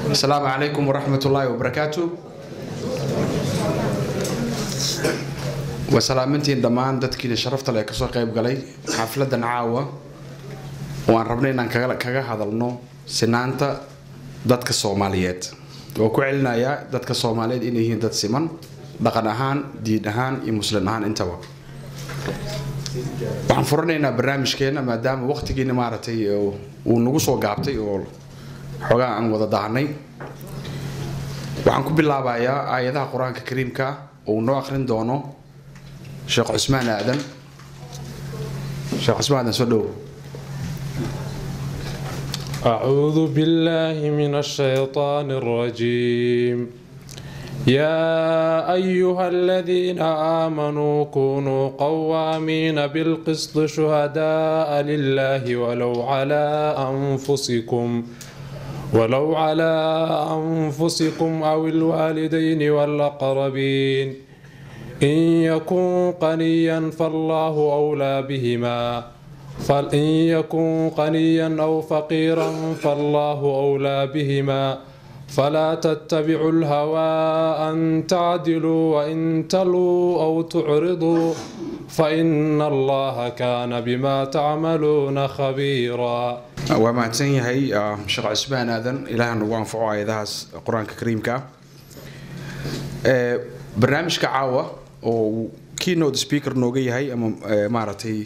asalaamu calaykum waraxmat ullaahi wabarakaatu waa salaamintiin dhammaan dadkiina sharafta leh ee kasoo qayb galay xafladan caawa oo aan rabnay inaan kaga hadalno sinaanta dadka soomaaliyeed oo ku celinayaa dadka soomaaliyeed inay yihiin dad siman dhaqan ahaan diin ahaan iyo muslin ahaan intaba waxaan furanaynaa barnaamijkeena maadaama waqtigiina maaragtay uu nagu soo gaabtay oo xoogaa aan wada daahnay waxaan ku bilaabayaa aayadaha qur-aanka kariimka oo uu noo akhrin doono sheekh cusmaan aadan sheekh cusmaan aadan soo dhow أعوذ بالله من الشيطان الرجيم يا أيها الذين آمنوا كونوا قوامين بالقسط شهداء لله ولو على أنفسكم ولو على أنفسكم أو الوالدين والأقربين إن يكن قنيا فالله أولى بهما فإن يكن قنيا أو فقيرا فالله أولى بهما فلا تتبعوا الهوى أن تعدلوا وإن تلوا أو تعرضوا فإن الله كان بما تعملون خبيرا waa mahadsan yahay sheekh cusmaan aadan ilaaha nagu anfaco aayadahaas qur-aanka kariimka barnaamijka caawa oo keynote speaker nooga yahay ama maaragtay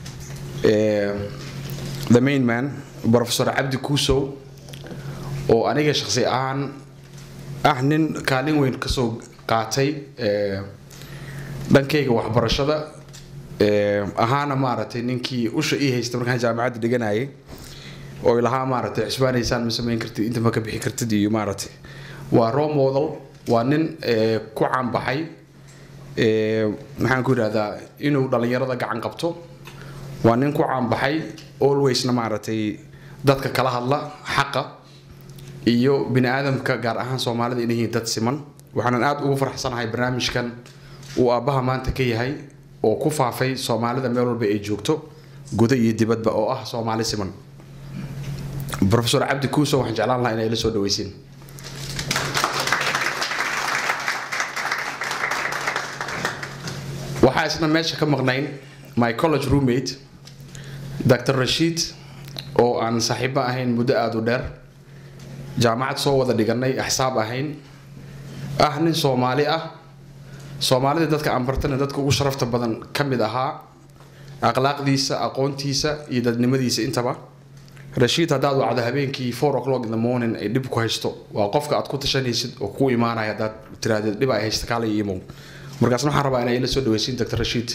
the main man professor cabdi kuusow oo aniga shaqsi ahaan ah nin kaalin weyn kasoo qaatay dhankayga waxbarashada ahaana maaragtay ninkii usha ii haysta markaan jaamacadda dhiganayay oo lahaa maaragtay cusbaanaysaan ma samayn kartid inta ma ka bixi kartid iyo maaragtay waa role model waa nin ku caanbaxay maxaan ku yidhahdaa inuu dhallinyarada gacan qabto waa nin ku caanbaxay alwaysna maaragtay dadka kala hadla xaqa iyo bini aadamka gaar ahaan soomaalida inay yihiin dad siman waxaanan aada ugu farxsanahay barnaamijkan uu aabbaha maanta ka yahay oo ku faafay soomaalida meel walba ay joogto guda iyo dibadba oo ah soomaali siman professor cabdi kuuso waxaan jeclaan lahaa inay la soo dhaweysiin waxaa isna meesha ka maqnayn my college roommate dr rashiid oo aan saaxiibo ahayn muddo aada u dheer jaamacad soo wada dhiganay axsaab ahayn ah nin soomaali ah soomaalida dadka aan bartana dadka ugu sharafta badan ka mid ahaa akhlaaqdiisa aqoontiisa iyo dadnimadiisa intaba rashiid haddaad wacdo habeenkii four o'clock in the morning ay dhib ku haysto waa qofka aad ku tashanaysid oo ku imaanaya haddaad tiraahdeed dhib ay haysta kaala imow markaasna waxaan rabaa inay la soo dhaweysiin dr rashiid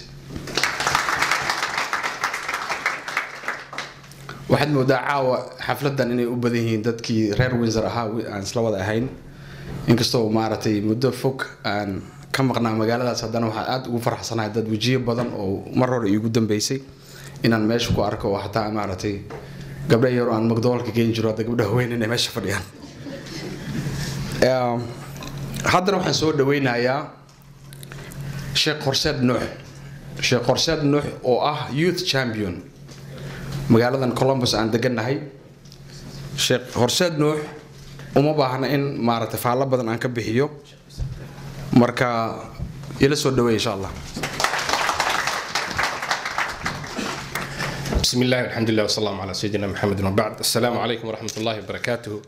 waxaad moodaa caawa xafladan inay u badan yihiin dadkii reer windsor ahaa aan isla wada ahayn inkastoo maaragtay muddo fog aan ka maqnaa magaaladaas haddana waxaan aada ugu faraxsanahay dad wejiyo badan oo mar hore iigu dambeysay inaan meesha ku arko oo hataa maaragtay gabdha yaroo aan magdoolka geen jiro hadda gabdhaha weyn inay meesha fadhiyaan haddana waxaan soo dhaweynayaa sheekh horseed nuux sheekh horseed nuux oo ah youth champion magaaladan columbus aan degannahay sheekh horseed nuux uma baahna in maaragtay faallo badan aan ka bixiyo marka ila soo dhaweey insha allah بسم الله والحمد لله والسلام على سيدنا محمد وبعد السلام عليكم ورحمة الله وبركاته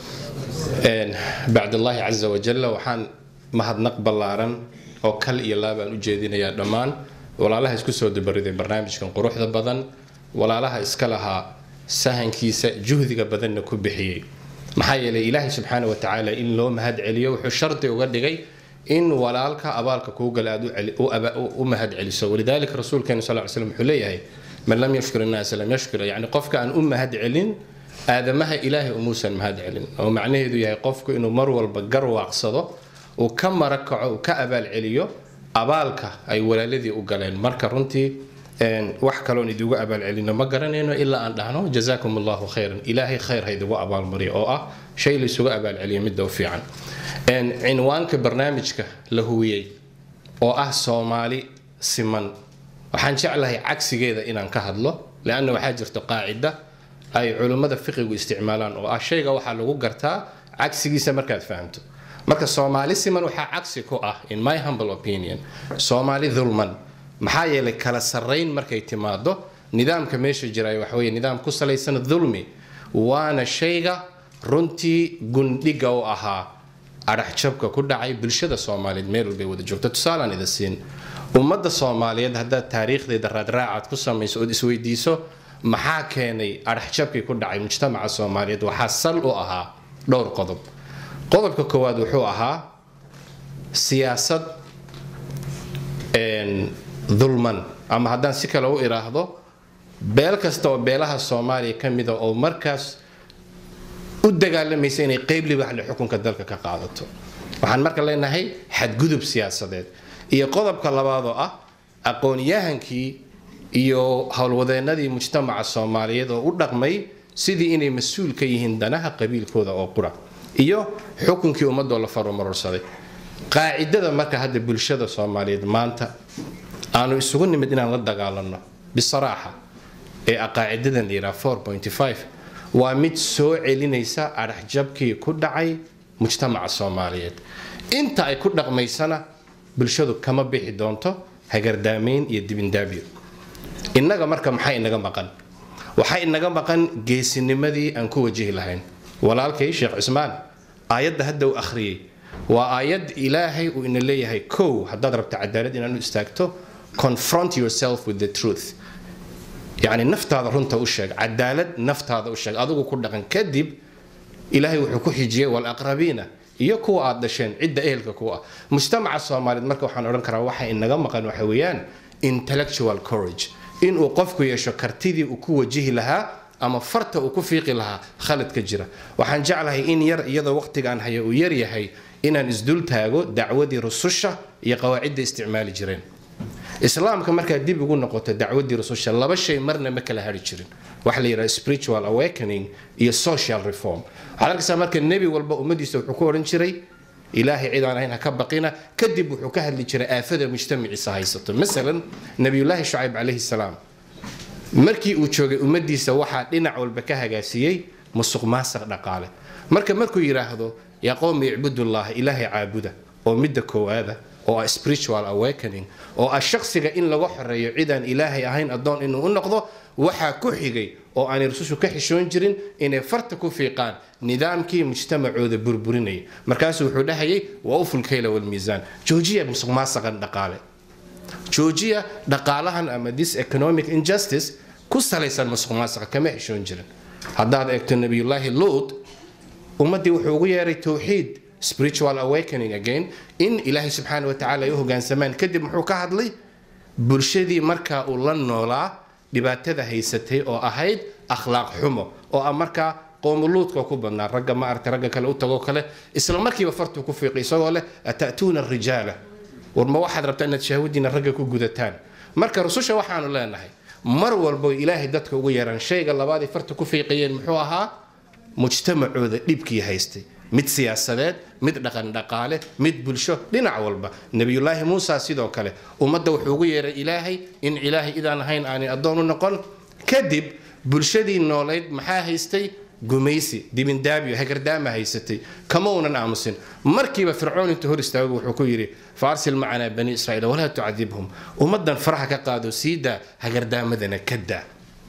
بعد الله عز وجل وحان مهد نقبل لارن oo kal iyo laabaan u jeedinayaa dhammaan walaalaha isku soo dabariday barnaamijkan quruxda badan walaalaha iska lahaa sahankiisa juhdiga badanna ku bixiyey maxaa yeelay ilaahay subxaana watacaala in loo mahad celiyo wuxuu shardi uga dhigay in walaalka abaalka kuu gala aad u mahad celiso walidaalika rasuulkeenu sal ly slam wuxuu leeyahay man lam yashkur innaasa lam yashkur yani qofka aan u mahad celin aadamaha ilaahay umuusan mahad celin oo macnaheedu yahay qofku inuu mar walba garwaaqsado uu ka marakaco uu ka abaal celiyo abaalka ay walaaladii u galeen marka runtii wax kaloon idigu abaalcelino ma garanayno ilaa aan dhahno jazaakum allahu khayran ilaahay khayr ha idigu abaalmariyo oo ah shay laysugu abaalceliyo midda u fiican cinwaanka barnaamijka la huwiyey oo ah soomaali siman waxaan jeclahay cagsigeeda inaan ka hadlo leanna waxaa jirta qaacida ay culimmada fiqigu isticmaalaan oo ah shayga waxaa lagu gartaa cagsigiisa markaad fahamto marka soomaali siman waxaa cagsi ku ah in my humble opinion soomaali dulman maxaa yeelay kala sarrayn markay timaado nidaamka meesha jira waxa weeye nidaam ku salaysan dulmi waana shayga runtii gundhiga u ahaa adhaxjabka ku dhacay bulshada soomaaliyeed meel walbay wada joogto tusaalaan ida siin ummadda soomaaliyeed haddaad taariikhdeeda raadraacaad ku samayso ood isweydiiso maxaa keenay adhaxjabkii ku dhacay mujtamaca soomaaliyeed waxaa sal u ahaa dhowr qodob qodobka koowaad wuxuu ahaa siyaasad dulman ama haddaan si kale u iraahdo beel kasta oo beelaha soomaaliya ka mida oo markaas u dagaalamaysa inay qeyb libaxle xukunka dalka ka qaadato waxaan marka leenahay xadgudub siyaasadeed iyo qodobka labaad oo ah aqoon-yahankii iyo howlwadeenadii mujtamaca soomaaliyeed oo u dhaqmay sidii inay mas-uul ka yihiin danaha qabiilkooda oo qura iyo xukunkii ummadoo la farumarorsaday qaacidada marka hadda bulshada soomaaliyeed maanta aanu isugu nimid inaan la dagaalano bisaraaxa ee qaacidadan la yidhaha waa mid soo celinaysa adhaxjabkii ku dhacay mujtamaca soomaaliyeed inta ay ku dhaqmaysana bulshadu kama bixi doonto hagardaamayn iyo dibindaabyo innaga marka maxaa inaga maqan waxaa inaga maqan geesinimadii aan ku wajihi lahayn walaalkay sheekh cusmaan aayadda hadda uu akhriyey waa aayad ilaahay uu ina leeyahay kow haddaad rabto cadaalad inaad u istaagto confront yourself with the truth yacni naftaada runta u sheeg cadaalad naftaada u sheeg adigu ku dhaqan kadib ilaahay wuxuu ku xijiyey walaqrabiina iyo kuwa aad dhasheen cidda ehelka ku ah mujtamaca soomaaliyeed marka waxaan odhan karaa waxa inaga maqan waxa weeyaan intellectual courage inuu qofku yeesho kartidii uu ku wajihi lahaa ama farta uu ku fiiqi lahaa khaladka jira waxaan jeclahay in yar iyadoo waqtigaan haya uu yar yahay inaan isdul taago dacwadii rususha iyo qawaacidda isticmaali jireen islaamka markaad dib ugu noqoto dacwadii rususha laba shay marna ma kala hari jirin waxa la yidhaha spiritual awakening iyo social reform waxaad arkaysaa marka nebi walba ummadiisa wuxuu ku odhan jiray ilaahay cid aan ahayn ha ka baqina kadib wuxuu ka hadli jiray aafada mujtamaciisa haysato masalan nabiyullaahi shucayb calayhi salaam markii uu joogay ummadiisa waxaa dhinac walba ka hagaasiyey musuq maasaq dhaqaale marka markuu yidhaahdo yaa qowmi icbudullaah ilaahay caabuda oo midda koowaada oo ah spiritual awakening oo ah shakhsiga in laga xoreeyo cidaan ilaahay ahayn addoon inuu u noqdo waxaa ku xigay oo aanay rusushu ka xishoon jirin inay farta ku fiiqaan nidaamkii mujtamacooda burburinaya markaasuu wuxuu dhahayay waa ufulkayla walmiisaan joojiya musuq maasaqan dhaqaale joojiya dhaqaalahan ama this economic injustice ku salaysan musuq maasaqa kama xishoon jirin haddaad eegto nabiyullaahi luud ummaddii wuxuu ugu yeeray towxiid spiritual awakening again in ilaahay subxaana watacaala ay u hogaansamaan kadib muxuu ka hadlay bulshadii markaa uu la noolaa dhibaatada haysatay oo ahayd akhlaaq xumo oo ah markaa qoomuluudka ku badnaa ragga ma aragtay ragga kale u tagoo kale isla markiiba fartuu ku fiiqay isagoo leh ata'tuuna rijaala war ma waxaad rabtaa inaad shahwadiina ragga ku gudataan marka rususha waxaanu leenahay mar walbo ilaahay dadka ugu yeeraan shayga labaadii farta ku fiiqayeen muxuu ahaa mujtamacooda dhibkii haystay mid siyaasadeed mid dhaqan dhaqaale mid bulsho dhinac walba nebiyullaahi muusa sidoo kale ummadda wuxuu ugu yeeray ilaahay in ilaahay idaan ahayn aanay addoon u noqon kadib bulshadii noolayd maxaa haystay gumaysi dibindaabyo hagardaama haysatay kama unan aamusin markiiba fircoon intuu hor istaago wuxuu ku yidhi faarsil macanaa bani israiil walaa tucadibhum ummaddan faraha ka qaado sii daa hagardaamadana ka daa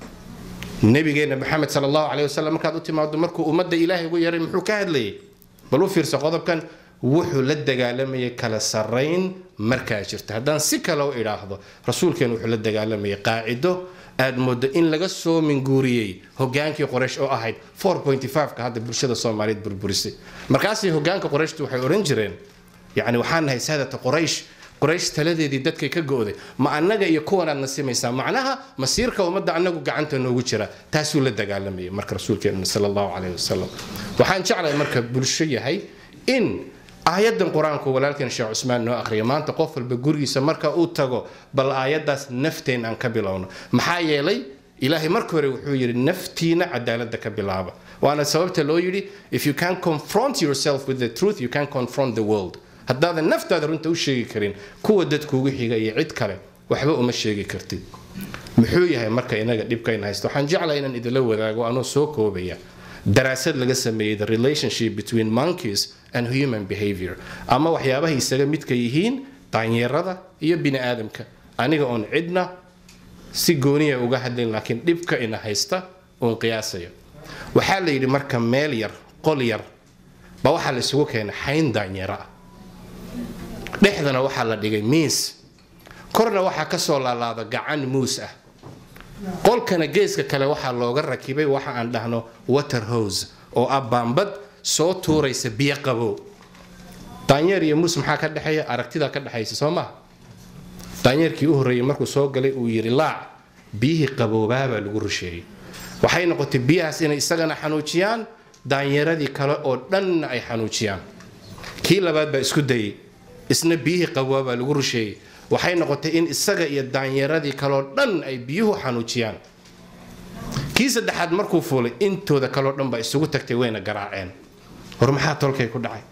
nabigeena maxamed sal allahu caleyh wasalam markaad u timaado markuu ummadda ilaahay ugu yeeray muxuu ka hadlayay bal u fiirsa qodobkan wuxuu la dagaalamayay kala sarrayn markaa jirta haddaan si kale u idhaahdo rasuulkeen wuxuu la dagaalamayay qaacido aad moodo in laga soo minguuriyey hogaankii qoraysh oo ahayd ka hadda bulshada soomaaliyeed burburisay markaasay hogaanka qorayshtu waxay odhan jireen yacni waxaan nahay saadata qoraysh qoraysh taladeedii dadkay ka go'day ma annaga iyo kuwanaad nasimaysaa macnaha masiirka ummadda annagu gacanta noogu jira taasuu la dagaalamayay marka rasuulkeena sal allahu caleyh wasalam waxaan jeclahay marka bulsho yahay in aayadan qur-aanku walaalkeen sheekh cusmaan noo akhriya maanta qof walba gurigiisa marka uu tago bal aayaddaas nafteen aan ka bilowno maxaa yeelay ilaahay marka hore wuxuu yidhi naftiina cadaaladda ka bilaaba waana sababta loo yidhi if you can confront yourself with the truth you can confront the world haddaadan naftaada runta u sheegi karin kuwa dadkuugu xiga iyo cid kale waxba uma sheegi kartid muxuu yahay marka inaga dhibkayna haysto waxaan jeclahay inaan idinla wadaago anoo soo koobaya daraasad laga sameeyey the relationship between monkeys and human behavior ama waxyaabaha isaga midka yihiin daanyeerada iyo bini aadamka aniga oon cidna si gooniya uga hadlayn laakiin dhibka ina haysta uun qiyaasayo waxaa la yidhi marka meel yar qol yar ba waxaa la isugu keenay xayn daanyeero ah dhexdana waxaa la dhigay miis korna waxaa ka soo laalaada gacan muus ah qolkana geeska kale waxaa looga rakibay waxa aan dhahno water hose oo ah baambad soo tuuraysa biyo qabow daanyeer iyo muus maxaa ka dhexeeya aragtidaa ka dhexaysa soo maha daanyeerkii u horreeyey markuu soo galay uu yidhi laac biyihii qaboobaabaa lagu rusheeyey waxay noqotay biyahaas inay isagana xanuujiyaan daanyeeradii kale oo dhanna ay xanuujiyaan kii labaad baa isku dayey isna biyihii qaboobaabaa lagu rusheeyey waxay noqotay in isaga iyo daanyeeradii kaleo dhan ay biyuhu xanuujiyaan kii saddexaad markuu fuulay intooda kaleo dhan baa isugu tagtay wayna garaaceen hor maxaa tolkay ku dhacay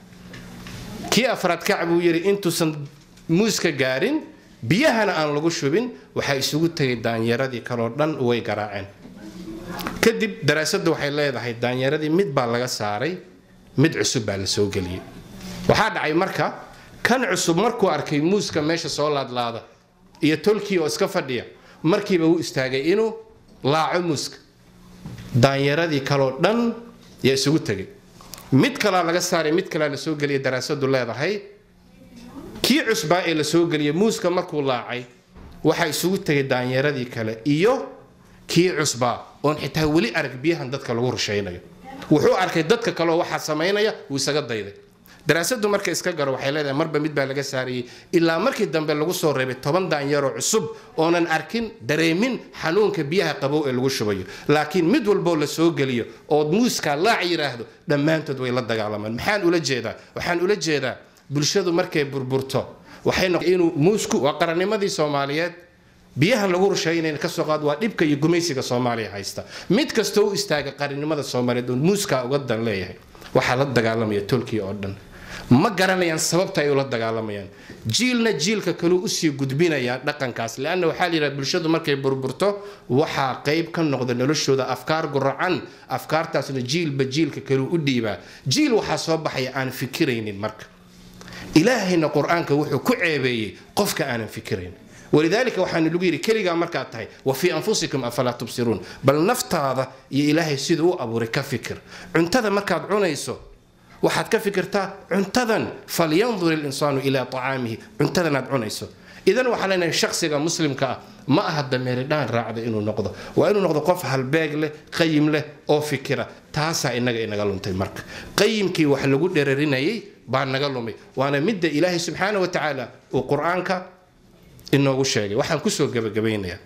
kii afraad kac buu yidhi intuusan muuska gaarin biyahana aan lagu shubin waxaa isugu tegay daanyeeradii kaleo dhan way garaaceen kadib daraasaddu waxay leedahay daanyeeradii mid baa laga saaray mid cusub baa la soo geliyey waxaa dhacay marka kan cusub markuu arkay muuska meesha soo laadlaada iyo tolkii oo iska fadhiya markiiba wuu istaagay inuu laaco muuska daanyeeradii kaloo dhan yaa isugu tegay mid kalaa laga saaray mid kalaa la soo geliya daraasadu leedahay kii cusbaa ee la soo geliyay muuska markuu laacay waxaa isugu tegay daanyeeradii kale iyo kii cusbaa oon xitaa weli arag biyahan dadka lagu rushaynayo wuxuu arkay dadka kaleoo waxaa samaynaya wuu isaga dayday daraasadu marka iska garo waxay leedahay marba mid baa laga saarayey ilaa markii dambe lagu soo reebay toban daanyaroo cusub oonan arkin dareemin xanuunka biyaha qabow ee lagu shubayo laakiin mid walboo la soo geliyo ood muuskaa laac yidhaahdo dhammaantood way la dagaalamaan maxaan ula jeedaa waxaan ula jeedaa bulshadu markay burburto waxay noq inuu muusku waa qarannimadii soomaaliyeed biyahan lagu rusheeynayna ka soo qaad waa dhibka iyo gumaysiga soomaaliya haysta mid kastoo u istaaga qarannimada soomaaliyeed oo muuskaa uga dan leeyahay waxaa la dagaalamaya tolkii oo dhan ma garanayaan sababta ay ula dagaalamayaan jiilna jiilka kaleu usii gudbinayaa dhaqankaas leanna waxaa la yidhaha bulshadu markay burburto waxaa qayb ka noqda noloshooda afkaar guracan afkaartaasna jiilba jiilka kaleu u dhiibaa jiil waxaa soo baxaya aan fikiraynin marka ilaahayna qur-aanka wuxuu ku ceebeeyey qofka aanan fikirayn walidaalika waxaanu lagu yidhi keligaa markaad tahay wa fii anfusikum afalaa tubsiruun bal naftaada iyo ilaahay siduu u abuuray ka fikir cuntada markaad cunayso waxaad ka fikirtaa cuntadan falyandur ilinsaanu ilaa acaamihi cuntadanaad cunayso idan waxaa leenahay shakhsiga muslimka ah ma aha dameeridhaan raacda inuu noqdo waa inuu noqdo qof halbeeg leh qayim leh oo fikira taasaa inaga inaga luntay marka qayimkii wax lagu dherarinayay baa naga lumay waana midda ilaahay subxaana wa tacaala uu qur-aanka inoogu sheegay waxaan kusoo gabagabaynayaa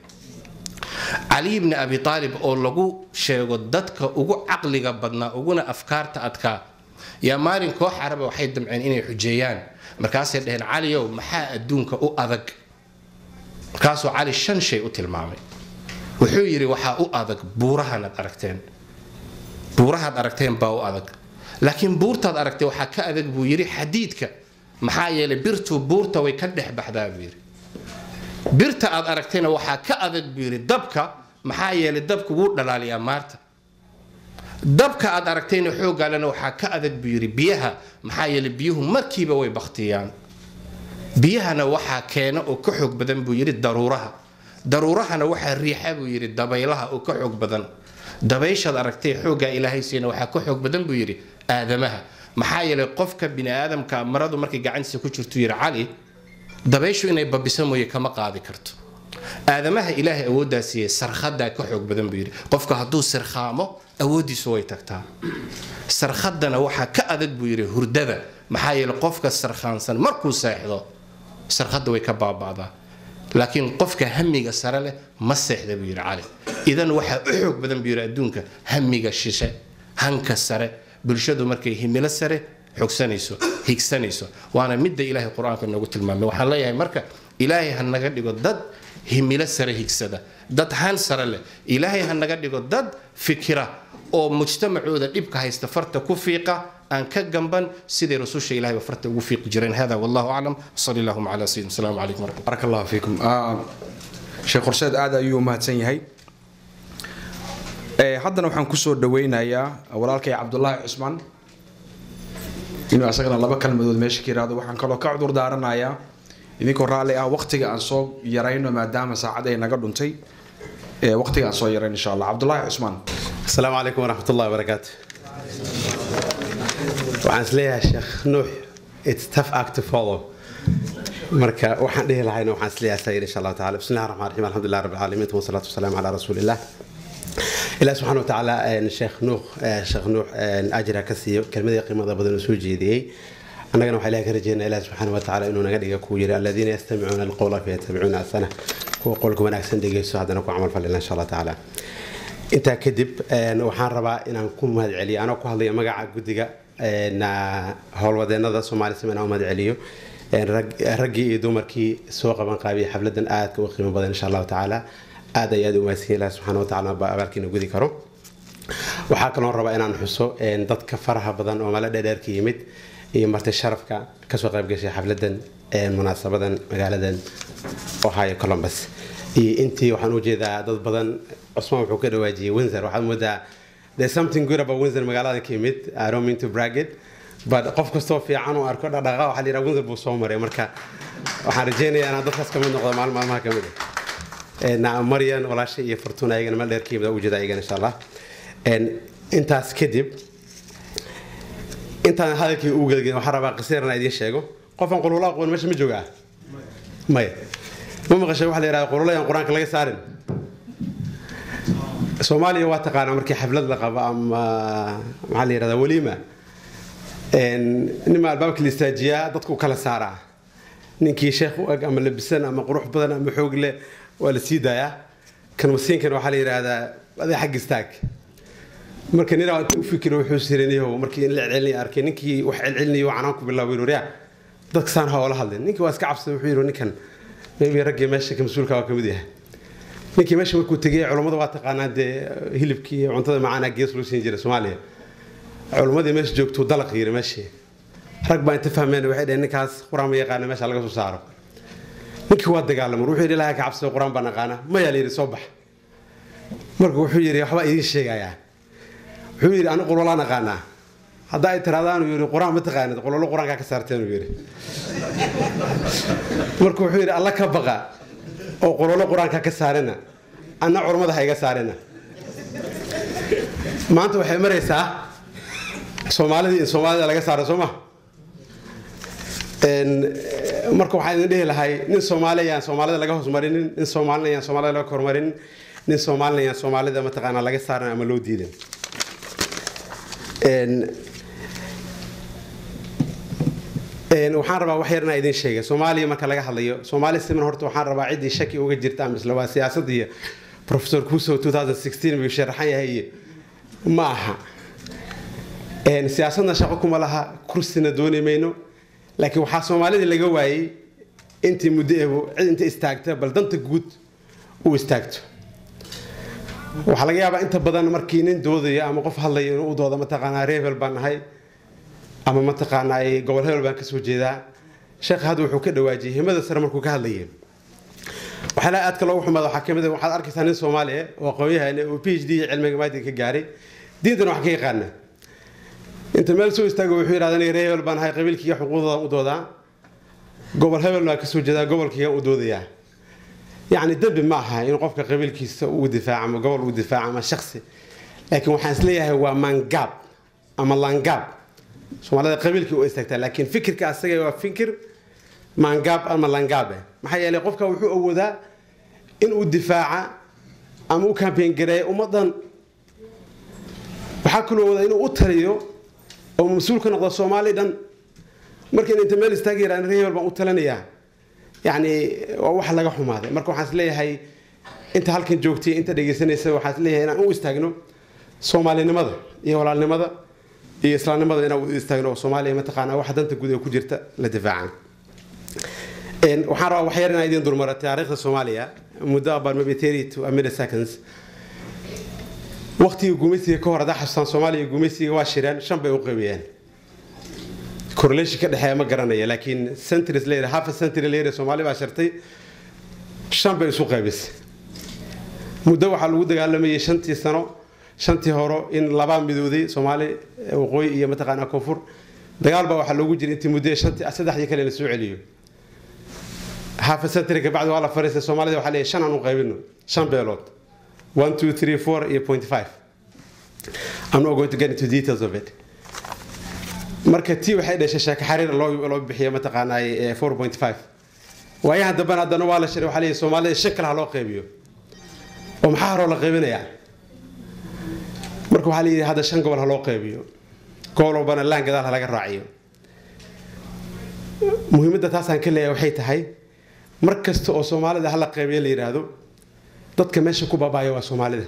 cali bni abi aalib oo lagu sheego dadka ugu caqliga badnaa uguna afkaarta adkaa yaa maalin koox caraba waxay damceen inay xujeeyaan markaasay dhaheen caliyow maxaa adduunka u adag markaasuu cali shan shay u tilmaamay wuxuu yidhi waxaa u adag buurahanaad aragteen buurahaad aragteen baa u adag laakiin buurtaad aragtay waxaa ka adag buu yidhi xadiidka maxaa yeelay birtuu buurta way ka dhex baxdaa buu yidhi birta aad aragtayna waxaa ka adag buu yidhi dabka maxaa yeelay dabku wuu dhalaaliyaa maarta dabka aad aragtayna xoogaalena waxaa ka adag buu yidhi biyaha maxaa yeelay biyuhu markiiba way baktiyaan biyahana waxaa keena oo ka xoog badan buu yidhi daruuraha daruurahana waxaa riixa buu yidhi dabaylaha oo ka xoog badan dabayshaad aragtay xooggaa ilaahay siina waxaa ka xoog badan buu yidhi aadamaha maxaa yeelay qofka bini aadamka maradu markay gacantiisa ku jirtu yidhi cali dabayshu inay babiso mooye kama qaadi karto aadamaha ilaahay awooddaa siiyey sarkhadaa ka xoog badan buu yidhi qofka hadduu sirkhaamo awooddiisu way tagtaa sarkhadana waxaa ka adag buu yidhi hurdada maxaa yeelay qofka sarkhaansan markuu seexdo sarkhadda way ka baaba'daa laakiin qofka hamiga sare leh ma seexda buu yidhi cali idan waxaa u xoog badan buu yidhi adduunka hamiga shishe hanka sare bulshadu markay himilo sare xogsanayso higsanayso waana midda ilaahay qur-aanka noogu tilmaamay waxaan leeyahay marka ilaahay ha naga dhigo dad himilo sare higsada dad han sare leh ilaahay ha naga dhigo dad fikira oo mujtamacooda dhibka haysta farta ku fiiqa aan ka gamban siday rasusha ilahayba farta ugu fiiqi jireen hada wallahu aclam sali allahuma cala sayidina asalaamu calaykum waraxmat barak allah fiikum sheekh horseed aad ayuu u mahadsan yahay haddana waxaan kusoo dhaweynayaa walaalkay cabdulaahi cusmaan inuu asagana laba kalmadood meesha ka yiraahdo waxaan kaloo ka cudur daaranayaa idinkoo raalli ah waqtiga aan soo yarayno maadaama saacad ay naga dhuntay waqtiga aan soo yarayn insha allah cabdulaahi cusmaan السلام عليكم ورحمة الله وبركاته waxaan isleeyahay sheekh nuux it's tough act to follow marka waxaan dhihi lahayna waxaan isleeyahay sayid insha allahu taala bismi llahi raxmaan raxiim alxamdulilah rabbi alcaalamiin wasalaatu wasalaamu calaa rasuulillah ilaah subxaana watacaala sheekh nuux sheekh nuux ajra ka siiyo kelmadii qiimada badan uu soo jeediyey annagana waxaa ilahay ka rajeynaa ilaah subxaana watacaala inuu naga dhiga kuwa yiri aladiina yastamicuuna alqowla fayatabicuuna asana kuwa qowlka wanaagsan dhegeysto haddana ku camal falina insha allah tacaala intaa kadib waxaan rabaa inaan ku mahad celiyo anoo ku hadlaya magaca guddiga howlwadeenada soomaali siman aan u mahad celiyo raggii iyo dumarkii soo qaban qaabiyay xafladan aadka u qiimo badan insha allahu tacaala aad ay aad u mahadsan ilaah subxaana watacaala ba abaalkiina gudi karo waxaa kaloo rabaa inaan xuso dadka faraha badan oo mala dheerdheer ka yimid iyo marti sharafka kasoo qayb gashay xafladan munaasabadan magaaladan ohio columbus iyo intii waxaan u jeedaa dad badan cusmaan wuxuu ka dhawaajiyey windsor waxaad moodaa there's something good about windsor magaaladan ka yimid i don't mean to brag it but qof kastoo fiican uu arko dhaqdhaqaa waxaa la yidhaha windsor buu soo maray marka waxaan rajeynayaa inaan dadkaas kamid noqdo maalin maalmaha kamid ah maryan walaashay iyo fortuna ayagana meel dheer ka yimid u jeeda ayagana insha allah intaas kadib intaan hadalkii u gelgelin waxaan rabaa qisiran idiin sheego qofaan qulula aqoon meesha ma joogaa maya ma maqashay waxa la yidhahda qululayaan qur-aanka laga saarin soomaaliya waa taqaanaa markii xaflad la qabo ama maxaa la yidhahdaa waliima nima albaabka la istaajiyaa dadku kala saaraa ninkii sheekh u eg ama labisan ama qurux badan ama xoog leh waa la sii daayaa kan masiinkan waxaa la yidhaahdaa aday xag istaag marka ninaa u fikiro wuxuu siraniyaho markii in la celcelinaya arkay ninkii wax celcelinayo canaan ku bilaabay waryaa dadka saan ha oola hadlin ninkii waa iska cabsaday wuxuu yidhi ninkan maybe raggii meesha ka mas-uulka waa kamid yahay ninkii meesha markuu tegay culammada waa taqaanaa dee hilibkii iyo cuntada macaanaa gees loo siin jiray soomaaliya culammadii meesha joogtuu dalaq yiri meeshii rag baa inta fahmeen waxay dhaheen ninkaas qur-aan ma yaqaana meesha laga soo saaro ninkii waa dagaalamay wuxuu yidhi ilaahay ka cabsado qur-aan baan aqaana mayaa la yidhi soo bax marka wuxuu yidhi waxbaa idiin sheegayaa wuxuu yidhi anigu qololaan aqaanaa haddaa ay tirahdaan uu yidhi qur-aan ma taqaanid qololo qur-aankaa ka saarteen uu yidhi marka wuxuu yidhi alla ka baqa oo qololo qur-aanka ka saarina anna culammada ha iga saarina maanta waxay maraysaa soomaalidii in soomaalida laga saaro soo ma marka waxaan idin dhihi lahay nin soomaali ayaan soomaalida laga hoosmarinin nin soomaalina ayaan soomaalida laga kormarinin nin soomaalina ayaan soomaalida mataqaanaa laga saaran ama loo diidan waxaan rabaa wax yar inaa idin sheega soomaaliya marka laga hadlayo soomaali siman horta waxaan rabaa ciddii shaki uga jirta ama isla waa siyaasad iyo professor kuso 2016 buu sharaxan yahay iyo ma aha siyaasadna shaqo kuma laha kursina dooni mayno laakiin waxaa soomaalida laga waayey intii muddo eebo cid inta istaagta bal danta guud uu istaagto waxaa laga yaabaa inta badan markii nin doodayo ama qof hadlayo inuu u dooda mataqaanaa reebel baan nahay ama mataqaanaa gobol hebel baan kasoo jeedaa sheekh hadda wuxuu ka dhawaajiyey himada sare markuu ka hadlayay waxyaalaha aadka loogu xumaada waxaa kamid ah waxaad arkaysaa nin soomaaliya oo aqoon-yahan oo p h d cilmiga maadiga ka gaaray diintana wax ka yaqaana inta meel soo istaago wuxuu yidhahda aniga reer hebel baan ahay qabiilkiiga xuquuqdoodan u doodaa gobol hebel baan kasoo jeedaa gobolkiigan u doodayaa yacni dembi ma aha in qofka qabiilkiisa uu difaaco ama gobol uu difaaco ama shaksi laakiin waxaan isleeyahay waa maangaab ama laangaab soomaalida qabiilkii u istaagtaa laakiin fikirka asaga waa fikir maangaab ama laangaab eh maxaa yeelay qofka wuxuu awoodaa in uu difaaca ama u kambeyn gareeya ummadan waxaa kaloo awoodaa inuu u taliyo oo mas-uul ka noqdo soomaali dhan marka in inta meel istaagi yaraan reer hebel baan u talinayaa yacni waa wax laga xumaaday marka waxaan isleeyahay inta halkan joogtay inta dhegaysanaysa waxaan isleeyahay inaan u istaagno soomaalinimada iyo walaalnimada iyo islaamnimada inaan u istaagno oo soomaaliya mataqaanaa waxa danta guud ee ku jirta la difaacan waxaan rabaa waxyar inaan idin dulmara taariikhda soomaaliya muddo about maybe thirty to a minute seconds waqtigii gumaysiga ka hor haddaa xasuustaan soomaaliya gumaysiga waa shireen shan bay u qaybiyeen correlation ka dhexeeya ma garanaya laakiin centuries later half a century later soomaali baa shirtay shan bay isu qaybisay muddo waxaa lagu dagaalamayay shantii sano shantii horo in labaa midooday soomaali waqooyi iyo mataqaanaa koonfur dagaal baa waxaa loogu jiray intii muddo shantii saddexdii kale la soo celiyo half a century ka bacdi waa la fariistay soomaalida waxaa leeyahay shan aan u qaybino shan beelood one two three four iyo point five I'm not going to get into details of it marka tii waxay dhashay sheeko xariir loo loo bixiyo mataqaanaa 4.5 waayahan dambana haddana waa la shiray waxaa leeyahay soomaalida shan kale ha loo qaybiyo oo maxaa horoo la qaybinayaa marka waxaa la yidhi hadda shan gobol ha loo qaybiyo gobol walbana laan gadaal ha laga raaciyo muhiimadda taasaan ka leeyahay waxay tahay mar kasta oo soomaalida hala qaybiyo la yidhaahdo dadka meesha ku baabaayo waa soomaalida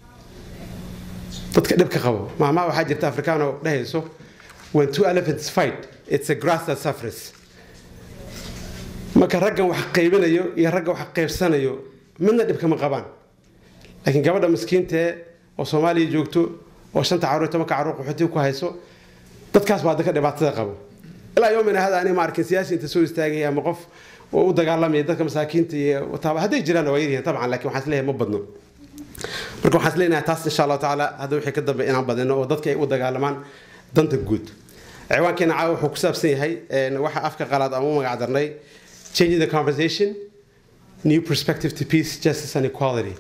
dadka dhibka qabo maamaha waxaa jirta afrikaan oo dhehayso when two elephants fight it's a grass that suffers marka raggan wax qaybinayo iyo ragga wax qaybsanayo midna dhibkama qabaan laakiin gabadha miskiintee oo soomaaliya joogto oo shanta caruur iyo tobanka caruur qaxootiga ku hayso dadkaas baa dadka dhibaatada qabo ilaa yoomina hada ani ma arkin siyaasi inta soo istaagaya ama qof oo u dagaalamaya dadka masaakiinta iyo taaba hadday jiraan waa yaryihiin tabcan laakiin waxaan isleeyahay ma badno marka waxaan isleeyahay taas insha allahu tacaala hadda wixii ka dambe inaan badino oo dadka ay u dagaalamaan danta guud ciwaankeena caawa wuxuu ku saabsan yahay waxa afka qalaad aan u magac darnay changing the conversation new perspective to peace justice and equality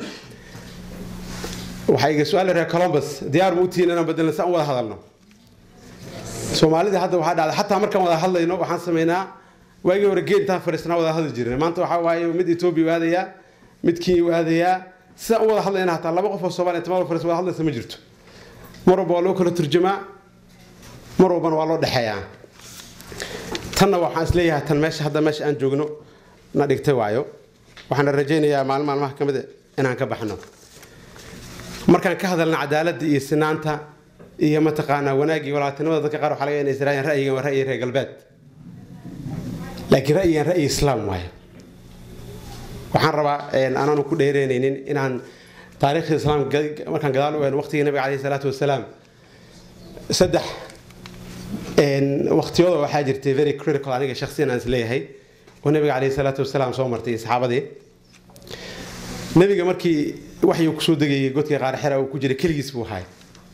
waxaa iga su-aal reer columbus diyaar ma u tihiin inaan bedelno si aan u wada hadalno soomaalida hadda waxaa dhacda xataa markaan wada hadlayno waxaan sameynaa waagii hore geed intaan fadhiisnaa wada hadli jirnay maanta waxaa waaye mid etoobiya u aadayaa mid kenya u aadayaa sidaan u wada hadlayna hataa laba qof oo soomaaliya inta meel fadhiis wada hadlaysa ma jirto mar walba waa loo kala turjumaa mar walbana waa loo dhexeeyaa tanna waxaan isleeyahay tan meesha hadda meesha aan joogno na dhigtay waayo waxaana rajaynayaa maalin maalmaha ka mid inaan ka baxno markaan ka hadalna cadaaladda iyo sinaanta iyo mataqaanaa wanaaggii walaaltinimada dadka qaar waxaa laga inay israayaan ra'yigan waa ra'yi reer galbeed laakiin ra'yigan ra'yi islaam waayo waxaan rabaa anaanu ku dheereynaynin inaan taariikhda islaam markaan gadaal u eegno waqtigii nabiga caleyhi salaatu wasalaam saddex waqtiyada waxaa jirtay very critical aniga shakhsiyan aan isleeyahay oo nabiga caleyhi salaatu wasalaam soo martay saxaabadii nabiga markii waxyuu kusoo degayay godkii qaarxera uu ku jiray keligiis buu ahay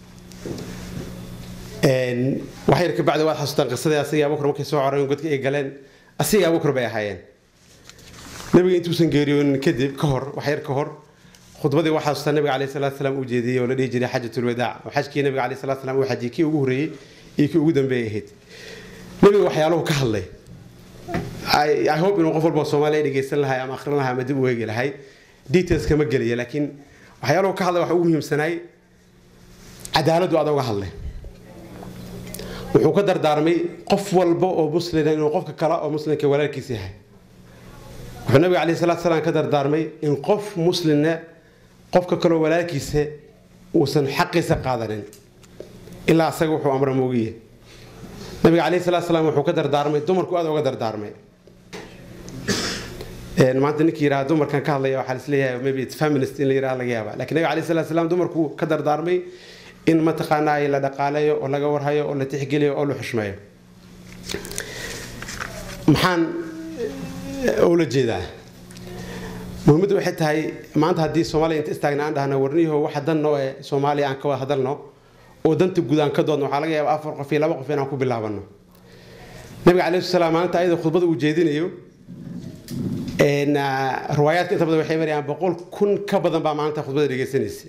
wax yar kabacdi waad xasuustaan qisadii asigii abubakar markay soo coreen godkii ay galeen asigii abubakar bay ahaayeen nabiga intuusan geeriyoonin kadib ka hor wax yar ka hor khudbadii waxaa xasuustaa nabiga caleyhi salaatu salaam uu jeediyey oo la dhihi jiray xajatul wadaac oo xajkii nabiga caleyhi salaatu salaam uu xajiyey kii ugu horreeyey iyo kii ugu dambeeyay ahayd nabiga waxyaaluhu ka hadlay i hope inuu qof walba soomaaliya dhegeysan lahay ama akhrin lahay ama dib u eegi lahay details kama gelaya laakiin waxyaaluhu ka hadlay waxa ugu muhiimsanaay cadaaladdu aad uga hadlay wuxuu ka dardaarmay qof walba oo muslina inuu qofka kale oo muslimka walaalkiisa yahay wuxuu nabiga caleyhi salaatu salaam ka dardaarmay in qof muslimna qofka kaleoo walaalkiisa uusan xaqiisa qaadanin ilaa asaga wuxuu amra moogiye nabiga caleyhi salaatu salaam wuxuu ka dardaarmay dumarku aad uga dardaarmay maanta ninkii yidhaha dumarkan ka hadlaya waxaa isleeyahay maybe it's feminist in la yidhaha laga yaaba lakin nabiga caleyhi salaatu salaam dumarku ka dardaarmay in mataqaanaa la dhaqaaleeyo oo laga warhayo oo la tixgeliyo oo la xushmeeyo maxaan ula jeedaa muhiimaddu waxay tahay maanta haddii soomaaliya inta istaagna aan dhahno warniyaho waxa dan noo ee soomaaliya aan ka wada hadalno oo danta guud aan ka doodno waxaa laga yaaba afar qof iyo laba qof inaan ku bilaabano nabiga calayhi salaam maalinta ayada khudbada uu jeedinayo riwaayaadka inta badan waxay marayaan boqol kun ka badan baa maalinta khudbada dhegeysanaysa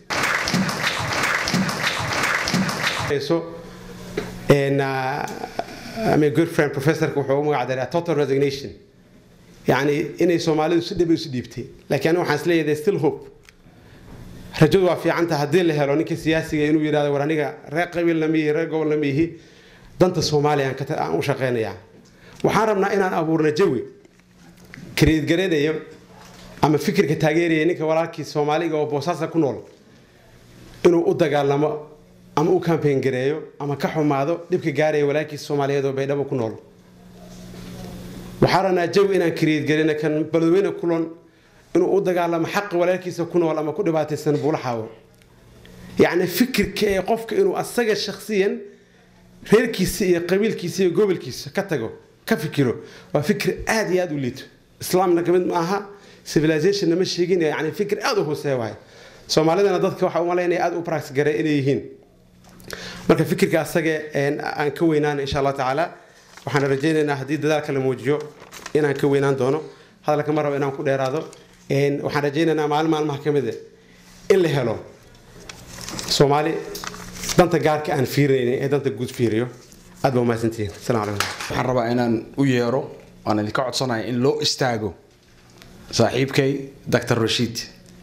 my good friend professorka wuxuu u magac daray total resignation yani inay soomaalidu si dhib isu dhiibtay laakiin aniga waxaan isleeyahay there's still hope rajadu waa fiicanta haddii la helo ninka siyaasiga inuu yidhahdo war aniga reer qabiil lama yihi reer gobol lama yihi danta soomaaliya aan u shaqeynayaa waxaan rabnaa inaan abuurna jawi kareedgaranayo ama fikirka taageeraya ninka walaalkii soomaaliga oo boosaasa ku nool inuu u dagaalamo ama u kambayn gareeyo ama ka xumaado dhibka gaaraya walaalkiisa soomaaliyeed oo baydhabo ku nool waxaa rabnaa jawi inaan kareedgarina kan baladweyne kulon inuu u dagaalamo xaqa walaalkiisa ku nool ama ku dhibaataysan buulaxaawo yacni fikirka ee qofka inuu asaga shakhsiyan reerkiisa iyo qabiilkiisa iyo gobolkiisa ka tago ka fikiro waa fikir aad iyo aad u liito islaamna kamid ma aha civilizationna ma sheegin yani fikir aad u hooseeya waay soomaalidana dadka waxaa u malaynaya aad u practice gare inay yihiin marka fikirka asaga aan ka weynaan insha allah tacaala waxaan rajaynaynaa haddii dadaalka la muujiyo inaan ka weynaan doono hadalka ma rabo inaan ku dheeraado waxaan rajaynaynaa maalin maalmaha ka mid in la helo soomaali danta gaarka aan fiirinaynin ee danta guud fiiriyo aad baa umahadsantihiin asalamu calaykum waxaan rabaa inaan u yeero waan idinka codsanaya in loo istaago saaxiibkay dr rashiid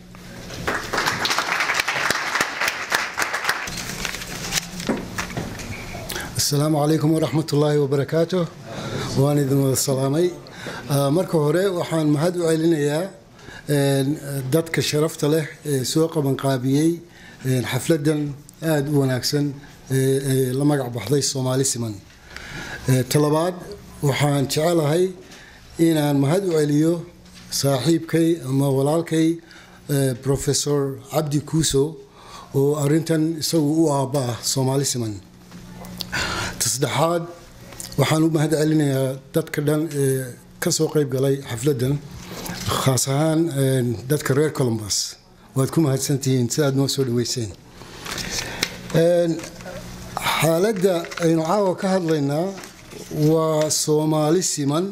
asalaamu calaykum waraxmat ullaahi wabarakaatu waan idin wada salaamay marka hore waxaan mahad u celinayaa dadka sharafta leh ee soo qabanqaabiyey xafladan aada u wanaagsan ee la magac baxday soomaali siman talabaad waxaan jecelahay inaan mahad u celiyo saaxiibkay ama walaalkay professor cabdi kuuso oo arintan isagu u aabba ah soomaali siman tasaddexaad waxaan u mahad celinayaa dadka dhan ee ka soo qayb galay xafladdan khaas ahaan dadka reer columbus waad ku mahadsantihiin si aad noo soo dhaweyseen xaaladda aynu caawa ka hadlaynaa waa soomaali siman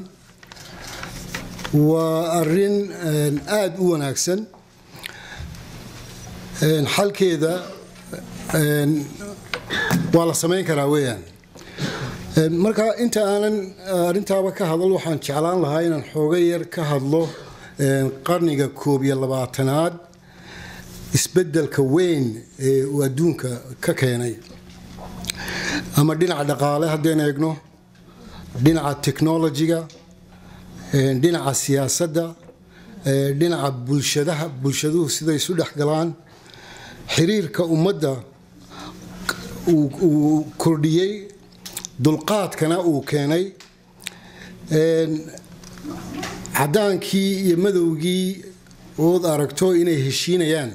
waa arin aada u wanaagsan xalkeeda waa la samayn karaa weeyaan marka inta aanan arintaaba ka hadal waxaan jeclaan lahaa inaan xooga yar ka hadlo qarniga koob iyo labaatanaad isbedelka weyn ee uu adduunka ka keenay ama dhinaca dhaqaale haddeen eegno dhinaca technologiga dhinaca siyaasadda dhinaca bulshadaha bulshaduhu siday isu dhex galaan xiriirka ummadda uu kordhiyey dulqaadkana uu keenay cadaankii iyo madowgii ood aragto inay heshiinayaan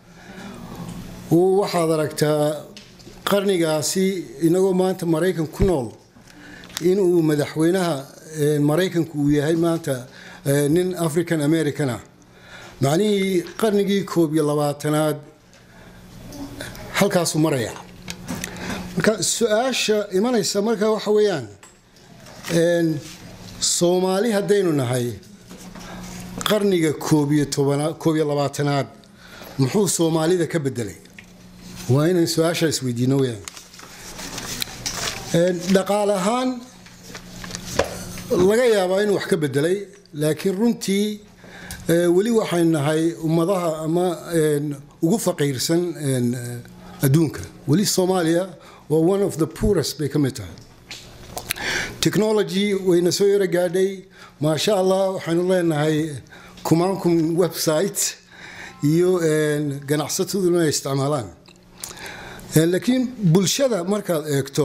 waxaad aragtaa qarnigaasi inagoo maanta maraykan ku nool inuu madaxweynaha maraykanku uu yahay maanta nin african americana macnihii qarnigii koob iyo labaatanaad halkaasuu maraya marka su-aasha imanaysa marka waxa weeyaan soomaali haddaynu nahay qarniga koob iyo tobana koob iyo labaatanaad muxuu soomaalida ka bedelay waa inaan su-aasha isweydiino weyaan dhaqaale ahaan laga yaabaa inuu wax ka bedelay laakiin runtii weli waxaynu nahay ummadaha ama ugu faqiirsan adduunka weli soomaaliya waa one of the poorest bay ka mid tahay technology wayna soo yaro gaadhay maasha allah waxaynu leenahay kumaankum website iyo ganacsataduna ay isticmaalaan laakiin bulshada markaad eegto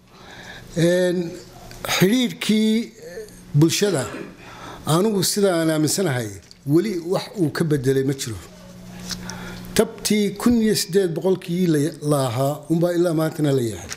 xidhiirhkii bulshada anugu sida aan aaminsanahay weli wax uu ka bedelay ma jiro tabtii kun iyo sideed boqolkii la ahaa unbaa ilaa maantana la yahay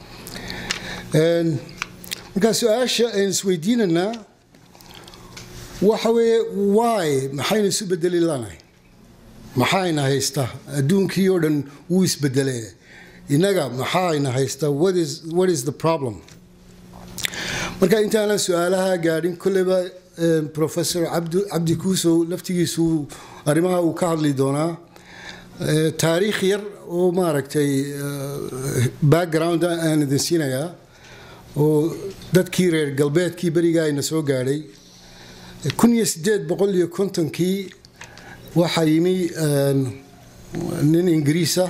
markaa su-aasha aynu isweydiinanaa waxa weeye wy maxaynu isu bedeli lanahay maxayna haystaa adduunkii oo dhan wuu isbedelee innaga maxayna haystaa what is the problem marka intaanan su-aalaha gaadhin kolleyba professor cabdi kuusow laftigiisu arrimaha uu ka hadli doonaa taariikh yar oo maaragtay background aan idin siinayaa oo dadkii reer galbeedkii berigaa ayna soo gaadhay kun iyo sideed boqol iyo kontonkii waxaa yimi nin ingiriisa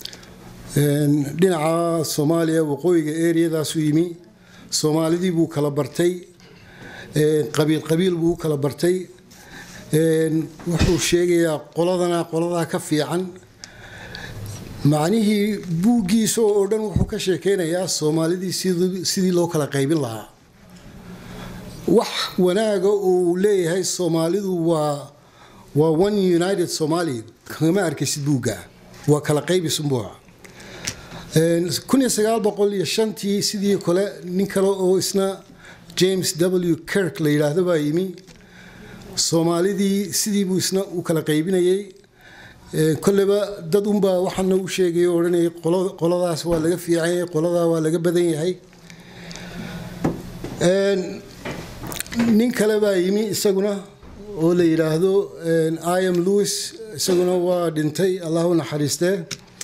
dhinaca soomaaliya waqooyiga eriyadaasuu yimi soomaalidii buu kala bartay qabiil qabiil buu u kala bartay wuxuu sheegayaa qoladana qoladaa ka fiican macnihii buuggiisa oo dhan wuxuu ka sheekeynayaa soomaalidii sidii loo kala qaybin lahaa wax wanaaga uu leeyahay soomaalidu waa waa one united somali kama arkaysid buugga waa kala qaybisunbuuca kun iyo sagaal boqol iyo shantii sidii kale nin kale oo isna james w kirk la yidhaahdo baa yimi soomaalidii sidii buu isna u kala qaybinayay kolleyba dad unbaa waxaana u sheegay oo odhanayay qoladaas waa laga fiican yahay qoladaa waa laga badan yahay nin kale baa yimi isaguna oo la yidhaahdo iam lewis isaguna waa dhintay allah u naxariistee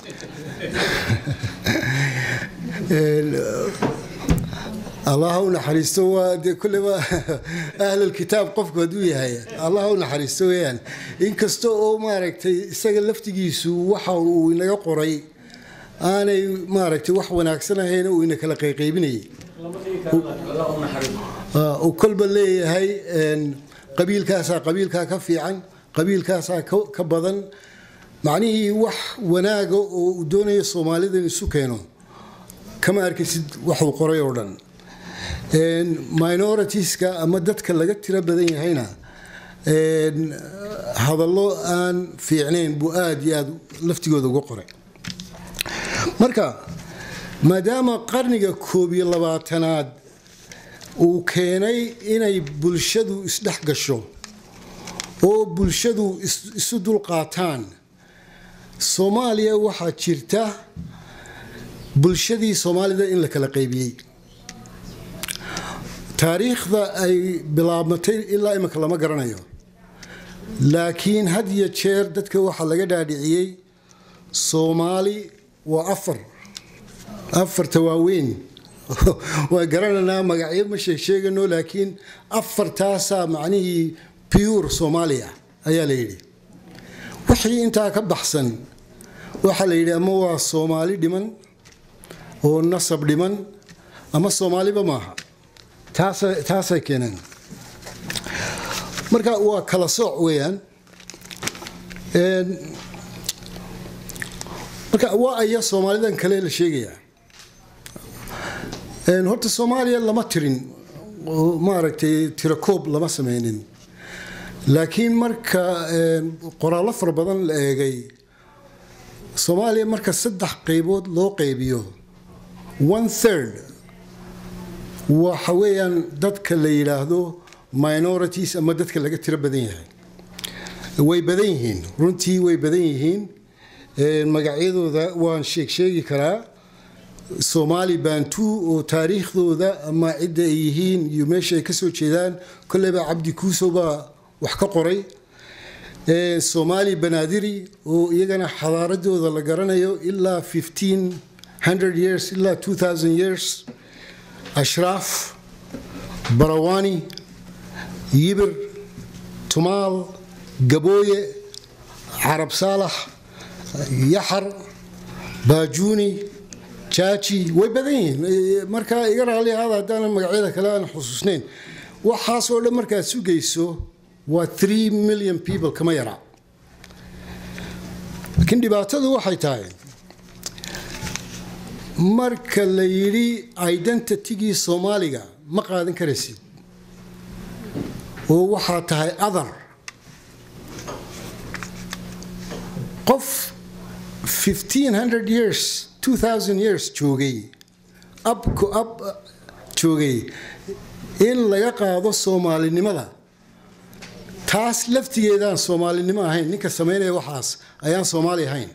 allah u naxariisto waa dee kulleba ahlulkitaab qofku hadduu yahay allah u naxariisto weeyaan inkasta oo maaragtay isaga laftigiisu waxa uu inaga qoray aanay maaragtay wax wanaagsan ahayn uu ina kala qayqaybinayay uu kolba leeyahay qabiilkaasaa qabiilkaa ka fiican qabiilkaasaa ka badan macnihii wax wanaaga oo uu doonayo soomaalida in isu keeno kama arkaysid waxuu qoray oo dhan minoritiska ama dadka laga tiro badan yahayna hadallo aan fiicnayn buu aada iyo aada laftigooda uga qoray marka maadaama qarniga koob iyo labaatanaad uu keenay inay bulshadu isdhex gasho oo bulshadu isu dulqaataan soomaaliya waxaa jirta bulshadii soomaalida in la kala qaybiyey taariikhda ay bilaabmatay ilaa imika lama garanayo laakiin had iyo jeer dadka waxaa laga dhaadhiciyey soomaali waa afar afarta waaweyn waa garanaynaa magacyo ma sheegsheegano laakiin afartaasaa macnihii pure soomaaliya ayaa la yidhi wixii intaa ka baxsan waxaa la yidhi ama waa soomaali dhiman oo nasab dhiman ama soomaaliba maaha taasay keeneen marka waa kala sooc weeyaan marka waa aya soomaalidan kale la sheegayaa horta soomaaliya lama tirin oo maaragtay tirakoob lama sameynin laakiin marka qoraallo fara badan la eegay soomaaliya marka saddex qaybood loo qaybiyo one third waxa weeyaan dadka la yidhaahdo minorities ama dadka laga tiro badan yahay way badan yihiin runtii way badan yihiin magacyadooda waan sheeg sheegi karaa soomaali bantu oo taariikhdooda ama cidda ay yihiin iyo meesha ay kasoo jeedaan kolleyba cabdi kuuso baa wax ka qoray soomaali banaadiri oo iyagana xadaaradooda la garanayo ilaa years ilaa years ashraaf barawani yibir tumaal gabooye carab saalax yaxar baajuuni jaaji way badan yihiin markaa iga raali ahaada haddaanan magacyada kale aan xusuusnayn waxaasoo dhan markaad sugayso waa three million people kama yaraa laakiin dhibaatadu waxay tahay marka la yidhi identitigii soomaaliga ma qaadan karaysid oo waxaa tahay adar qof years years joogay abku ab joogay in laga qaado soomaalinimada taas laftigeedaan soomaalinimo ahayn ninka samaynaya waxaas ayaan soomaali ahayn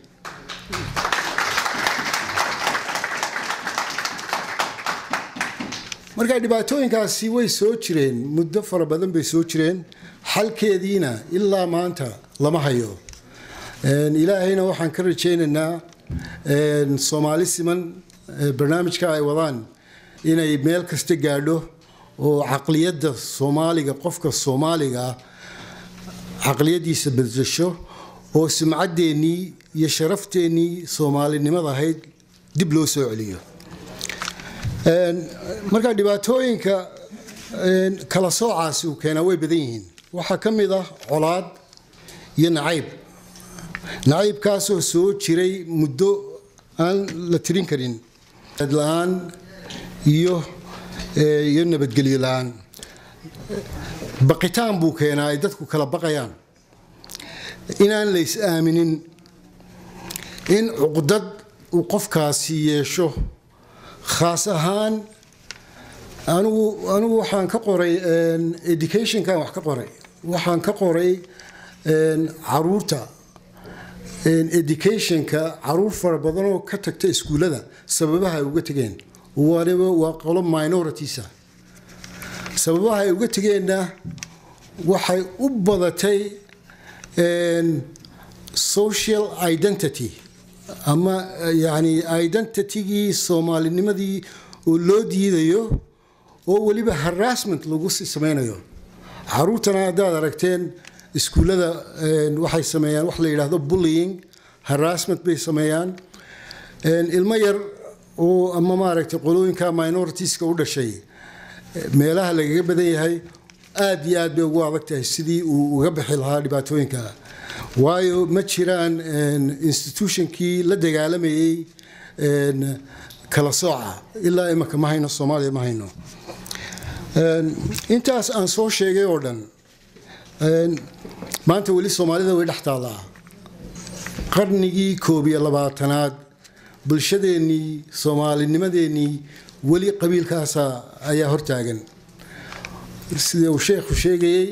marka dhibaatooyinkaasi way soo jireen muddo fara badan bay soo jireen xalkeediina ilaa maanta lama hayo ilaahayna waxaan ka rajaynaynaa soomaali siman barnaamijka ay wadaan inay meel kasta gaadho oo caqliyadda soomaaliga qofka soomaaliga ah caqliyaddiisa bedesho oo sumcaddeenii iyo sharafteenii soomaalinimada ahayd dib loo soo celiyo marka dhibaatooyinka kala soocaasi uu keenaa way badan yihiin waxaa ka mid ah colaad iyo nacayb nacaybkaasoo soo jiray muddo aan la tirin karin la-aan iyo iyo nabadgelyo la-aan baqitaan buu keenaa ay dadku kala baqayaan inaan la is aaminin in cuqdad uu qofkaasi yeesho khaas ahaan anigu anigu waxaan ka qoray educationkan wax ka qoray waxaan ka qoray caruurta educationka caruur fara badan oo ka tagta iskuullada sababaha ay uga tegeen waliba waa qolo minoritiesa sababaha ay uga tegeenna waxay u badatay social identity ama yani identitygii soomaalinimadii oo loo diidayo oo weliba harassment lagu samaynayo caruurtana haddaad aragteen iskuullada waxay sameeyaan wax la yidhaahdo bullying harassment bay sameeyaan ilmo yar oo ama maaragtay qolooyinka minoritiska u dhashay meelaha lagaga badan yahay aad iyo aad bay ugu adag tahay sidii uu uga bixi lahaa dhibaatooyinka waayo ma jiraan institutionkii la dagaalamayay kala sooca ilaa imaka ma hayno soomaaliya ma hayno intaas aan soo sheegay oo dhan maanta weli soomaalida way dhex taallaa qarnigii koob iyo labaatanaad bulshadeennii soomaalinimadeennii weli qabiilkaasa ayaa hortaagan sida uu sheekhu sheegayey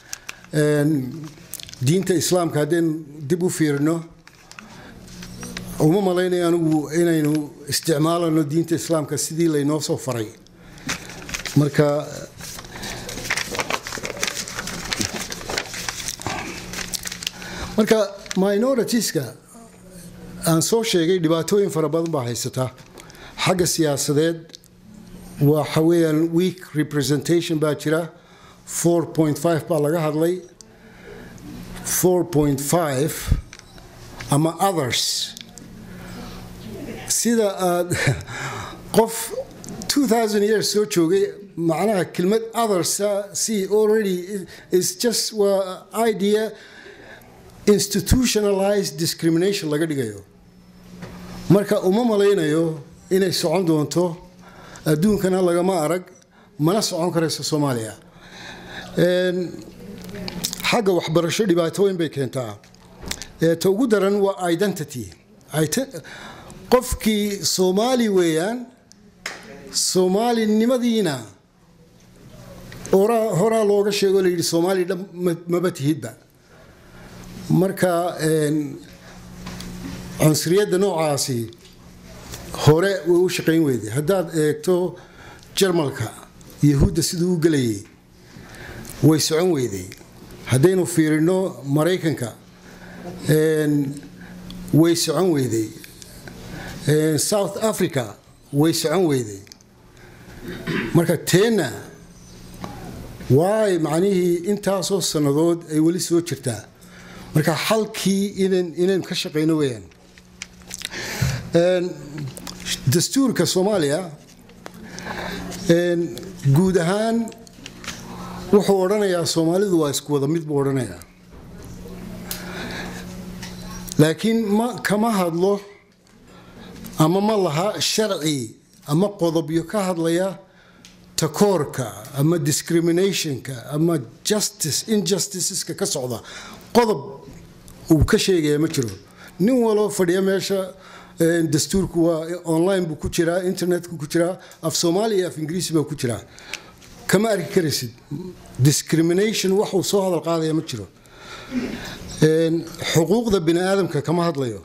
diinta islaamka haddeen dib u fiirino uma malaynayo anigu inaynu isticmaalano diinta islaamka sidii laynoo soo faray marka marka minoritiska aan soo sheegay dhibaatooyin fara badan baa haysata xagga siyaasadeed waxa weeyaan weak representation baa jira 4.5 baa laga hadlay 4.5 ama others sida aad qof 2000 years soo joogay macnaha kelmad others see already is just waa idea institutionalized discrimination laga dhigayo marka uma malaynayo inay socon doonto adduunkana lagama arag mana socon karayso soomaaliya xagga waxbarasho dhibaatooyin bay keentaa ta ugu daran waa identity qofkii soomaali weeyaan soomaalinimadiina horaa looga sheego la yidhi soomaali dhan maba tihidba marka cunsuriyadda noocaasi hore way u shaqayn weyday haddaad eegto jarmalka yahuudda siduu u gelayay way socon weyday haddaynu fiirino maraykanka way socon weyday south africa way socon weyday marka teenna waay macnihii intaasoo sannadood ay weli soo jirtaa marka xalkii inaynu ka shaqayno weyaan dastuurka soomaaliya guud ahaan wuxuu odhanayaa soomaalidu waa isku wada mid buu odhanayaa laakiin ma kama hadlo ama ma laha sharci ama qodobyo ka hadlaya takoorka ama discriminationka ama justice injusticeska ka socda qodob uu ka sheegaya ma jiro nin waloo fadhiya meesha dastuurku waa online buu ku jiraa internetku ku jiraa af soomaaliya iyo af ingiriisi baa ku jiraa kama arki karaysid discrimination waxuu soo hadal qaadaya ma jiro xuquuqda bini aadamka kama hadlayo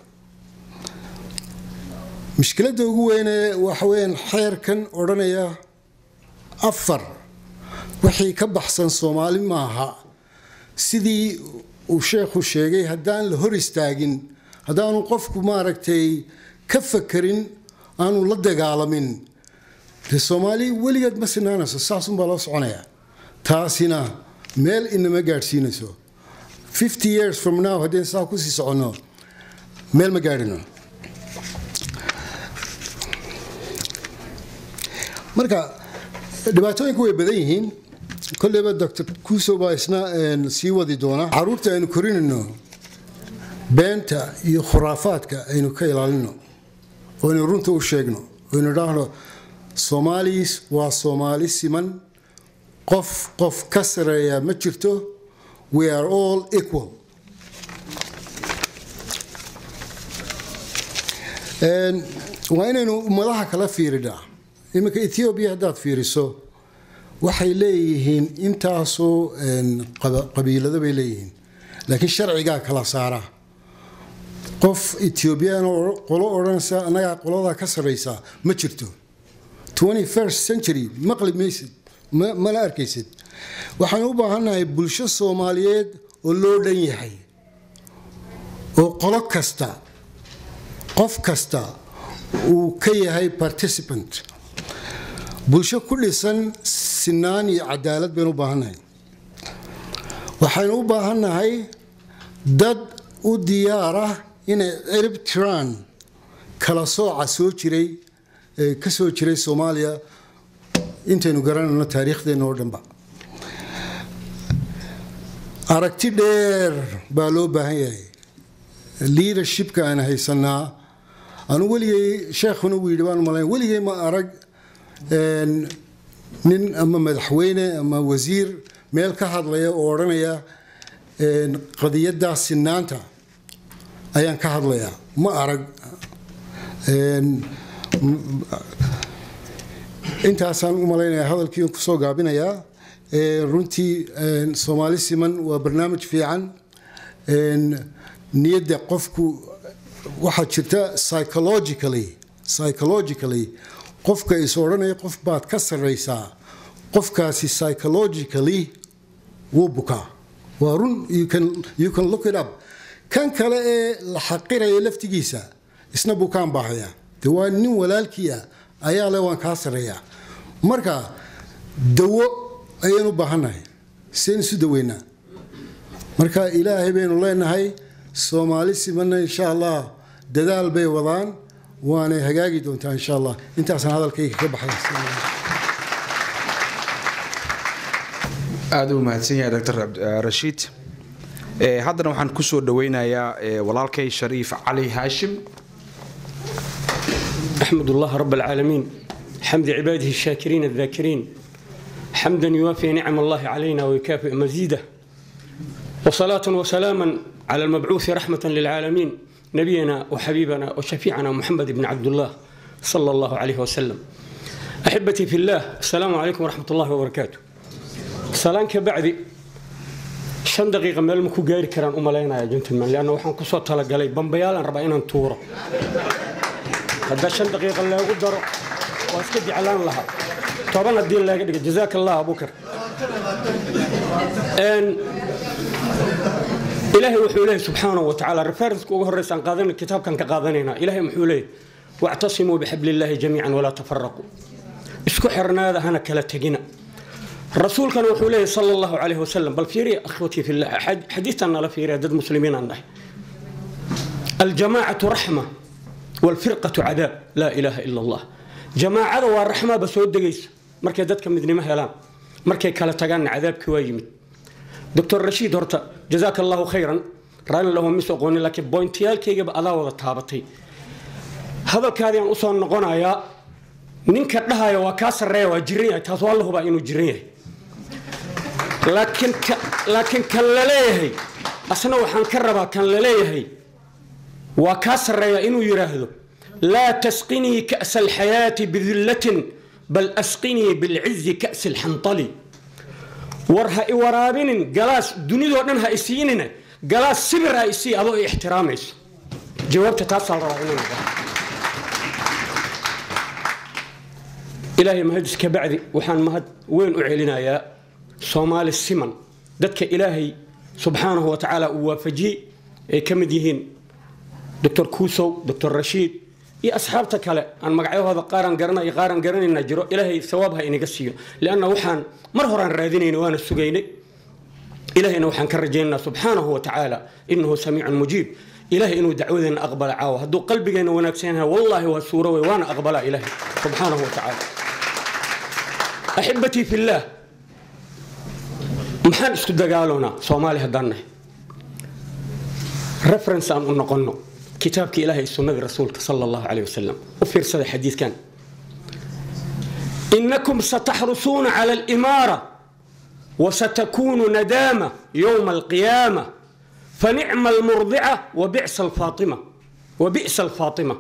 mushkiladda ugu weyne waxa weyaan xeerkan odhanaya afar wixii ka baxsan soomaali maaha sidii uu sheekhu sheegay haddaan la hor istaagin haddaanu qofku maaragtay ka fakarin aanu la dagaalamin de soomaali weligeed ma sinaanayso saasunbaa loo soconaya taasina meel inama gaadhsiinayso fifty years from now haddeen saa kusii soconno meel ma gaadhino marka dhibaatooyinku way badan yihiin kolleyba doctor kuuso baa isna sii wadi doona caruurta aynu korinayno beenta iyo khuraafaadka aynu ka ilaalino oo aynu runta u sheegno aynu idhaahno soomaalis waa soomaali siman qof qof ka sareeya ma jirto we are all equal waa inaynu ummadaha kala fiirinaa iminka ethoobiya haddaad fiiriso waxay leeyihiin intaasoo qabiilado bay leeyihiin laakiin sharcigaa kala saara qof ethiobian oo qolo odhanaysa annagaa qoladaa ka sarraysa ma jirto 21st century maqli maysid ma- mana arkaysid waxaan u baahannahay bulsho soomaaliyeed oo loo dhan yahay oo qolo kasta qof kasta uu ka yahay participant bulsho ku dhisan sinaan iyo cadaalad baynu u baahannahay waxaynu u baahannahay dad u diyaar ah inay cirib tiraan kala sooca soo jiray ee ka soo jiray soomaaliya intaynu garanayno taariikhdeenna oo dhanba aragti dheer baa loo baahan yahay leadershipka aan haysanaa anu weligay sheekhuna uu yidhi baan malayn weligay ma arag een, nin ama madaxweyne ama wasiir meel ka hadlaya oo odhanaya een, qadiyaddaa sinaanta ayaan ka hadlayaa ma arag Een, m- intaasaan u malaynayaa hadalkii kusoo gaabinayaa Ee, runtii een, soomaali siman waa barnaamij fiican Een, niyadda qofku waxaa jirta psychologically psychologically qofka is odhanaya qof baad ka sarraysaa qofkaasi psychologically wuu bukaa waa run you can, you can look it up kan kale ee la xaqiraya laftigiisa isna bukaan baahaya de waa nin walaalkii ah ayaa le waan kaa sarreeyaa marka dawo ayaynu u baahannahay seen isu daweynaa marka ilaahay baynu leenahay soomaali simanna insha allah dadaal bay wadaan waanay hagaagi doontaa insha allah intaasaan hadalkayga ka baxay aada u mahadsan yahay dr rashiid Eh, haddana waxaan kusoo dhaweynayaa eh, walaalkay shariif cali haashim أحمد الله رب العالمين حمد عباده الشاكرين الذاكرين حمدا يوافي نعم الله علينا ويكافئ مزيده وصلاة وسلاما على المبعوث رحمة للعالمين نبينا وحبيبنا وشفيعنا محمد بن عبد الله صلى الله عليه وسلم أحبتي في الله السلام عليكم ورحمة الله وبركاته سلام كبعد shan daqiiqa meel maku gaari karaan u malaynaya gentleman leanna waxaan kusoo talagalay bambayaalan rabaa inaan tuuro hadda shan daqiiqa leegu daro waa iska jeclaan lahaa toban haddii leega dhiga jazaaka allah abukar Een, ilaahay wuxuu leeyahay subxaanahu wa tacaala referenska ugu horreysaan qaadan kitaabkan ka qaadanaynaa ilaahay muxuu leeyahay wactasimuu bixabliillaahi jamiican walaa tafaraquu isku xirnaada hana kala tegina rasuulkana wuxuu leeyahay sala allahu calayhi wasalam bal fiiriya akhwatii fillah xadiistan nala fiiriya dad muslimiin aan nahay aljamaacatu raxma walfirqatu cadaab laa ilaaha ila allah jamaacada waa raxmaba soo degaysa markay dadka midnimo helaan markay kala tagaanna cadaabkii waa yimid doctor rashiid horta jazaaka allahu khayran raalin lahu mis aqoonin laakiin bointiyaalkaygaba adaa wada taabatay hadalkaadii aan usoo noqonayaa ninka dhahaya waa kaa sarreeya waa jiran yahay taas waa la hubaa inuu jiran yahay laakiin ka- laakiin kan la leeyahay asna waxaan ka rabaa kan la leeyahay waa kaa sarreeya inuu yidhaahdo laa tasqinii ka'sa alxayaati bidillatin bal asqinii bilcizi ka'si alxantali war ha i waraabinin galaas dunidoo dhan ha i siinina galaas sibir ha isii adoo i ixtiraamayso jawaabta taasaa la rabaa inuu noqdo ilaahay mahadis ka bacdi waxaan mahad weyn u celinayaa soomaali siman dadka ilaahay subxaanahu wa tacaala uu waafajiyey ay ka mid yihiin doctor kuusow doctor rashiid iyo asxaabta kale aan magacyahooda qaaraan garana iyo qaaraan garanayna jiro ilaahay sawaab ha inaga siiyo lianna waxaan mar horaan raadinayna waana sugaynay ilahayna waxaan ka rajaynaynaa subxaanahu wa tacaala inahu samiicun mujiib ilahay inuu dacwadeena aqbala caawa hadduu qalbigeena wanaagsan yahay wallaahi waa suuro wey waana aqbalaa ilahay subxaanahu wa tacaala axibatii fillaah maxaan isku dagaaloonaa soomaali haddaan nahay reference aan u noqonno kitaabka ilaahay sunnadii rasuulka sala allahu caleyh wasalam u fiirsada xadiidkan inakum sataxrusuuna cala alimaara وستكون ندامة يوم القيامة فنعم المرضعة وبئس الفاطمة وبئس الفاطمة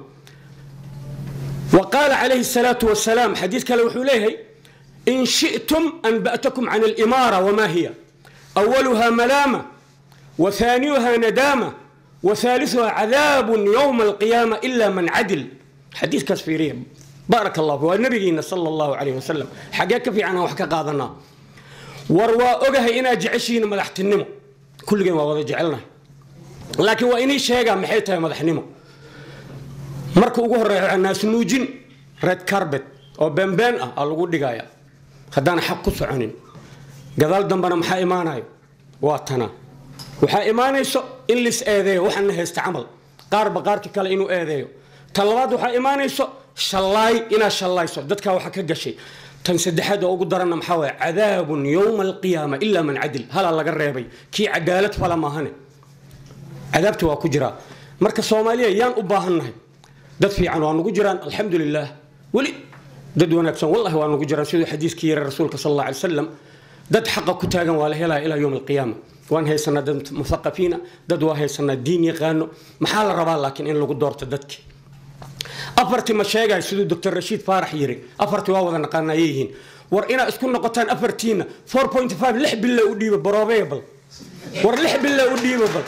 وقال عليه الصلاة والسلام حديث كلا وحوليه إن شئتم أنبأتكم عن الإمارة وما هي أولها ملامة وثانيها ندامة وثالثها عذاب يوم القيامة إلا من عدل حديث كاسفيرية بارك الله فيه والنبي صلى الله عليه وسلم حقاك في عنها وحكا قادنا وروا أجها إنا جعشين مدحت النمو كل جيم وضع جعلنا لكن وإني شيء محيتها مدح النمو marka ugu horeeya naas nuujin red carbet oo beenbeen ah aa lagu dhigaya haddaan xaq ku soconin gadaal dambena maxaa imaanayo waa tana waxaa imaanayso in lis eedeeyo waxaana haysta camal qaarba qaarka kale inuu eedeeyo tan labaad waxaa imaanayso shallaay inaad shallayso dadkaa waxa ka gashay tan saddexaad oo ugu daranna maxaa waye cadaabun yowma alqiyaama ilaa man cadil halaa laga reebay kii cadaalad fala maahane cadaabta waa ku jiraa marka soomaaliya yaan u baahannahay dad fiican waa nugu jiraan alxamdu lilah weli dad wanaagsan wallahi waa nugu jiraan siduu xadiiskii yiri rasuulka sal alla alay wasalam dad xaqa ku taagan waa la helaya ilaa yowm alqiyaama waan haysanaa dad muthaqafiina dad waa haysanaa diin yaqaano maxaa la rabaa laakiin in lagu doorto dadki afartii ma sheegay siduu doctor rashiid faarax yiri afartii waa wada naqaanayay yihiin war inaa isku noqotaan afartiina 4.5 lix bille u dhiiba baroobeya bal war lix bille u dhiiba bal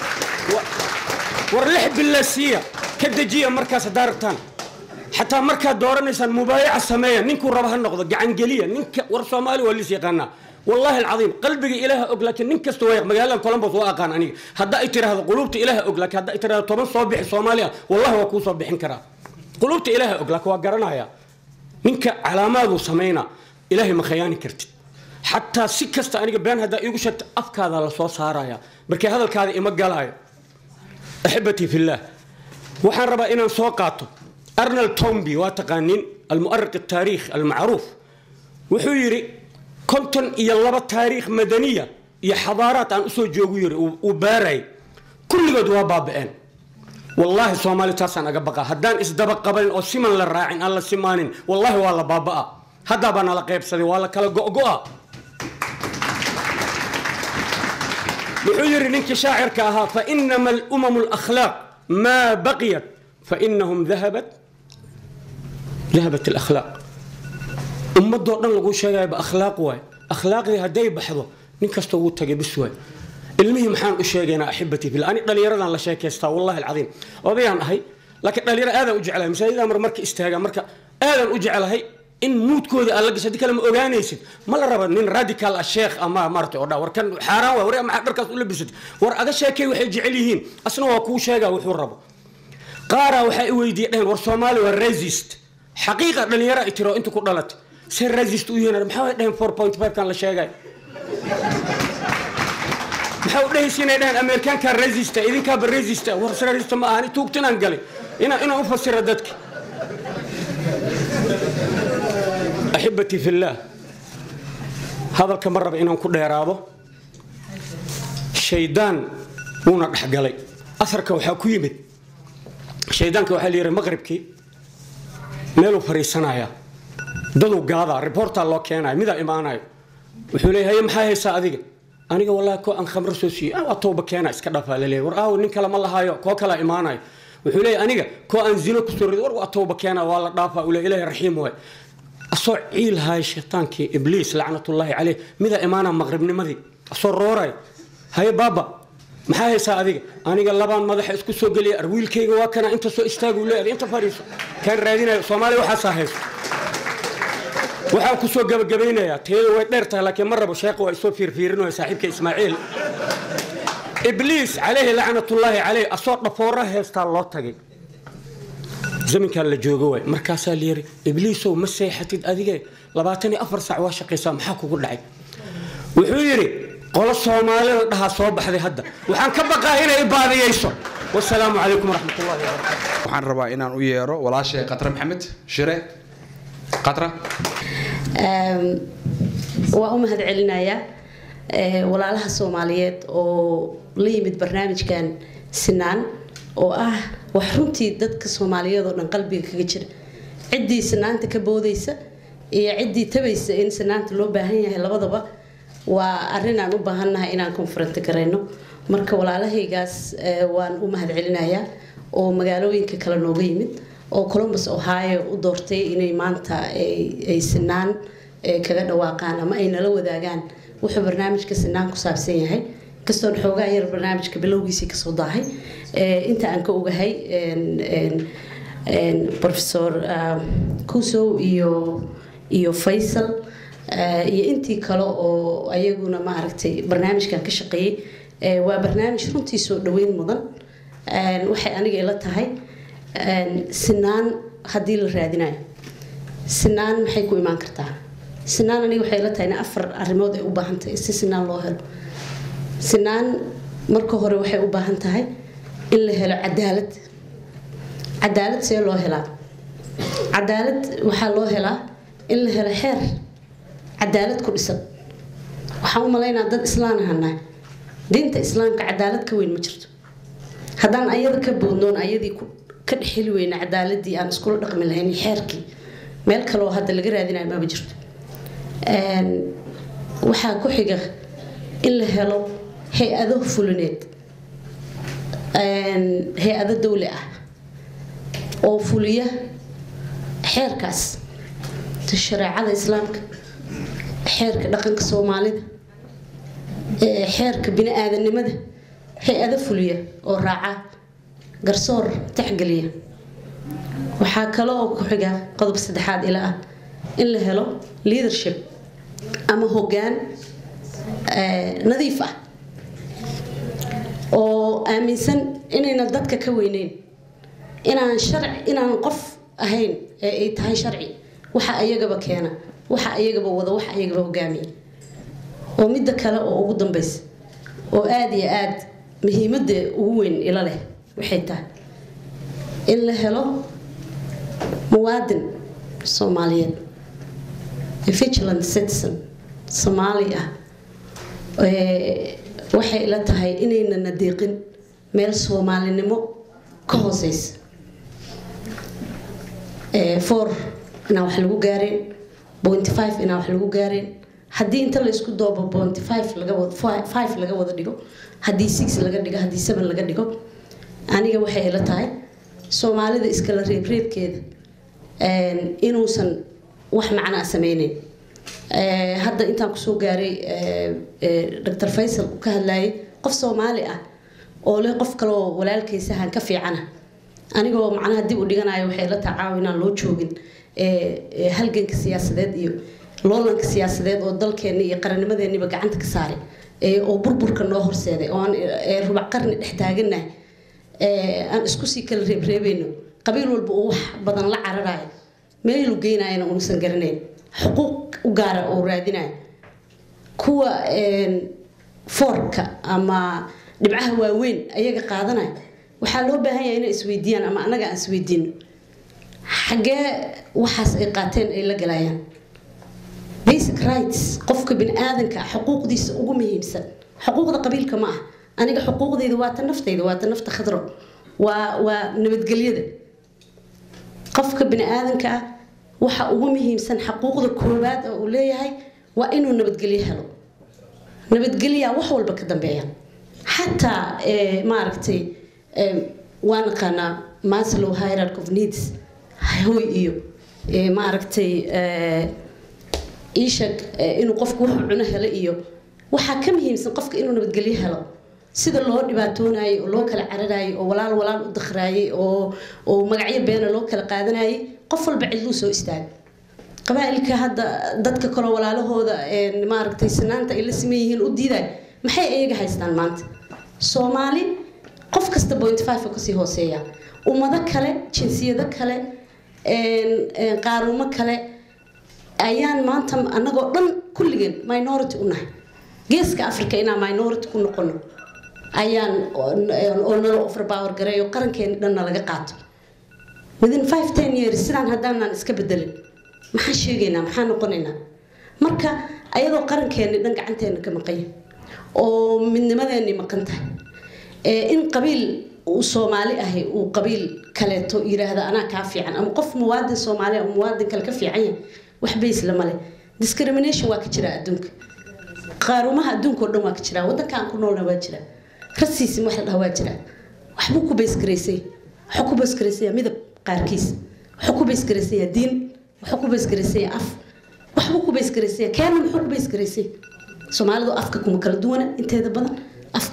war lix bille siiya ka dejiya markaas haddaa rabtaan xataa markaad dooranaysaan mubaayaca sameeya ninkuu raba ha noqdo gacangeliya ninka war soomaali waa liis yaqaanaa والله العظيم قلبي إله أقول لكن نكس تويق مجال كولومبوس وأقان أني هدا إتر هذا قلوبتي إله أقول لك هدا إتر هذا طبعا صبح صوماليا والله هو كو صبح كرا قلوبتي إله أقول لك وقرنا يا نك علامات وسمينا إلهي ما خياني كرت حتى سكست أنا بين هذا يقشت أفكار هذا الصوص هارايا بركي هذا الكاذي إما قال أحبتي في الله وحن ربا إنا سوقاته أرنل تومبي واتقانين المؤرق التاريخ المعروف وحيري كنتن إيا لبا تاريخ مدنية إيا حضارات أن أسو جوغو يري وباري كل قد وابابئين والله سومالي تاسان أقبقى هدان إسدبق قبلين أو سيمان للراعين الله سيمانين والله والله بابا هدا بانا لقيب سدي والله كلا قوقوا وحيري لنك شاعر كاها فإنما الأمم الأخلاق ما بقيت فإنهم ذهبت ذهبت الأخلاق ummadoo dhan lagu sheegayaba akhlaaq waay akhlaaqdii hadday baxdo nin kasta wuu tagay bis waay ilmihii maxaan u sheegaynaa axibatii fil ani dhallinyaradan la sheekaystaa wallahi alcadiim odayaan ahay laakiin dhallinyaro aadaan u jeclahay masaajidaan mar marka istaagaa marka aadaan u jeclahay in muudkooda aad la gashay haddii kale ma ogaanaysid ma la raba nin radical ah sheekh ama maaragtay oo dhaa war kan xaaraan waay war maxaa dharkaas u labisatay war aga sheekay waxay jecel yihiin asna waa kuu sheegaa wuxuu rabo qaaraa waxaa i weydiiyey dhehen war soomaali waa resist xaqiiqa dhallinyaro ay tiro inta ku dhalatay se resist u yihiin maxaa way dhaheen 4.5 kan la sheegay maxaa u dhahaysa inay dhaheen ameerikaankaa resista idinkaaba resista war resista ma ahani tuugtinaan galay inaan inaan u fasira dadka axibatii fillaah hadalka ma raba inaan ku dheeraado shaydaan wuuna dhexgalay asarka waxaa ku yimid shaydaanka waxaa la yidhi maqribkii meeluu fariisanayaa daduu gaadaa reportaa loo keenayo midaa imaanayo wuxuu leeyahay haye maxaa haysaa adiga aniga wallahi koo aan khamro soo siiyey ah waa tooba keena iska dhafaa laleeyahay war aawo nin kale ma lahaayo koo kalaa imaanayo wuxuu leeyahay aniga koo aan zino kusoo rido war waa tooba keena waa la dhaafaa uu leeyahay ilaahay raxiim waay asoo ciil haaya shaytaankii ibliis lacnatullaahi caleyh midaa imaanaa maqribnimadii asoo rooraya haye baaba maxaa haysaa adiga aniga labaan madaxa isku soo geliya arwiilkayga waa kana inta soo istaagu leeyahay inta fadhiiso kaan raadinayo soomaaliya waxaasaa hayso waxaan ku soo gabagabaynayaa teedu way dheer tahay laakiin ma rabo sheekhu waa isoo fiirfiirinaya saaxiibka ismaaciil ibliis calayhi lacnatullaahi caleyh asoo dhafoora heestaa loo tagay zaminkan la joogo waay markaasaa la yiri ibliisow ma seexatid adige labaatan iyo afar saac waa shaqaysaa maxaa kugu dhacay wuxuu yidhi qolo soomaalida dhahaa soo baxday hadda waxaan ka baqaa inay baadiyeyso wasalaamu calaykum waraxmatullahi wabarakatu waxaan rabaa inaan u yeero walaashay qatra maxamed shire qatra waa u mahad celinayaa walaalaha soomaaliyeed oo la yimid barnaamijkan sinaan oo ah wax runtii dadka soomaaliyeed oo dhan qalbiga kaga jira ciddii sinaanta ka boodaysa iyo ciddii tabaysa in sinaanta loo baahan yahay labadaba waa arrin aan u baahannahay inaan konfaranta garayno marka walaalahaygaas waan u mahad celinayaa oo magaalooyinka kale nooga yimid oo columbus ohio u doortay inay maanta ay sinaan kaga dhawaaqaan ama ay nala wadaagaan wuxuu barnaamijka sinaan ku saabsan yahay kastoon xoogaa yar barnaamijka bilowgiisii kasoo daahay Eh, inta aan ka ogahay en- en- en professor ah, kusow iyo iyo faysal eh, iyo intii kale oo ayaguna maaragtay barnaamijkan ka shaqeeyey Eh, waa barnaamij runtii soo dhaweyn mudan En, waxay aniga ila tahay en, sinaan haddii la raadinayo sinaan maxay ku imaan kartaa sinaan aniga waxay ila tahay in afar arrimood ay u baahan tahay si sinaan loo helo sinaan marka hore waxay u baahan tahay in la helo cadaalad cadaalad see loo helaa cadaalad waxaa loo helaa in la helo xeer cadaalad ku dhisan waxaan u malaynaa dad islaan ahanaa diinta islaamka cadaalad ka weyn ma jirto haddaan ayada ka boodnoon ayadii ku- ka dhexeli weyna cadaaladii aan iskula dhaqmi lahayn iyo xeerkii meel kale oo hadda laga raadinayo maba jirto Een, waxaa ku xiga in la helo hay-ado fulineed Een, hay-ado dawli ah oo fuliya xeerkaas shareecada islaamka xeerka dhaqanka soomaalida ee xeerka bini-aadanimada hay-ado fuliya oo raaca garsoor taxgeliya waxaa kale oo ku xiga qodob saddexaad ila ah in la helo leadership ama hoggaan eh, nadiif ah oo aaminsan inayna dadka ka weyneyn inaan sharci inaan qof ahayn ee ay tahay sharci waxa ayagaba keena waxa ayagaba wada waxa ayagaba hogaamiya oo midda kale oo ugu dambeysa oo aada iyo aada muhiimadda ugu weyn ila leh waxay tahay in la helo muwaadin soomaaliyeed a vigilant citizen soomaali ah ee, waxay ila tahay inayna nadeeqin meel soomaalinimo ka hooseysa Ee, four inaan wax lagu gaareen pointy five inaan wax lagu gaareen haddii inta la isku doobo pointy five laga wada fi- five laga wada dhigo haddii six laga dhigo haddii seven laga dhigo aniga waxay ila tahay soomaalida iskala reebreebkeeda een, inuusan wax macnaa sameyneyn Ee, hadda intaan kusoo gaaray ee, ee, dr faysal uu ka hadlayay qof soomaali ah oo leh qof kale oo walaalkaysahan ka fiicana anigoo macnaha dib u dhiganayo waxay la tacaaw inaan loo joogin ee, ee, halganka siyaasadeed iyo loolanka siyaasadeed oo dalkeenni iyo qarannimadeeniba gacanta ka saaray ee, oo burburka noo horseeday oo aan ee, rubac qarni dhex taaganahay ee, aan isku sii kala reebreebayno qabiil walba uu wax badan la cararayo meelu geynayana unuusan garanayn xuquuq u gaara oo raadinayo kuwa een, foorka ama dhibcaha waaweyn ayaga qaadanaya waxaa loo baahan yahay inay isweydiiyaan ama annaga aan isweydiino xaggee waxaas ay qaateen ay la galayaan basic rights qofka bini-aadanka ah xuquuqdiisa ugu muhiimsan xuquuqda qabiilka ma ah aniga xuquuqdayda waa ta naftayda waa ta nafta khadro waa waa nabadgelyada qofka bini-aadanka ah waxa ugu muhiimsan xaquuqda koowaad oo uu leeyahay waa inuu nabadgelyo helo nabadgelyaa wax walba ka dambeeya xataa eh, maaragtay eh, waa naqaanaa maslow hierarchy of needs hoy iyo eh, maaragtay eh, iishag eh, inuu qofku wuxuu cuno helo iyo waxaa ka muhiimsan qofka inuu nabadgelyo helo sida loo dhibaatoonayay oo loo kala cararayay oo walaal walaal u dakhraayay oo oo magacyo beena loo kala qaadanayay qof walba cidluu soo istaagay qabaa'ilka hadda dadka kaloo walaalahooda een, maaragtay sinaanta ay la siman yihiin u diiday maxay iyaga haystaan maanta soomaali qof kasta point five oo kasii hooseeya ummado kale jinsiyado kale een, een, qaarumo kale ayaan maanta annagoo dhan kulligeen minority u nahay geeska africa inaan minority ku noqono ayaan oo nala overpower gareeyo qarankeeni dhanna laga qaato within five ten years sidaan haddaanaan iska bedelin maxaan sheegaynaa maxaan noqonaynaa marka ayadoo qarankeeni dhan gacanteena ka maqanya oo midnimadeeni maqan tahay ee in qabiil uu soomaali ahi uu qabiil kaleeto yiraahda anaa kaa fiican ama qof muwaadin soomaali ah oo muwaadin kale ka fiican yahay wax bays lama leh discrimination waa ka jira adduunka qaarumaha adduunka oo dhan waa ka jira waddanka aan ku noolna waa jira rasiisim wax la dhaha waa jira waxbuu ku baysgaraysay waxuu ku baysgaraysaya midab qaarkiis waxuu ku baysgaraysaya diin waxuu ku baysgaraysaya af waxbuu ku baysgaraysaya keena muxuu ku baysgaraysay soomaalidu afka kuma kala duwana inteeda badan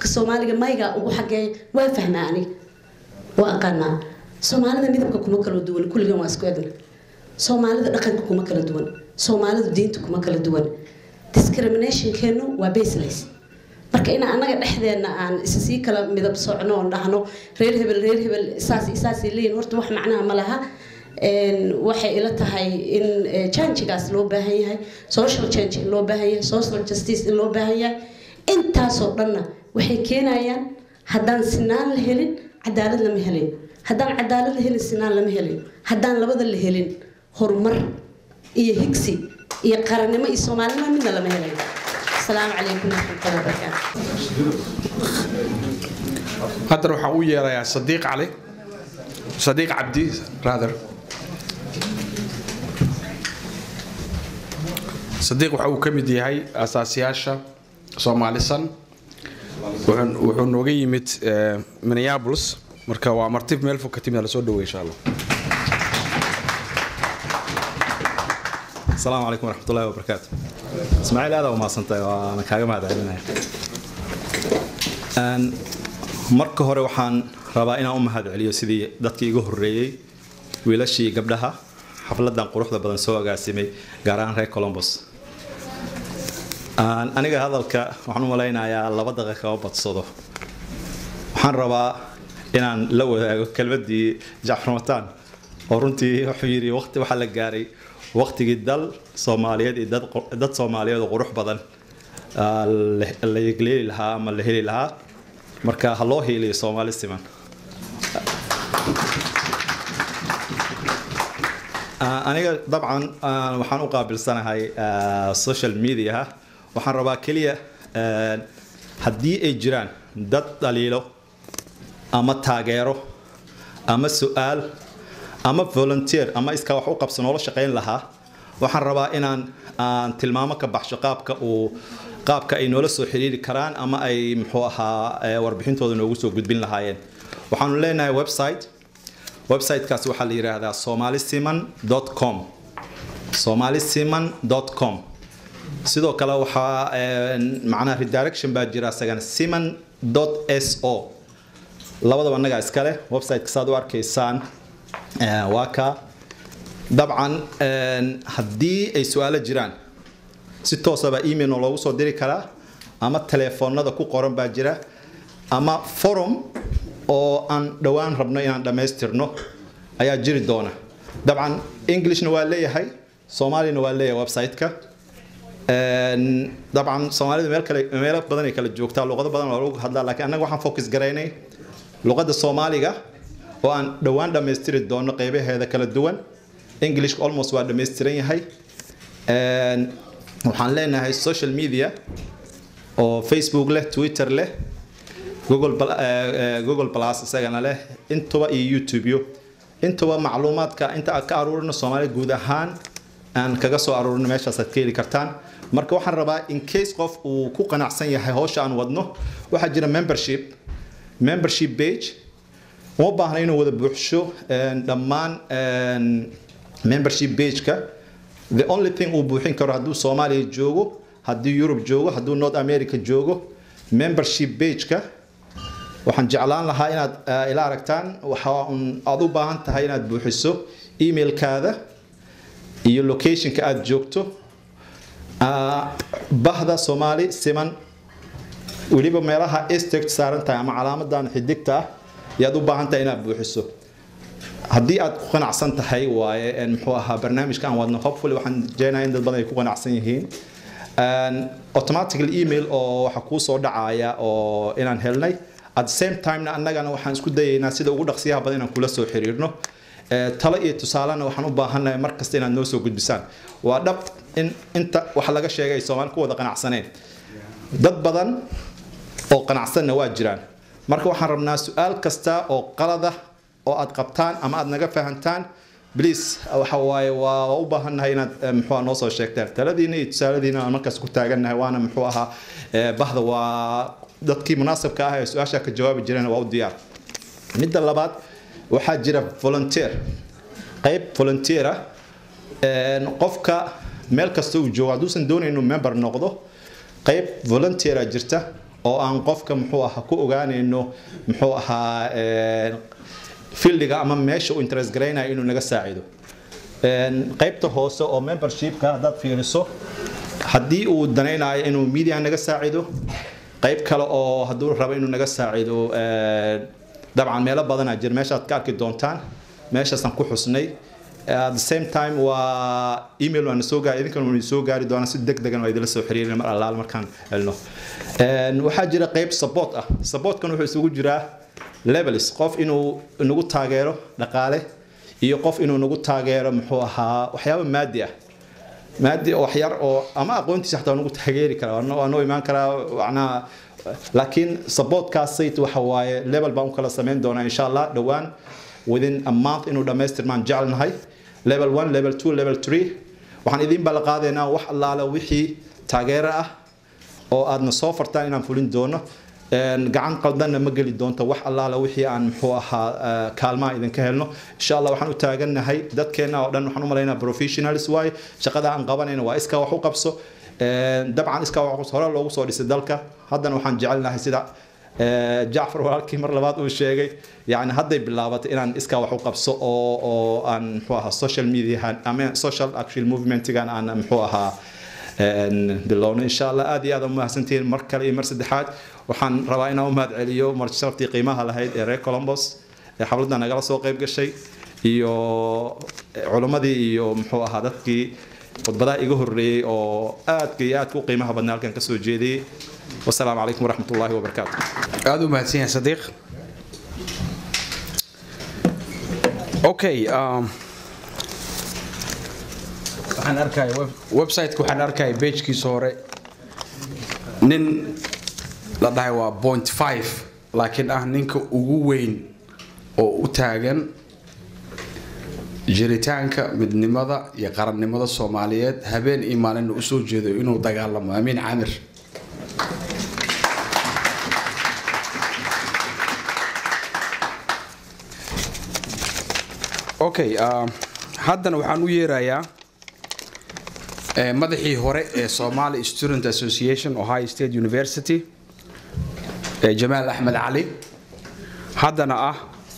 afka soomaaliga mayga ugu xageeya waa fahmaa aniga waa aqaanaa soomaalida midabka kuma kala duwan kulligan waa isku egna soomaalida dhaqanka kuma kala duwan soomaalidu diinta kuma kala duwan discriminationkeenu waa baseless marka in annaga dhexdeena aan isa sii kala midab socno oon dhahno reer hebel reer hebel saas saasay leeyihin horta wax macnaha ma laha waxay ila tahay in changigaas loo baahan yahay social change in loo baahan yahay social justice in loo baahan yahay intaasoo dhanna waxay keenayaan haddaan sinaan la helin cadaalad lama helin haddaan cadaalad la helin sinaan lama helin haddaan labada la helin horumar iyo higsi iyo qarannimo iyo soomaalinimo midna lama helin asalaamu calaykum waraxmatullahi wabarakaatu haddana waxaan u yeerayaa sadiiq cali sadiiq cabdi rather sadiiq waxa uu ka mid yahay asaasiyaasha soomaalisan wuxuu wuxuu nooga yimid eh, minneapolis marka waa martib meel fog ka timid lasoo dhaweey insha allah السلام عليكم ورحمة الله وبركاته اسماعيل هذا وما صنتي وانا كاغا ما دعينا ان marka hore waxaan rabaa inaan u mahad celiyo sidii dadkii igu horeeyay wiilashii gabdhaha xafladan quruxda badan soo agaasimay gaar ahaan reer Columbus aan aniga hadalka waxaan u malaynayaa laba daqiiqo oo badsado waxaan rabaa inaan la wadaago kelmadii Jacfar Mataan oo runtii wuxuu yiri waqti waxa la gaaray waqtigii dal Soomaaliyeed iyo dad dad Soomaaliyeed oo qurux badan ah, la- la yegleeli lahaa ama la heli lahaa marka ha loo hiiliyo Soomaali siman Ah, aniga dabcan ah, waxaan u qaabilsanahay ah, social media waxaan rabaa keliya ah, haddii ay jiraan dad dhaliilo ama taageero ama su'aal ama volunteer ama iskaa wax u qabso noola shaqayn lahaa waxaan rabaa inaan aan tilmaamo ka baxsho qaabka uu qaabka ay noola soo xiriiri karaan ama ay muxuu ahaa eh, warbixintooda noogu soo gudbin lahaayeen waxaanu leenahay website websitekaas waxaa la yidhaahdaa somalisiman.com somalisiman.com sidoo kale waxaa eh, macnaha redirection baa jira isagana siman.so labadaba annagaa iskale websiteka saad u arkaysaan eh, waa ka dabcan eh, haddii ay su-aalo jiraan si toosaba email noo loogu soo diri karaa ama telefoonada ku qoran baa jira ama forum oo aan dhowaan rabno inaan dhammaystirno ayaa jiri doona dabcan englishna waa leeyahay soomaalina waa leeyahay website-ka Een, dabcan soomaalida meel kale meelo badan ay kala joogtaa luqado badan waa lagu hadlaa laakiin annaga waxaan focus garaynay luqadda soomaaliga oo aan dhowaan dhammaystiri doono qeybaheeda kala duwan englishka almost waa dhammaystiran yahay Een, waxaan leenahay social media oo facebook leh twitter leh google Pl- eh, eh, google plus isagana leh intuba iyo youtube yo intuba macluumaadka inta aad ka aruurino soomaali guud ahaan aan kaga soo aruurino meeshaas aad ka heli kartaan marka waxaan rabaa in case qof uu ku qanacsan yahay hawsha aan wadno waxaa jira membership membership page uma baahna inuu wada buuxsho een, dhammaan een, membership page-ka the only thing uu buuxin karo hadduu soomaaliya joogo hadduu yurub joogo hadduu north america joogo membership page-ka waxaan jeclaan lahaa inaad eh, ila aragtaan waxa un aad u baahan tahay inaad buuxiso emailkaada iyo locationka aad joogto Ah, bahda soomaali siman weliba meelaha estect saaran tahay ama calaamadan xidigta ah yaad u baahan tahay inaad buuxiso haddii aad ku qanacsan tahay waaye een, muxuu ahaa barnaamijka aan wadno hopefully waxaan jeenayaa in dad badan ay ku qanacsan yihiin Een, automatical email oo waxa kuu soo dhacaya oo inaan helnay at the same time annagana waxaan isku dayaynaa sida ugu dhaqsiyaha badan inaan kula soo xiriirno Eh, talo iyo tusaalena waxaan u baahannahay mar kasta inaad noo soo gudbisaan waa dhab in inta wax laga sheegay ay soomaali ku wada qanacsaneen dad badan oo qanacsanna waa jiraan marka waxaan rabnaa su-aal kasta oo qalada oo aad qabtaan ama aad naga fahantaan please waxa waaye waa waa u baahannahay inaad eh, muxuu ahaa noo soo sheegtaan taladiina iyo tusaaladiina aan markaas ku taagannahay waana muxuu ahaa eh, bahda waa dadkii munaasabka ah ee su-aasha ka jawaabi jireen waa u diyaar midda labaad waxaa jira volunteer qayb volunteer ah Een, qofka meel kasta uu joogo hadduusan doonayn inuu member noqdo qayb volunteer ah jirta oo aan qofka muxuu ahaa ku ogaanayno muxuu ahaa fieldiga ama meesha uu interest garaynayo inuu naga saacido qaybta hoose oo membershipka haddaad fiiriso haddii uu danaynayo inuu media naga saacido qayb kale oo hadduu rabo inuu naga saacido dabcan meelo badanaa jira meeshaad ka arki doontaan meeshaasaan ku xusnay at the same time waa email waana soo gaari idinkan waana soo gaari doonaa si deg degan waa idinla soo xiriirina mar allaal markaan helno waxaa jira qayb support ah supportkan wuxuu isugu jiraa levels qof inuu nagu taageero dhaqaale iyo qof inuu nagu taageero muxuu ahaa waxyaabo maadi ah maadi oo waxyar oo ama aqoontiisa xataa nagu taageeri kara waa noo imaan karaa macnaha laakiin supportkaasayt waxa waaye level baan u kala samayn doonaa insha allah dhowaan within a month inuu dhammaystirmaan jecelnahay level one level two level three waxaan idiin balla qaadaynaa wax allaala wixii taageero ah oo aadna soo fartaan inaan fulin doono gacan qaldanna ma geli doonto wax allaala wixii aan muxuu ahaa kaalmaha idinka helno insha allah waxaan u taagannahay dadkeenna oo dhan waxaan u malaynaa professionals waaye shaqada aan qabanayna waa iskaa wax u qabso dabcan iskaa wax hore loogu soo dhisay dalka haddana waxaan jecelnahay sida jacfar walaalkii mar labaad uu sheegay yani hadday bilaabatay inaan iskaa wax u qabso oo oo aan muxuu ahaa social media ama social actual movementgan aan muxuu ahaa bilowno insha allah aad iyo aad umahadsantihiin mar kale iyo mar saddexaad waxaan rabaa inaan u mahad celiyo marti sharaftii qiimaha lahayd ee reer colombos ee xafladda nagala soo qayb gashay iyo culimmadii iyo muxuu ahaa dadkii khudbadaha iga horreeyey oo aadka iyo aadka u qiimaha badnaa halkan ka soo jeediyey wasalaamu calaykum waraxmat ullaahi wabarakaatu aada u mahadsan yahay sadiiq okay um, waxaan arkaya websiteka waxaan arkaya bagekiisa hore nin la dhahay waa point five laakiin ah ninka ugu weyn oo u taagan jiritaanka midnimada iyo qarannimada soomaaliyeed habeen iyo maalinna usoo jeedo inuu dagaalamo amiin camir okay haddana waxaan u yeerayaa madaxii hore ee somali student association ohio state university jamaal axmed cali haddana ah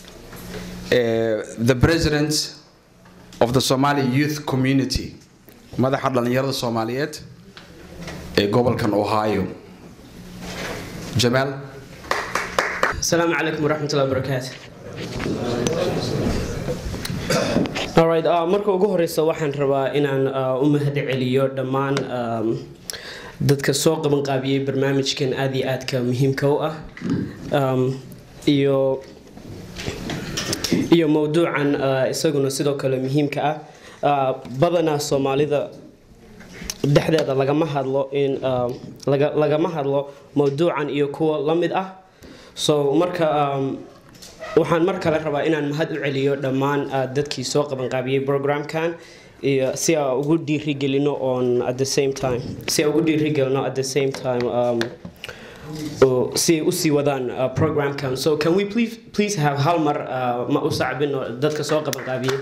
the president of the somali youth community madaxa dhallinyarada soomaaliyeed ee gobolkan ohio jamaal السلام عليكم ورحمة الله وبركاته Alright, uh, marka ugu horeysa waxaan rabaa inaan uh, u mahad celiyo dhammaan um, dadka soo qaban qaabiyey barnaamijkan aad iyo aadka muhiimka u ah um, iyo iyo mowduucan uh, isaguna sidoo kale muhiimka ah uh, badanaa soomaalida dhexdeeda lagama hadlo in uh, laga, lagama hadlo mowduucan iyo kuwa la mid ah so marka um, waxaan mar kale rabaa inaan mahad u celiyo dhammaan uh, dadkii soo qabanqaabiyey programkan iyo si aan ugu dhiirigelino on at the same time si aan ugu dhiirigelino at the same time um, oo si ay usii wadaan uh, programkan so can we please please have hal mar uh, ma u sacbino dadka soo qabanqaabiyey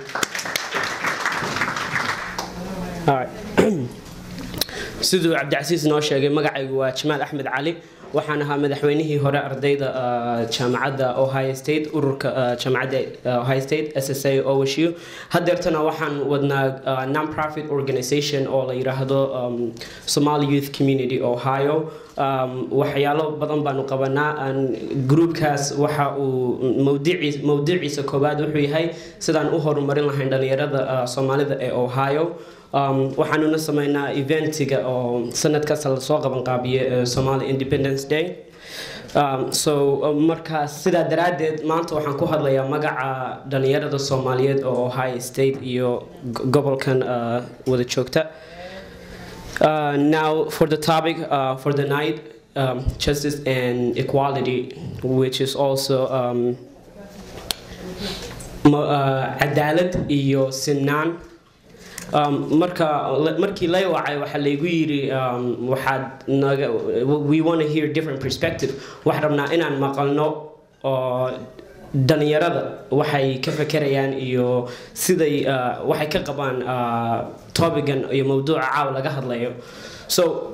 Alright. siduu cabdicasiis noo sheegay magacaygu waa jamaal axmed cali waxaan ahaa madaxweynihii hore ardayda uh, jaamacadda ohio state ururka uh, jaamacadda uh, ohio state ssa owshu hadeertana waxaan wadnaa uh, non-profit organization oo la yiraahdo um, somali youth community ohio um, waxyaalo badan baanu qabanaa aan groupkaas waxa uu mawdiciis mawdiciisa koowaad wuxuu yahay sidaan u horumarin lahayn dhalinyarada uh, soomaalida ee ohio um, waxaanuna sameynaa eventiga oo sanadkaas lasoo qaban qaabiye uh, somali independence day um, so uh, markaas sidaa daraaddeed maanta waxaan ku hadlayaa magaca dhalinyarada soomaaliyeed oo ohio state iyo go- gobolkan uh, wada joogta Uh, now, for the topic uh, for the night, um, justice and equality, which is also um, ma- uh, cadaalad iyo sinaan. Um, marka markii lay wacay waxaa laygu yiri um, waxaad naga we want to hear different perspective waxaan rabnaa inaan maqalno oo dhalinyarada waxay ka fekerayaan iyo siday uh, waxay ka qabaan uh, topigan iyo mawduuca caaw laga hadlayo so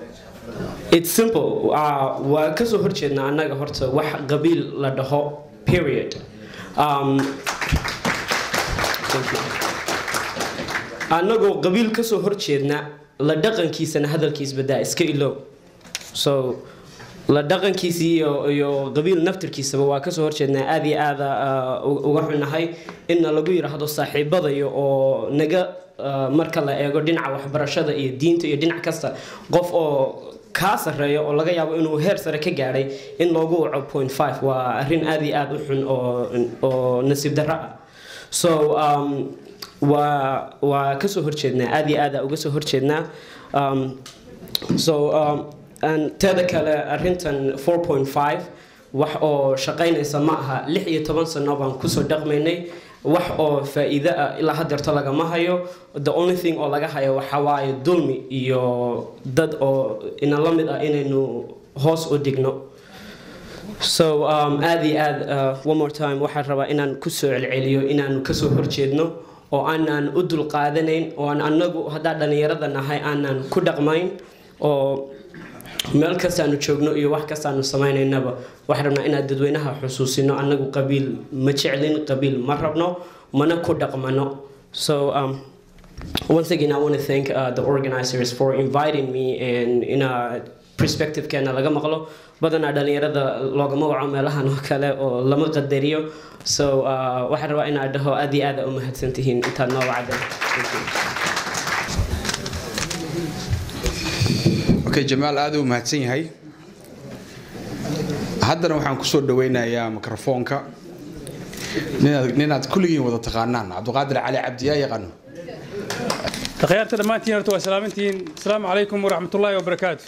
it's simple uh, waa kasoo horjeednaa annaga horta wax qabiil la dhaho period um, thank you. annagoo qabiil kasoo horjeedna la dhaqankiisana hadalkiis badaa iska ilow so la dhaqankiisa iyo iyo qabiil naftirkiisaba waa kasoo horjeednaa aad iyo aada uh, uga xunahay inna lagu yidhaahdo saaxiibadayo oo naga uh, marka la eego dhinaca waxbarashada iyo diinta iyo dhinac kasta qof oo kaa sareeyo oo laga yaabo inuu heer sare ka gaadhay in loogu waco point five waa arrin aad iyo aada u xun oo oo nasiib darro ah so um, waa waa kasoo horjeednaa aad iyo aada uga soo horjeednaa um, so um, and teeda kale arrintan 4.5 wax oo shaqaynaysa ma aha lix iyo toban sano baan kusoo dhaqmaynay wax oo faa'iido ah ilaa hadeerto lagama hayo the only thing oo laga hayo waxa waaye dulmi iyo dad oo ina la mid ah inaynu hoos u dhigno so um, aad iyo aad uh, one more time waxaan rabaa inaan kusoo celceliyo inaanu kasoo horjeedno oo aanan u dulqaadanayn oo aan anagu haddaa dhallinyarada nahay aanan ku dhaqmayn oo meel kastaanu joogno iyo wax kastaanu samaynaynaba waxaan rabnaa inaan dadweynaha xusuusino annagu qabiil ma jeclin qabiil ma rabno mana ku dhaqmano so um, once again i want to thank uh, the organizers for inviting me and in a perspective keena laga maqlo badanaa dhalinyarada loogama waco meelahan oo kale oo lama qadariyo so uh, waxaan rabaa inaan dhaho aad iyo aad u mahadsantihiin intaad noo wacdan okay jamaal aad u mahadsan yahay haddana waxaan kusoo dhaweynayaa mikrofoonka ninaad ninaad kulligiin wada taqaanaan cabdiqaadir cali cabdi yaa yaqaano تخيرت دمانتين horta waa salaamantihiin asalaamu calaykum waraxmat ullaahi wabarakaatu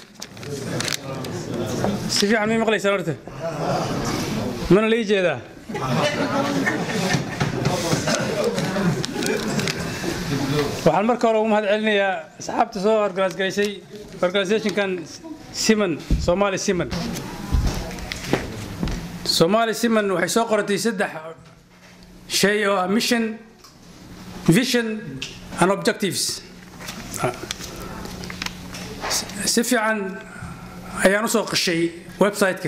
si fiican may maqlaysaan horta mana la ii jeedaa waxaan marka hore ugu mahad celinayaa asxaabta soo organise garaysay organisationkan siman somali siman somali siman waxay soo qoratay saddex shay oo ah mission vision and objectives si fiican ayaan u soo qashay website-ka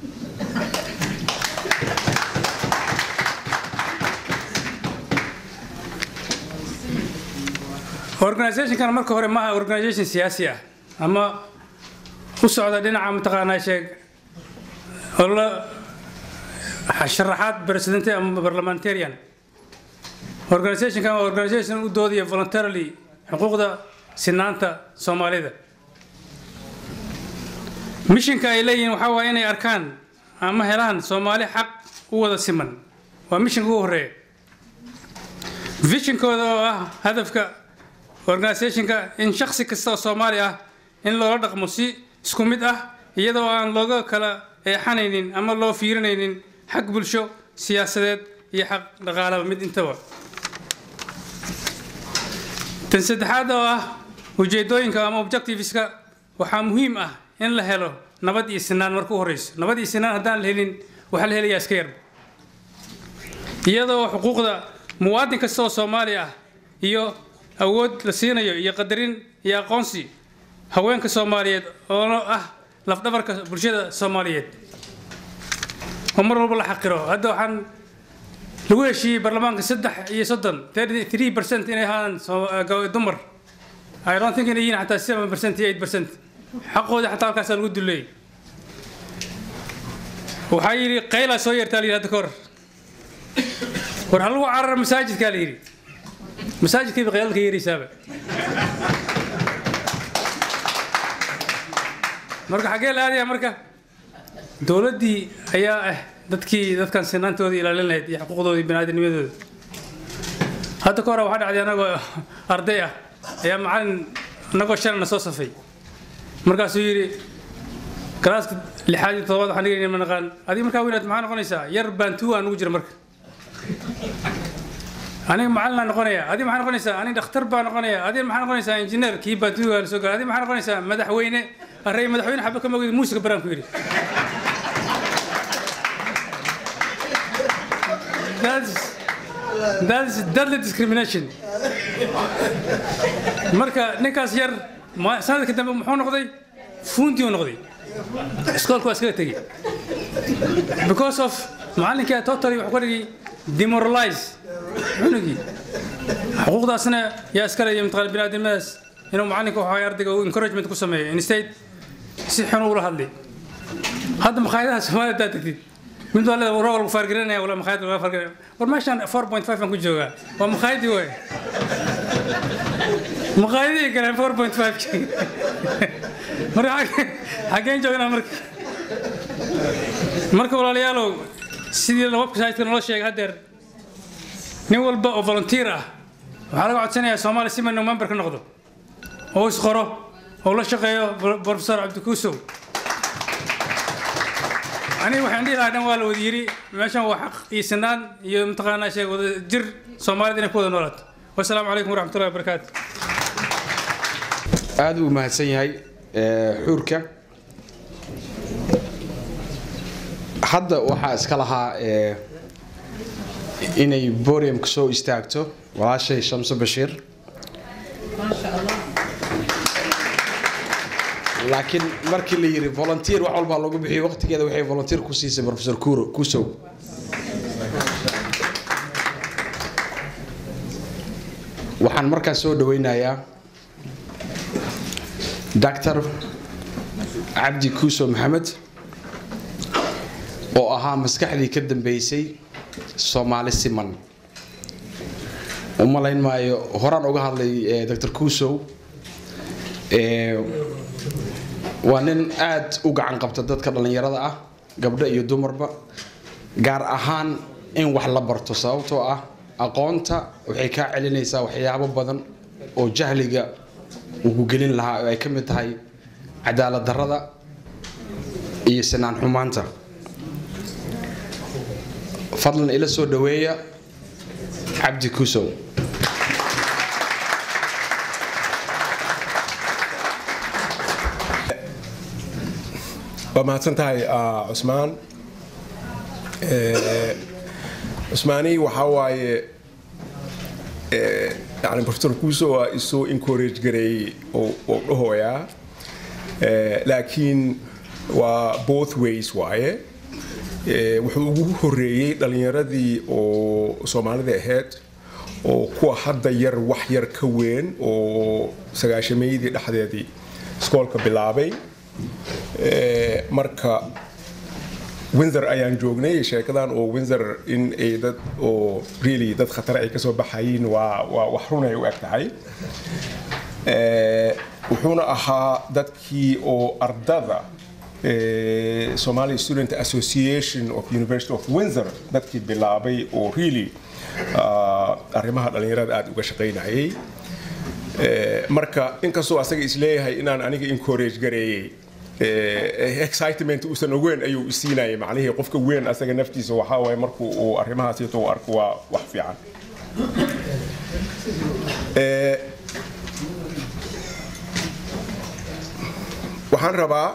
organizationkan marka hore maaha organization siyaasi ah ama u socda dhinaca mataqaanaa sheeg oo la sharaxaad presidente ama parliamentarian organizationkan waa organization u doodaya voluntarily xuquuqda sinaanta soomaalida missionka ay leeyihiin waxaa waaye inay arkaan ama helaan soomaali xaq u wada siman waa missionka ugu horeeya visionkooda oo ah hadafka organizationka in shaksi kasta oo soomaali ah in loola dhaqmo si isku mid ah iyadoo aan looga kala eexanaynin ama loo fiirinaynin xag bulsho siyaasadeed iyo xaq dhaqaalaba mid intaba tan saddexaad oo ah ujeedooyinka ama objectiveska waxaa muhiim ah in la helo nabad iyo sinaan marka u horeyso nabad iyo sinaan haddaan la helin waxaa la helayaa iska yar iyadoo xuquuqda muwaadin kasta oo soomaali ah iyo awood la siinayo iyo qadarin iyo aqoonsi haweenka soomaaliyeed oo ah lafdhabarka bulshada soomaaliyeed oo mar walba la xaqiro hadda waxaan lagu heshiiyey baarlamaanka saddex iyo soddon three percent inay ahaan dumar I don't think inay yihiin xataa seven percent iyo eight percent xaqooda xataa halkaasaa lagu duleeyay waxaa yidhi qaylaa soo yeertaa la yidhi hadda ka hor war ha lagu carara masaajidkaa la yidhi masaajidkayba qaylaalka yeeraysaaba marka xaggee la aadaya marka dowladdii ayaa ah dadkii dadkan sinaantooda ilaalin lahayd iyo xuquuqdooda iyo baniaadamnimadooda hadda ka hore waxaa dhacday anagoo arday ah ayaa macalin anagoo shalana soo safay markaasuu yidhi galaaska lixaad iyo todobaad waxaan dhigayna ma naqaan adiga markaa weynaad maxaa noqonaysaa yar baantuu aan ugu jira marka aniga macalin noqonaya adiga maxaa noqonaysaa aniga dhakhtar baa noqonaya adiga maxaa noqonaysaa injineer kii baantuuga la soo gala adiga maxaa noqonaysaa madaxweyne array madaxweyne xaba ka mogid muusiga baraan ku yidhi That's, that's deadly discrimination. marka ninkaas yar sanadka dambe muxuu noqday fuuntii u noqday iskoolka waa iskaga tegey because of macallinkaa totally wuxuu ka dhigay demoralize cunugii xuquuqdaasna yaa iskale iyo mataqaana biniaadamadaas inuu macallinka waxaa ardayga uu encouragement ku sameeyo instead si xun ula hadlay hadda makhaayadaha soomaalida haddaad tagtid mid waa leedahay waroo lagu faargarinaya wala makhaayad laga faargarinaya war meeshaan 4.5 aan ku joogaa waa makhaayadii waay makhaayadii galeen 4.5 marka xag- xaggeen joognaa marka marka walaalayaalow sidii website-ka noo sheegay haddeer nin walba oo volunteer ah waxaa laga codsanayaa soomaali si inuu member ka noqdo oo isqoro oo la shaqeeyo professor cabdikuusow aniga waxaan dhihi lahaa dhan waa la wada yiri meeshan waa xaq iyo sinaan iyo mataqaanaa sheeg wada jir soomaalida inay ku wada noolaato wasalaamu calaykum waraxmatullahi wabarakaatu aad uu mahadsan yahay ee, xuurka hadda waxaa iska lahaa ee, inay boriumka soo istaagto walaashay shamso bashiir laakiin markii la yiri volunteer wax walbaa lagu bixiyay waqtigeeda waxay volunteer ku siisay professor kuro kusow waxaan markaas soo dhaweynayaa dr cabdi kuuso maxamed oo ahaa maskaxdii ka dambeysay soomaali siman u malayn maayo horaan uga hadlay eh, dr kuusow Eh, waa nin aad u gacan qabta dadka dhallinyarada ah gabdho iyo dumarba gaar ahaan in wax la barto sababtoo ah aqoonta waxay kaa celinaysaa waxyaabo badan oo jahliga uu ku gelin lahaa oo ay ka mid tahay cadaalad darrada iyo sinaan xumaanta fadlan ila soo dhaweeya cabdi kusow waa mahadsan tahay ah, cusmaan Eh, cusmaani waxaa waaye eh, yani professor kuuso waa isoo encourage gareeyey oo oo dhahooyaa Eh, laakiin waa both ways waaye Eh, wuxuu ugu horeeyey dhalinyaradii oo soomaalida ahayd oo kuwa hadda yar wax yar ka weyn oo sagaashameydii dhexdeedii iskoolka bilaabay Eh, marka windsor ayaan joognay sheekadan oo windsor in ay dad oo really dad khatar ay kasoo baxayiin waa waa wax run ay u eg tahay Eh, wuxuuna ahaa dadkii oo ardada eh, Somali Student Association of University of Windsor dadkii bilaabay oo really ah, arrimaha dhalinyarada aad uga shaqaynayay Eh, marka inkastoo asaga isleeyahay inaan aniga encourage gareeyey eh, excitement uusan ogeyn ayuu isiinayay macnihii qofka weyn asaga naftiisa waxaa waaye markuu uu arrimahaasito u arko waa wax fiican Eh, waxaan rabaa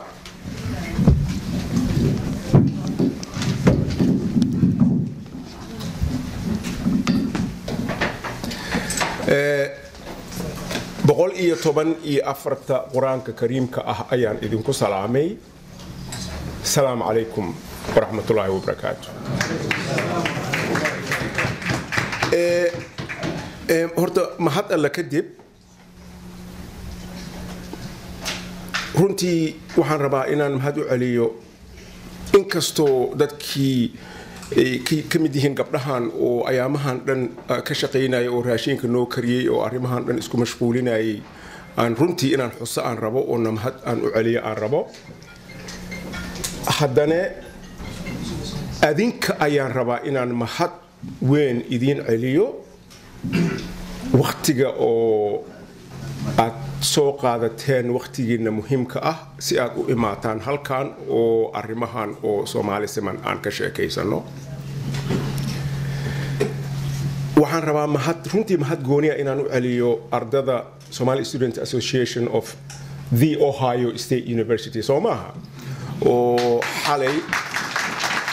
Eh, boqol iyo toban iyo afarta qur-aanka kariimka ah ayaan idinku salaamay asalaamu calaykum waraxmatullaahi wabarakaatu Eh, eh, horta mahad alla kadib runtii waxaan rabaa inaan mahad u celiyo inkastoo dadkii ay ka- ka mid yihiin gabdhahan oo ayaamahan dhan ah, ka shaqaynaya oo raashinka noo kariyey oo arrimahan dhan isku mashquulinayay aan runtii inaan xuso aan rabo oo na mahad aan u celiyo aan rabo haddana adinka ayaan rabaa inaan mahad weyn idiin celiyo waktiga oo aad soo qaadateen waktigiina muhiimka ah si aad u imaataan halkan oo arrimahan oo soomaali siman aan ka sheekaysano waxaan rabaa mahad runtii mahad gooniya inaan u celiyo ardada Somali Student Association of the Ohio State University soo maaha oo xalay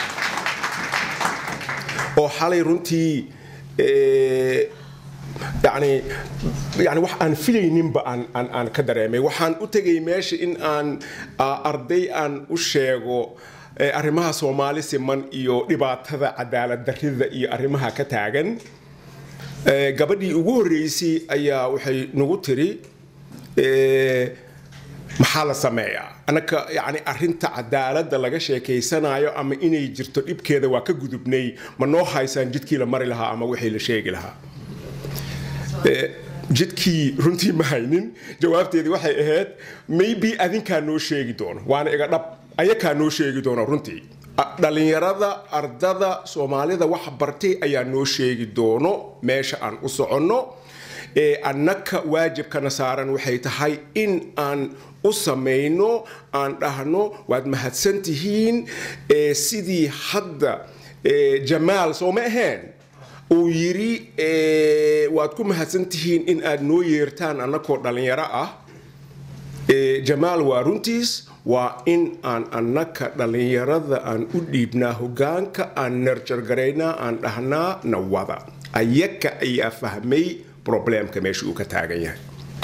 oo xalay runtii eh, yacni yani yani wax aan filayninba aan aan aan ka dareemay waxaan u tegay meesha in aan ah, arday aan u sheego eh, arrimaha soomaali siman iyo dhibaatada cadaalad darrida iyo arrimaha ka taagan Eh, gabadhii ugu horreysay ayaa waxay nagu tiri eh, maxaa la sameeyaa annaka yani arrinta cadaaladda laga sheekaysanayo ama inay jirto dhibkeeda waa ka gudubnay ma noo haysaan jidkii la mari lahaa ama wixii la sheegi lahaa Eh, jidkii runtii ma haynin jawaabteedii waxay ahayd maybe adinkaa noo sheegi doono waana iga dhab ayakaa noo sheegi doono runtii A- dhallinyarada ardada soomaalida wax bartay ayaa noo sheegi doono meesha aan u soconno ee annaka waajibkana saaran waxay tahay in aan u samayno aan dhahno waad mahadsan tihiin ee sidii hadda ee, jamaal soo ma ahayn uu yidhi eh, waad ku mahadsan tihiin in aad noo yeertaan annakoo dhallinyaro ah Eh, jamaal waa runtiis waa in aan annaka dhallinyarada aan u dhiibnaa hogaanka aan narjargaraynaa aan dhahnaa nawada ayaka ayaa fahmay probleemka meesha uu ka taagan yahay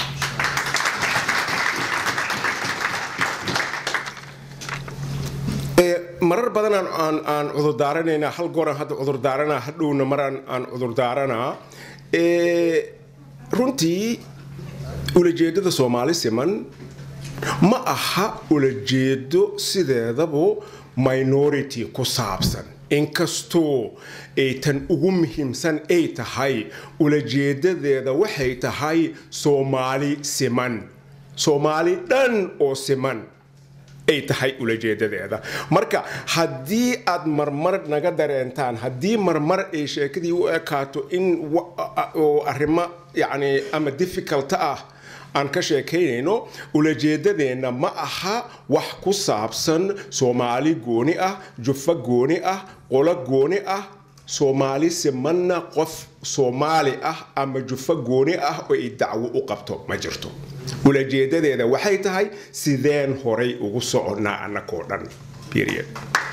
Eh, marar badan aan- aan aan cudurdaaranayna hal gooraan hadda cudurdaaranaa hadhowna maraan aan cudurdaaranaa Eh, runtii ulajeedada soomaali siman ma aha ulajeedo sideedabu minority ku saabsan inkastoo ay tan ugu muhiimsan ay tahay ulajeedadeeda waxay tahay soomaali siman soomaali dhan oo siman ay tahay ulajeedadeeda marka haddii aad marmar naga dareentaan haddii marmar ay sheekadii u ekaato in wa- a- oo arrimo yacni ama difficult ah aan ka sheekaynayno ulajeedadeenna ma aha wax ku saabsan soomaali gooni ah jufo gooni ah qolo gooni ah soomaali simanna qof soomaali ah ama jufo gooni ah oo ay dacwo u qabto ma jirto ulajeedadeeda waxay tahay sideen horay ugu soconnaa annakoo dhan period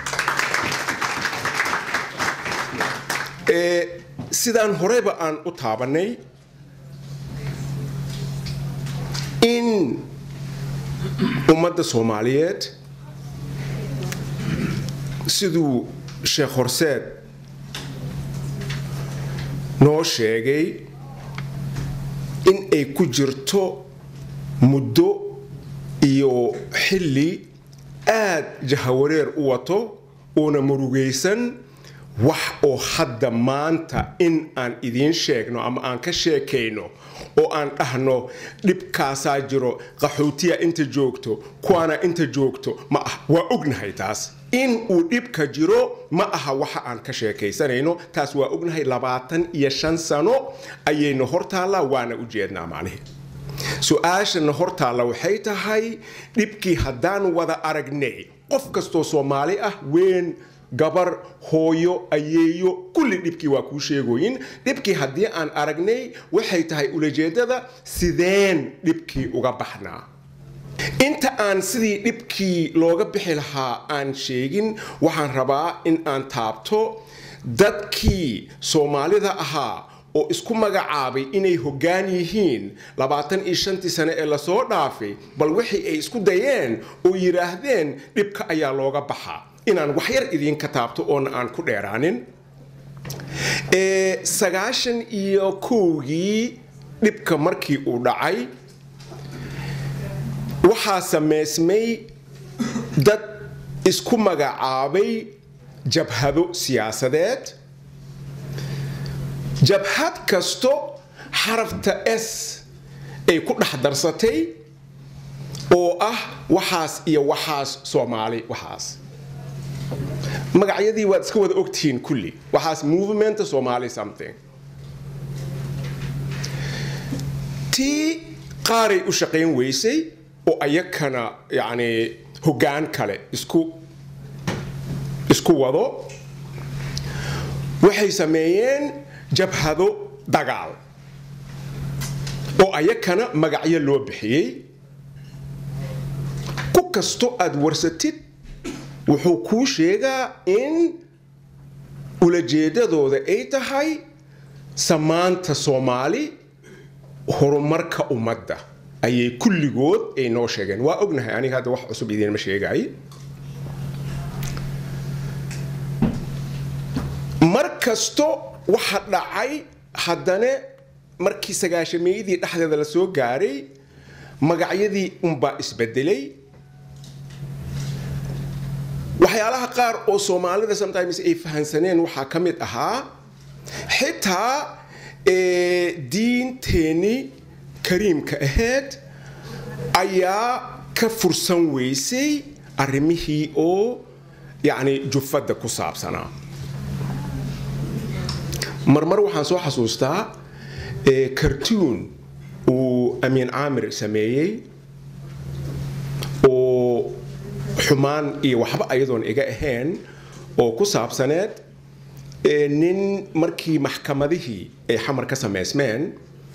Eh, sidaan horeyba aan u taabanay in ummadda soomaaliyeed siduu sheekh horseed noo sheegay in ay ku jirto muddo iyo xilli aad jahawareer u wato uuna murugaysan wax oo hadda maanta in aan idiin sheegno ama aan ka sheekayno oo aan dhahno dhibkaasaa jiro qaxootiya inta joogto kuwaana inta joogto ma ah waa ognahay taas in uu dhibka jiro ma aha waxa aan ka sheekaysanayno taas waa ognahay labaatan iyo shan sano ayayna hortaallaa waana u jeednaa macnihi su-aashana hortaalla waxay tahay dhibkii haddaan wada aragnay qof kastoo soomaali ah weyn gabar hooyo ayeeyo kulli dhibkii waa kuu sheegoyin dhibkii haddii aan aragnay waxay tahay ulajeedada sideen dhibkii uga baxnaa inta aan sidii dhibkii looga bixi lahaa aan sheegin waxaan rabaa in aan taabto dadkii soomaalida ahaa oo isku magacaabay inay hoggaan yihiin labaatan iyo shantii sane ee lasoo dhaafay bal wixii ay isku dayeen oo yidhaahdeen dhibka ayaa looga baxaa inaan waxyar idiinka taabto oona aan ku dheeraanin Ee, sagaashan iyo kowgii dhibka markii uu dhacay waxaa sameysmay dad isku magacaabay jabhado siyaasadeed jabhad kasto xarafta s ay ku dhex darsatay oo ah waxaas iyo waxaas soomaali waxaas magacyadii waad iska wada ogtihiin kulli waxaas movementa somali something tii qaaray u shaqayn weysay oo ayakana yacni hoggaan kale isku isku wado waxay sameeyeen jabhado dagaal oo ayakana magacyo loo bixiyey ku kasto aad warsatid wuxuu kuu sheegaa in ulajeedadooda ay tahay samaanta soomaali horumarka ummadda ayay kulligood ay noo sheegeen waa ognahay aniga hadda wax cusub idiinma sheegay mar kasto waxa dhacay haddana markii sagaashameeyadii dhexdeeda la soo gaaray magacyadii unbaa isbedelay waxyaalaha qaar oo soomaalida sometimes ay fahansaneen waxaa ka mid ahaa xitaa diinteenii kariimka ahayd ayaa ka fursan weysay arrimihii oo yacni jufadda ku saabsanaa marmar waxaan soo xasuustaa cartoon uu amiin caamir sameeyey oo xumaan iyo waxba ayadoon iga ahayn oo ku saabsaneed nin markii maxkamadihii ay xamar ka samaysmeen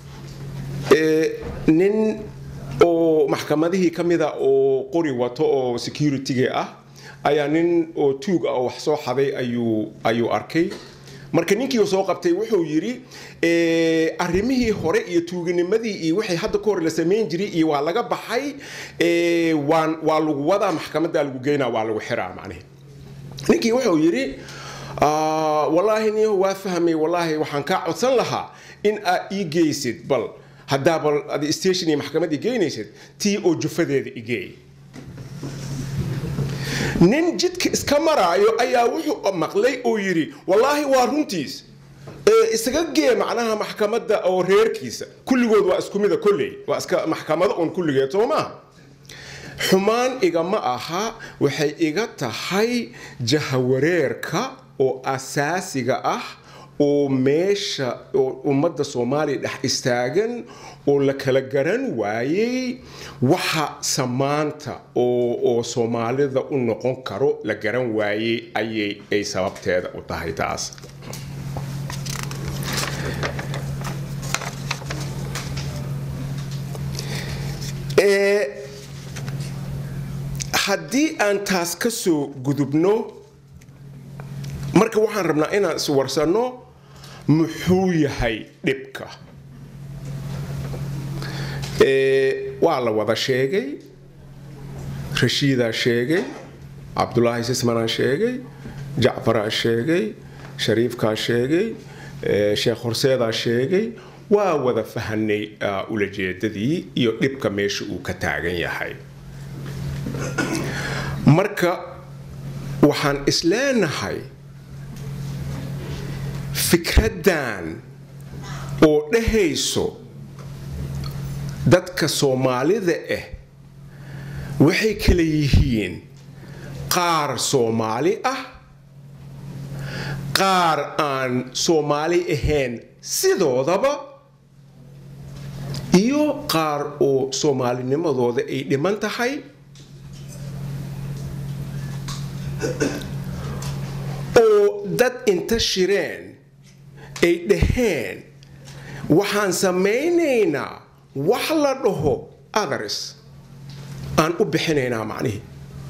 nin oo maxkamadihii ka mida oo qori wato oo security-ga ah ayaa nin oo tuug ah oo wax soo xaday ayuu ayuu arkay marka ninkii soo qabtay wuxuu yidhi arrimihii hore iyo tuuganimadii iyo wixii hadda ka hor la samayn jiray iyo waa laga baxay waan waa lagu wadaa maxkamadda lagu geynaa waa lagu xiraa macnihi ninkii wuxuu yidhi wallaahi niyo waa fahmay wallaahi waxaan kaa codsan lahaa in aad ii geysid bal haddaa bal ad station iyo maxkamad ii geynaysid tii oo jufadeeda igeey nin jidka iska maraayo ayaa wuxuu maqlay oo yidhi wallaahi waa runtiis isaga gee macnaha maxkamadda oo reerkiisa kulligood waa isku mida kolley waa iska maxkamado uun kulligeed soo maaha xumaan igama aha waxay iga tahay jahawareerka oo asaasiga ah oo meesha oo ummadda soomaaliya dhex istaagan oo la kala garan waayey waxa samaanta oo oo soomaalida u noqon karo la garan waayey ayay ay sababteeda u tahay taas haddii aan taas ka soo gudubno marka waxaan rabnaa inaan iswarsanno muxuu yahay dhibka waa la wada sheegay rashiidaa sheegay cabdulaahi sismanaa sheegay jacfaraa sheegay shariifkaa sheegay sheekh horseedaa sheegay waa wada fahanay ulajeedadii iyo dhibka meesha uu ka taagan yahay marka waxaan isleenahay fikraddan oo dhahayso dadka soomaalida ah waxay kala yihiin qaar soomaali ah qaar aan soomaali ahayn sidoodaba iyo qaar oo soomaalinimadooda ay dhiman tahay oo dad inta shireen ay dhaheen waxaan samaynaynaa wax la dhaho others aan u bixinaynaa macnihii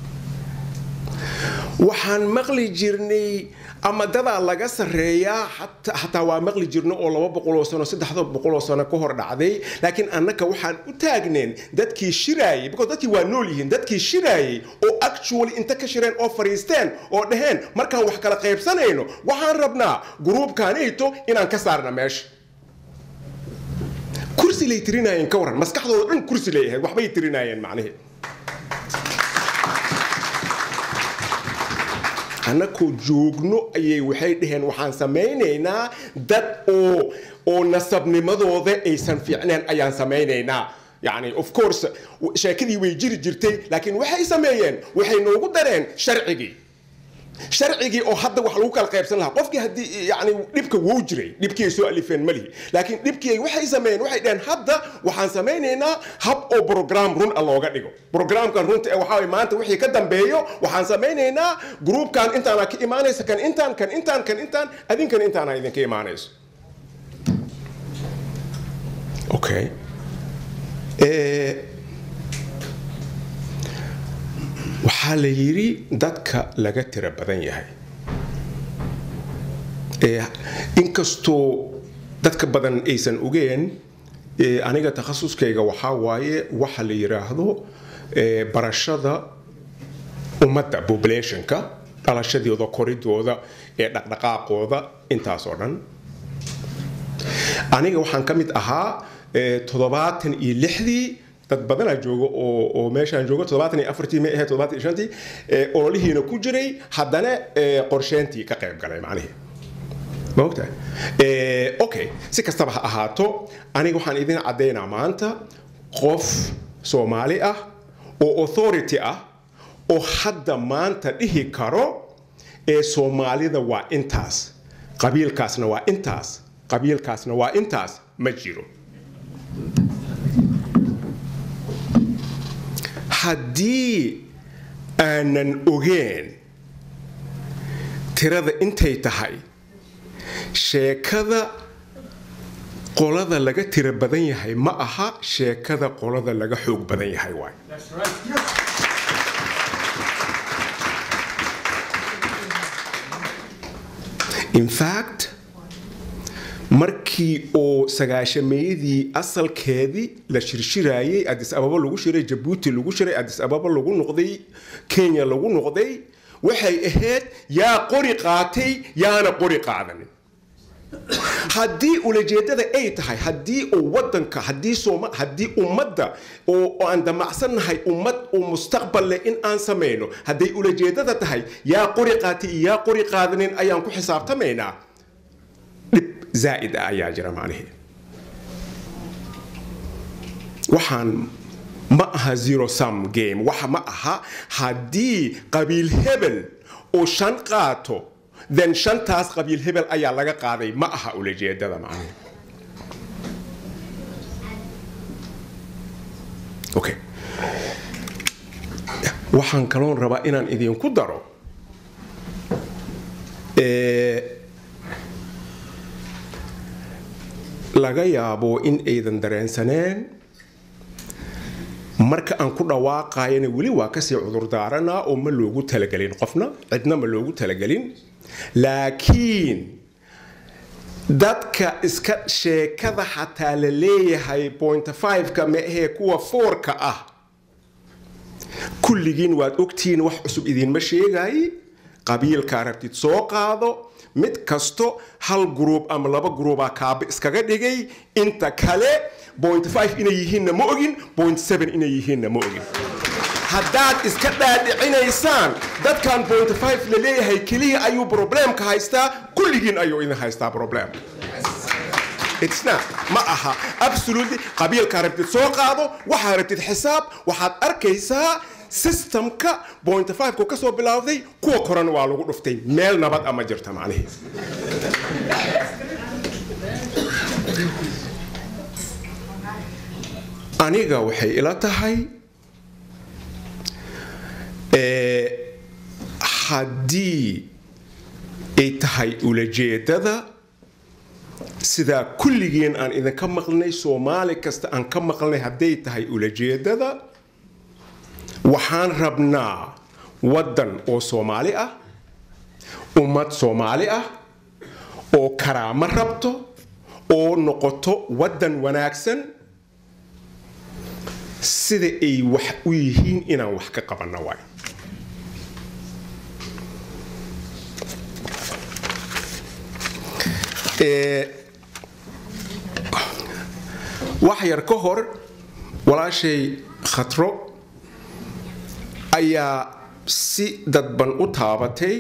waxaan maqli jirnay ama dadaa laga sarreeyaa xataa waa maqli jirno oo laba boqoloo sano saddexda boqoloo sano ka hor dhacday laakiin annaka waxaan u taagneen dadkii shiraayay because dadkii waa nool yihiin dadkii shiraayay oo actually inta ka shireen oo fariisteen oo dhaheen markaan wax kala qaybsanayno waxaan rabnaa gruubkaanayto inaan ka saarna meesha kursi lay tirinaayeen ka waran maskaxdooda dhan kursi lay ahayd waxbay tirinaayeen macnihii annakoo joogno ayay waxay dhaheen waxaan samaynaynaa dad oo oo nasabnimadooda aysan fiicneen ayaan samaynaynaa yani of course sheekadii way jiri jirtay laakiin waxay sameeyeen waxay noogu dareen sharcigii sharcigii oo hadda wax lagu kala qaybsan lahaa qofkii haddii yani dhibka wuu jiray dhibkii ay soo alifeen malihi laakiin dhibkii ay waxay sameeyeen waxay dhaheen hadda waxaan samaynaynaa hab oo program run a looga dhigo programkan runta ee waxaa maanta wixii ka dambeeyo waxaan samaynaynaa gruupkan intaana ka imaanaysa kan intaan kan intaan kan intaan adinkan intaana idinka imaanayso okay waxaa la yidhi dadka laga tiro badan yahay inkastoo dadka badan aysan ogeen Eh, aniga takhasuskayga waxaa waaye waxa la yiraahdo eh, barashada ummadda populationka dhalashadooda koridooda ee dhaqdhaqaaqooda intaasoo dhan aniga waxaan ka mid ahaa eh, toddobaatan iyo lixdii dad badanaa jooga oo oo meeshaan jooga toddobaatan iyo afartii ma ahayd toddobaatan iyo shantii eh, ololihiina ku jiray haddana eh, qorsheyntii ka qayb galay macnihii ma ogtahay Eh, okay si kastaba ha ahaato aniga waxaan idin caddaynaa maanta qof soomaali ah oo authority ah oo hadda maanta dhihi karo ee soomaalida waa intaas qabiilkaasna waa intaas qabiilkaasna waa intaas ma jiro haddii aanan ogeen tirada intay tahay sheekada qolada laga tiro badan yahay ma aha sheekada qolada laga xoog badan yahay waay in fact markii oo sagaashameeyadii asalkeedii la shirshiraayey adis ababa lagu shiray jabuuti lagu shiray adis ababa lagu noqday kenya lagu noqday waxay ahayd yaa qori qaatay yaana qori qaadanin haddii ulajeedada ay tahay haddii uu wadanka haddii sooma haddii ummadda oo oo aan damacsannahay ummad oo mustaqbal leh in aan samayno hadday ulajeedada tahay yaa qori qaatay iyo yaa qori qaadanin ayaan ku xisaabtamaynaa dhib zaa'id ah ayaa jira macnihii waxaan ma aha zero sum game waxa ma aha haddii qabiil hebel oo shan qaato then shantaas qabiil hebel ayaa laga qaaday ma aha ulajeedada macnaha okay waxaan kaloon rabaa inaan idinku daro Eh, laga yaabo in aydan dareensaneen marka aan ku dhawaaqayana weli waa kasii cudurdaaranaa oo ma loogu talagelin qofna cidna ma loogu talagelin laakiin dadka iska sheekada xataa la leeyahay point five-ka ma ahee kuwa fourka ah kulligiin waad ogtihiin wax cusub idinma sheegaay qabiilkaa rabtid soo qaado mid kasto hal gruub ama laba gruubaa kaabe iskaga dhigay inta kale point five inay yihiinna ma ogin point seven inay yihiinna ma ogin haddaad iska dhaadhicinaysaan dadkan point five la leeyahay keliya ayuu problemka haystaa kulligiin ayuu idin haystaa problem It's not. ma aha absolutely qabiilkaa rabtid soo qaado waxaa rabtid xisaab waxaad arkaysaa systemka point five-ku ka soo bilowday kuwa korana waa lagu dhuftay meel nabad ama jirta macnihiis aniga waxay ila tahay eh, haddii ay tahay ulajeedada sidaa kulligeen aan idinka maqlnay soomaali kasta aan ka maqlnay hadday tahay ulajeedada waxaan rabnaa waddan oo soomaali ah ummad soomaali ah oo karaamo rabto oo noqoto waddan wanaagsan sida ay wax u yihiin inaan wax ka qabanno waay Eh, wax yar ka hor walaashay khatro ayaa si dadban u taabatay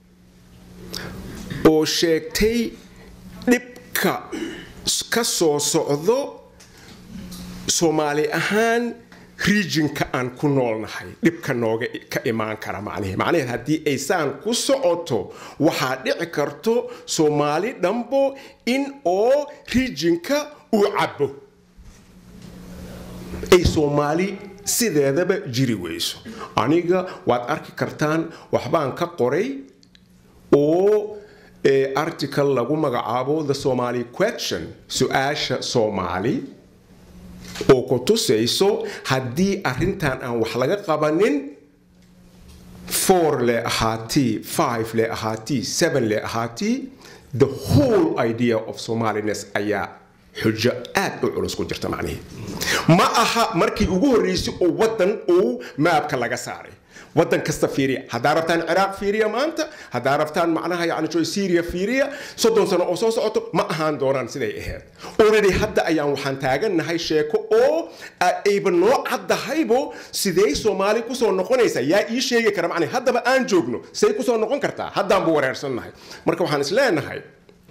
oo sheegtay dhibka ka soo socdo soomaali ahaan regionka aan ku noolnahay dhibka nooga ka imaan kara macnihi macnaheed haddii ay saan ku socoto waxaa dhici karto soomaali dhambo in oo regionka uu cabo ay soomaali sideedaba jiri weyso aniga waad arki kartaan waxbaan ka qoray oo eh, article lagu magacaabo the somali question su-aasha soomaali oo ku tusayso haddii arrintan aan wax laga qabanin four le ahaatii five le ahaatii seven le ahaatii the whole idea of somaliness ayaa xujo aad u culus ku jirta macnihii ma aha markii ugu horreysay oo waddan uu maabka laga saaray waddan kasta fiiriya haddaa rabtaan ciraaq fiiriya maanta haddaa rabtaan macnaha yani jo syria fiiriya soddon sano oo soo socoto ma ahaan doonaan siday ahayd already hadda ayaan waxaan taagannahay sheeko oo ayba noo caddahaybo sidee soomaali kusoo noqonaysa yaa ii sheegi kara macnaha haddaba aan joogno say kusoo noqon kartaa haddaanbu wareersannahay marka waxaan is leenahay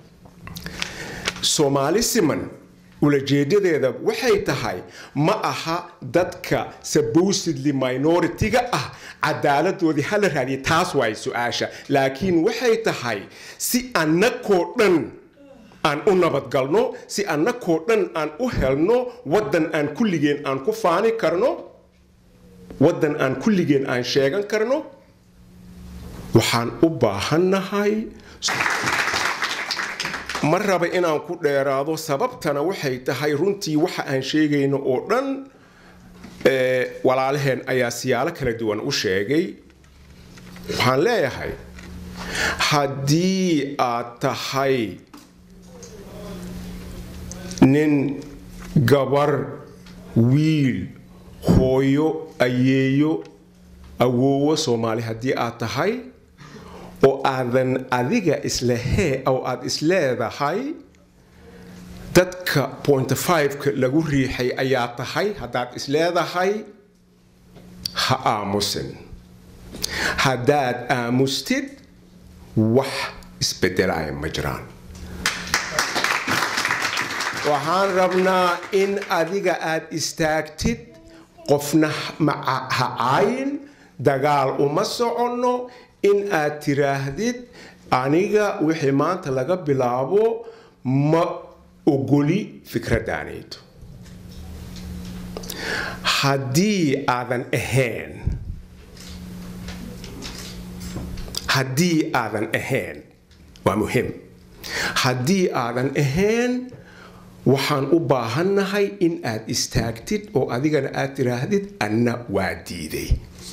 soomaali siman ulajeedadeeda waxay tahay ma aha dadka supposedly minority-ga ah cadaaladoodii hala raadiya taas waay su-aasha laakiin waxay tahay si annakoo dhan aan u nabadgalno si annakoo dhan aan u helno waddan aan kulligeen aan ku faani karno waddan aan kulligeen aan sheegan karno waxaan u baahannahay ma raba inaan ku dheeraado sababtana waxay tahay runtii waxa aan sheegayno oo dhan walaalaheen ayaa siyaalo kala duwan u sheegay waxaan leeyahay haddii aad tahay nin gabar wiil hooyo ayeeyo awoowo soomaali haddii aad tahay oo aadan adiga islehee oo aad isleedahay dadka point fiveka lagu riixay ayaa tahay haddaad isleedahay ha aamusin haddaad aamustid wax isbedelaya ma jiraan waxaan rabnaa in adiga aad istaagtid qofna ha caayin dagaal uma soconno in aad tiraahdid aniga wixii maanta laga bilaabo ma ogoli fikraddaanaydo haddii aadan ahayn haddii aadan ahayn waa muhim haddii aadan ahayn waxaan u baahannahay in aad istaagtid oo adigana aad tiraahdid anna waa diiday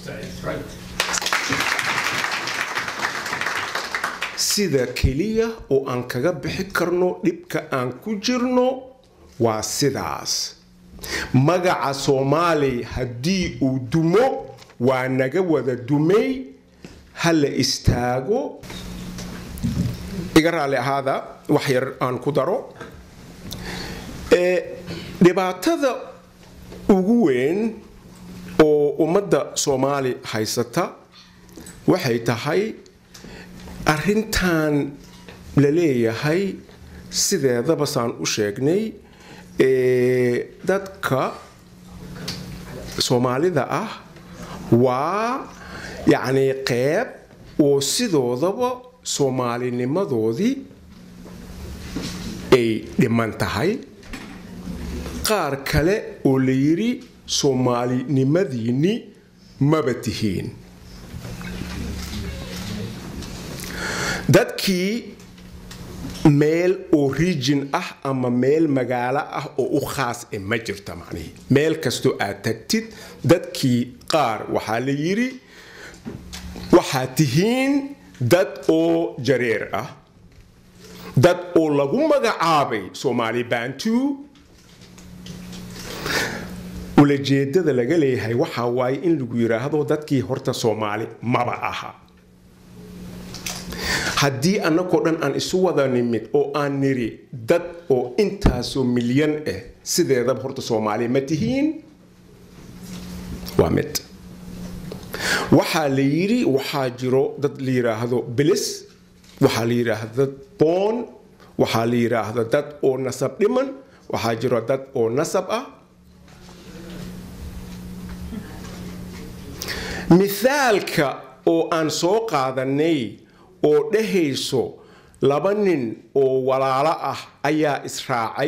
sida keliya oo aan kaga bixi karno dhibka aan ku jirno waa sidaas magaca soomaali haddii uu dumo waa naga wada dumay ha la istaago iga raalli ahaada wax yar aan ku daro dhibaatada ugu weyn oo ummadda soomaali haysata waxay tahay arrintan la leeyahay sideedaba saan u sheegnay dadka soomaalida ah waa yacni qeyb oo sidoodaba soomaalinimadoodii ay dhiman tahay qaar kale oo la yidhi soomaalinimadiinni maba tihiin dadkii meel oo region ah ama meel magaalo ah oo u khaas e ma jirta macnihii meel kastoo aad tagtid dadkii qaar waxaa la yidhi waxaad tihiin dad oo jareer ah dad oo lagu magacaabay soomaali bantu ulajeedada laga leeyahay waxaa waaye in lagu yidhaahdo dadkii horta soomaali maba aha haddii annagoo dhan aan isu wada nimid oo aan niri dad oo intaasoo milyan ah sideedaba horta soomaali ma tihiin waa mid waxaa la yidhi waxaa jiro dad la yidhaahdo bilis waxaa la yidhaahdo dad boon waxaa la yidhaahdo dad oo nasab dhiman waxaa jiro dad oo nasab ah mithaalka oo aan soo qaadanay oo dhehayso laba nin oo walaalo ah ayaa israacay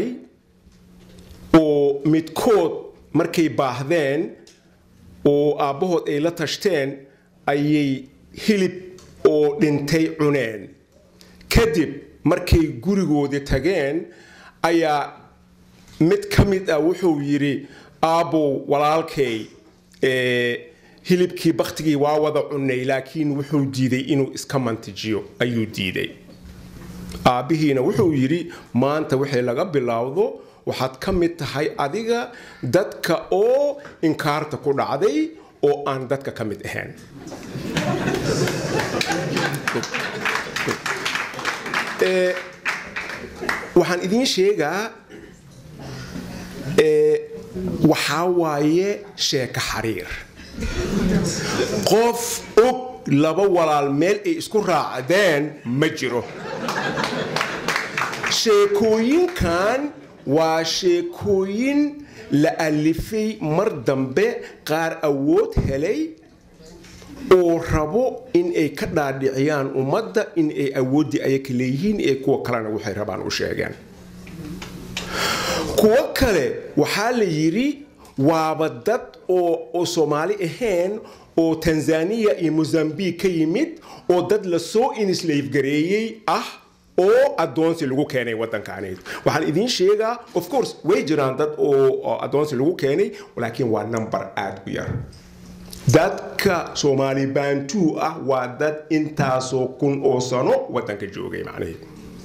oo midkood markay baahdeen oo aabbahood ay la tashteen ayay hilib oo dhintay cuneen kadib markay gurigoodii tageen ayaa mid ka mid ah wuxuu yidhi aabbow walaalkay hilibkii baktigii waa wada cunnay laakiin wuxuu diiday inuu iska mantijiyo ayuu diiday aabbihiina wuxuu yidhi maanta wixii laga bilowdo waxaad ka mid tahay adiga dadka oo inkaarta ku dhacday oo aan dadka ka mid ahayn Ee, waxaan idiin sheegaa ee, waxaa waaye sheeko xariir qof og laba walaal meel ay isku raacdeen ma jiro sheekooyinkan waa sheekooyin la alifay mar dambe qaar awood helay oo rabo in ay ka dhaadhiciyaan ummadda in ay awooddii ayaka leeyihiin ee kuwa kalena waxay rabaan u sheegeen kuwo kale waxaa la yidhi waaba dad oo oo soomaali ahayn oo tanzania iyo mozambique ka yimid oo dad lasoo inislaifgareeyey ah oo addoonsi lagu keenay waddankaani waxaan idiin sheegaa of course way jiraan dad oo oo addoonsi lagu keenay laakiin waa number aad u yar dadka soomaali baantuu ah waa dad intaasoo kun oo sano waddanka joogay macnaheed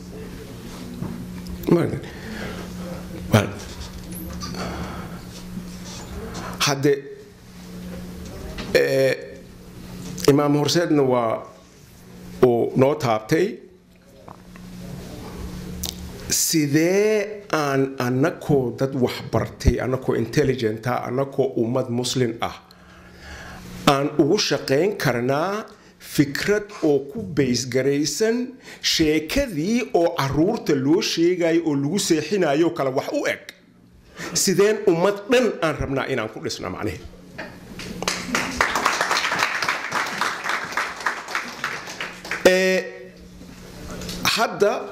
Well, hadde eh, imaam horseedna waa uu noo taabtay sidee aan annakoo dad waxbartay annakoo intelligenta annakoo ummad muslin ah aan ugu shaqayn karnaa fikrad oo ku baysgaraysan sheekadii oo caruurta loo sheegayo oo lagu seexinayo kale wax u eg sideen ummad dhan aan rabnaa inaan ku dhisno macnihi Ee, hadda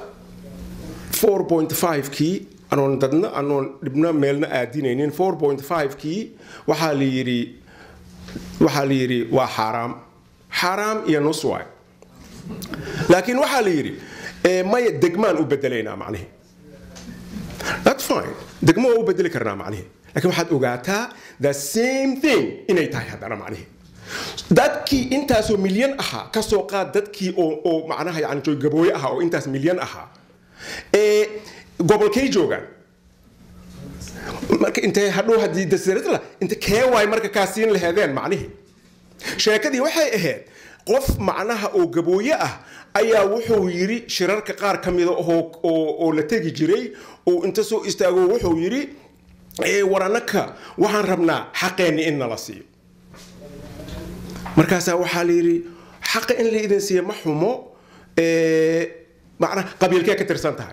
4.5kii anoon dadna anoon dhibna meelna aadinaynin 4.5kii waxaa la yidhi waxaa la yidhi waa xaaraam xaaraam iyo nus waay laakiin waxaa la yidhi ee, maya degmaan u bedelaynaa macnihi that's fine degmo waa u bedeli karnaa macnihi laakiin waxaad ogaataa the same thing inay tahay haddana macnihi dadkii intaasoo milyan ahaa ka soo qaad dadkii oo oo macnaha yani joogabooye ahaa oo intaas milyan ahaa ee gobolkay joogaan marka intay hadhow haddii dasiiradla inta kee waay marka kaa siin laheedeen macnihii sheekadii waxay ahayd qof macnaha oo gabooye ah ayaa wuxuu yidhi shirarka qaar ka mida oo oo- oo la tegi jiray oo inta soo istaago wuxuu yidhi "Ee, war annaka waxaan rabnaa xaqeenni in nala siiyo markaasaa waxaa la yidhi xaqa in la idin siiyo ma xumo ee, macnaha qabiilkee ka tirsan tahay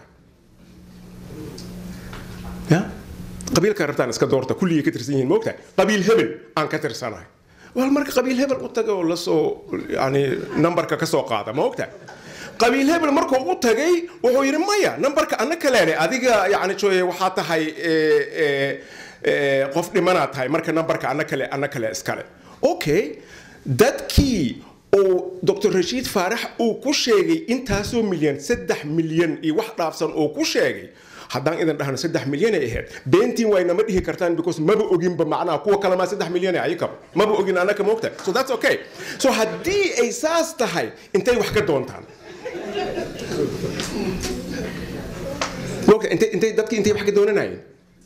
ya qabiilkaa rabtaan iska doorta kulligay ka tirsan yihiin moogtahay qabiil hebel aan ka tirsanahay wal marka qabiil hebel u taga oo lasoo yani nambarka ka soo qaada ma ogtahay qabiil hebel markuu u tagay wuxuu yidhi maya nambarka anna kaleene adiga yani joye waxaa tahay ee, ee, ee, qof dhimanaad tahay marka nambarka anna kale anna kale iskale okay dadkii oo dr rashiid faarax uu ku sheegay intaasoo milyan saddex milyan iyo wax dhaafsan oo ku sheegay haddaan idin dhahno saddex milyan ay ahayd beentiin way nama dhihi kartaan because maba oginba macnaha kuwa kale maa saddex milyan ayakaba maba ogin annaka moogta so that's okay so haddii ay saas tahay intay wax ka doontaan moogta intay intay dadki intay wax ka doonanayeen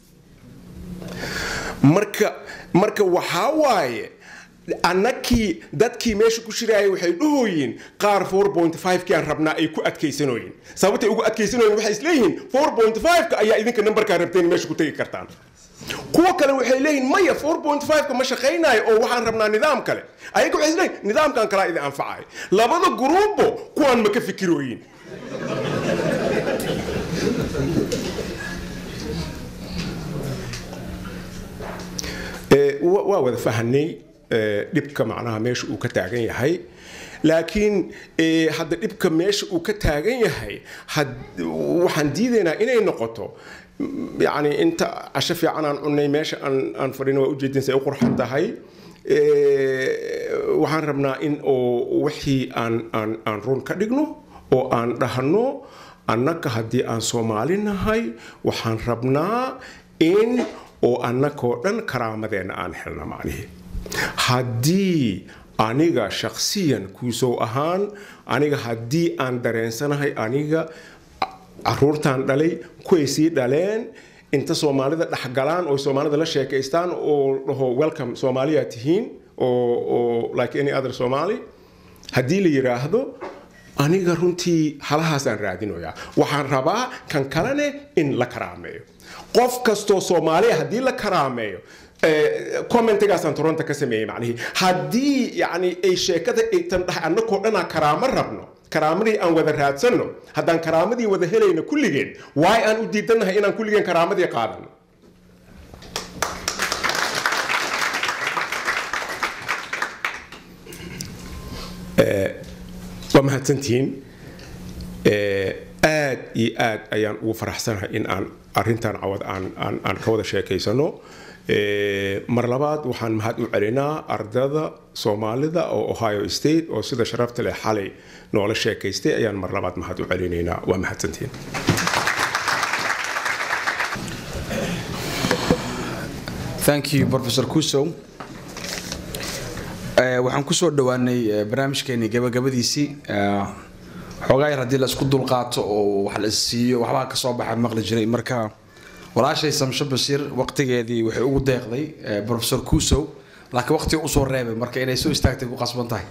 marka marka waxaa waaye annakii dadkii meesha ku shiraayay waxay dhahoyiin qaar 4.5kii aan rabnaa ay ku adkaysanooyin sababtay ugu adkaysanooyin waxay isleeyihiin 4.5ka ayaa idinka nambarkaa rabteen meesha ku tegi kartaan kuwa kale waxay leeyihiin maya 4.5ka ma shaqaynayo oo waxaan rabnaa nidaam kale ayaga waxay isleeyihin nidaamkan kalaa idin anfacayo labada gruubo kuwaan ma ka fikirooyin Ee, wa- waa wada fahanay ee, dhibka macnaha meesha uu ka taagan yahay laakiin ee, hadda dhibka meesha uu ka taagan yahay had- waxaan diidaynaa inay noqoto mm, yacni inta casho fiican aan cunnay meesha aan aan fadhino waa ujeedin say u qurxan tahay Ee, waxaan rabnaa in oo wixii aan aan aan run ka dhigno oo aan dhahno annaka haddii aan soomaali nahay waxaan rabnaa in oo annakoo dhan karaamadeenna aan helna macnihi haddii aniga shakhsiyan kuusoo ahaan aniga haddii aan dareensanahay aniga caruurtaan dhalay kuway sii dhaleen inta soomaalida dhexgalaan oo soomaalida la sheekaystaan oo dhaho welcome soomaaliya tihiin oo oo like any other somali haddii la yiraahdo aniga runtii halahaasaan raadinoyaa waxaan rabaa kan kalene in la karaameeyo qof kastoo soomaaliya haddii la karaameeyo commentigaasaan toronto ka sameeyey macnihii haddii yani ay sheekada aytan dhahay annakoo dhanaa karaamo rabno karaamadii aan wada raadsanno haddaan karaamadii wada helayno kulligeen waay aan u diidannahay inaan kulligeen karaamadii qaadano waa mahadsantihiin aad iyo aad ayaan ugu faraxsanahay in aan arintan cawad aan aan aan ka wada sheekaysano mar labaad waxaan mahad u celinaa ardada soomaalida oo ohio state oo sida sharafta leh xalay noola sheekaystay ayaan mar labaad mahad u celinaynaa waa mahadsantihiin thank you professor kusow waxaan kusoo dhowaanay barnaamijkeeni gabagabadiisii xoogaa yar haddii la isku dulqaato oo wax la isiiyo waxbaa ka soo baxa maqli jiray marka walaashay samsho basiir waqtigeedii waxay ugu deeqday professor kusow laakiin waqtiga usoo reebay marka inay soo istaagtay ku qasban tahay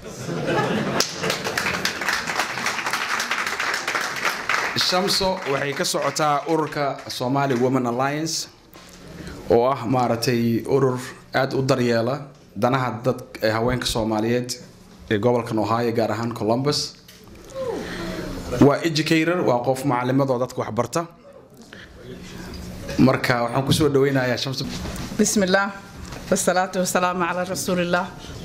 shamso waxay ka socotaa ururka somali women alliance oo ah maaragtay urur aada u daryeela danaha dad haweenka soomaaliyeed ee gobolkan ohio gaar ahaan columbus waa educator waa qof macalimadoo dadka waxbarta marka waxaan kusoo dhaweynayaa shams بسم الله والصلاة والسلام على رسول الله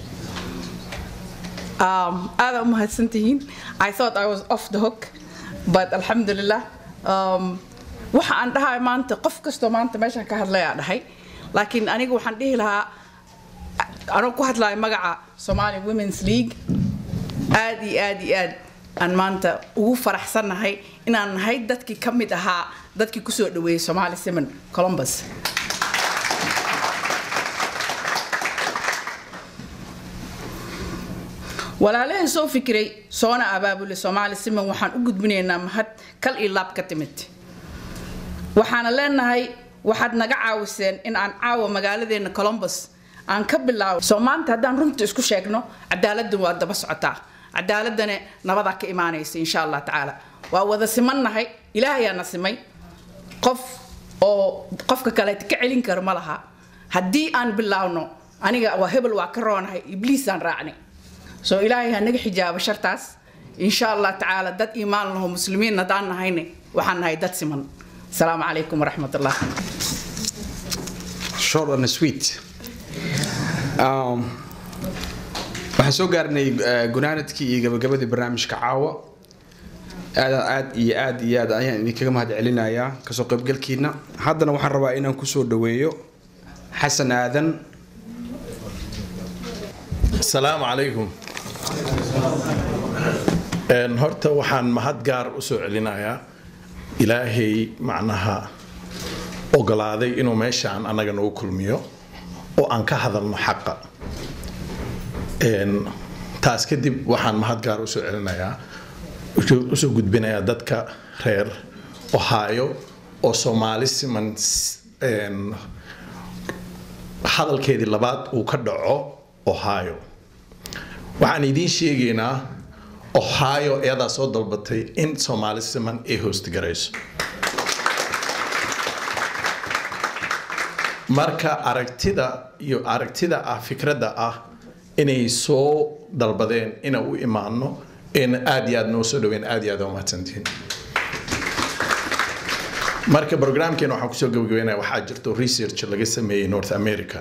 um, أنا أم هتسنتين I thought I was off the hook but alxamdulilah um, waxa aan dhahay maanta qof kastoo maanta meeshaan ka hadlaya dhahay laakiin aniga waxaan dhihi lahaa anoo ku hadlaya magaca Somali Women's League aad iyo aad iyo aad aan maanta ugu faraxsannahay inaan nahay dadkii ka mid ahaa dadkii kusoo dhaweeyey Somali Simon Columbus walaalaheen soo fikiray soona abaabule Somali Simon waxaan u gudbinaynaa mahad kal iyo laab ka timid waxaana leenahay waxaad naga caawiseen in aan caawa magaaladeena Columbus aan ka bilaabo soo maanta haddaan runta isku sheegno cadaaladdu waa daba socotaa cadaaladane nabadaa ka imaanaysa insha allah tacaala waa wada simannahay ilaahayaana simay qof oo qofka kale ka celin karo ma laha haddii aan bilaawno aniga waa hebel waa ka roonahay ibliisaan raacnay soo ilaahay ha naga xijaabo shartaas insha allah tacaala dad iimaan laho muslimiin haddaan nahayne waxaan nahay dad siman asalaamu calaykum waraxmat ullah short and sweet um, waxaan soo gaarnay gunaanadkii iyo gabagabadii barnaamijka caawa aad aad iyo aad iyo aad ayaan idinkaga mahad celinayaa kasoo qaybgalkiina haddana waxaan rabaa inaan kusoo dhaweeyo xasan aadan asalaamu calaykum horta waxaan mahad gaar u soo celinayaa ilaahay macnaha ogolaaday inuu meeshaan annaga nagu kulmiyo oo aan ka hadalno xaqa taas kadib waxaan mahad gaar usoo celinayaa usoo gudbinayaa dadka reer ohio oo soomaali siman hadalkeedii labaad uu ka dhaco ohio waxaan idiin sheegaynaa ohio iyadaa soo dalbatay in soomaali siman ay hoostgarayso marka aragtida iyo aragtida ah fikradda ah inay soo dalbadeen ina u imaano in aad iyo aad noo soo dhaweyn aad iyo aad umahadsantihiin marka programkeena waxaan kusoo gabagabeynaya waxaa jirto research laga sameeyey north america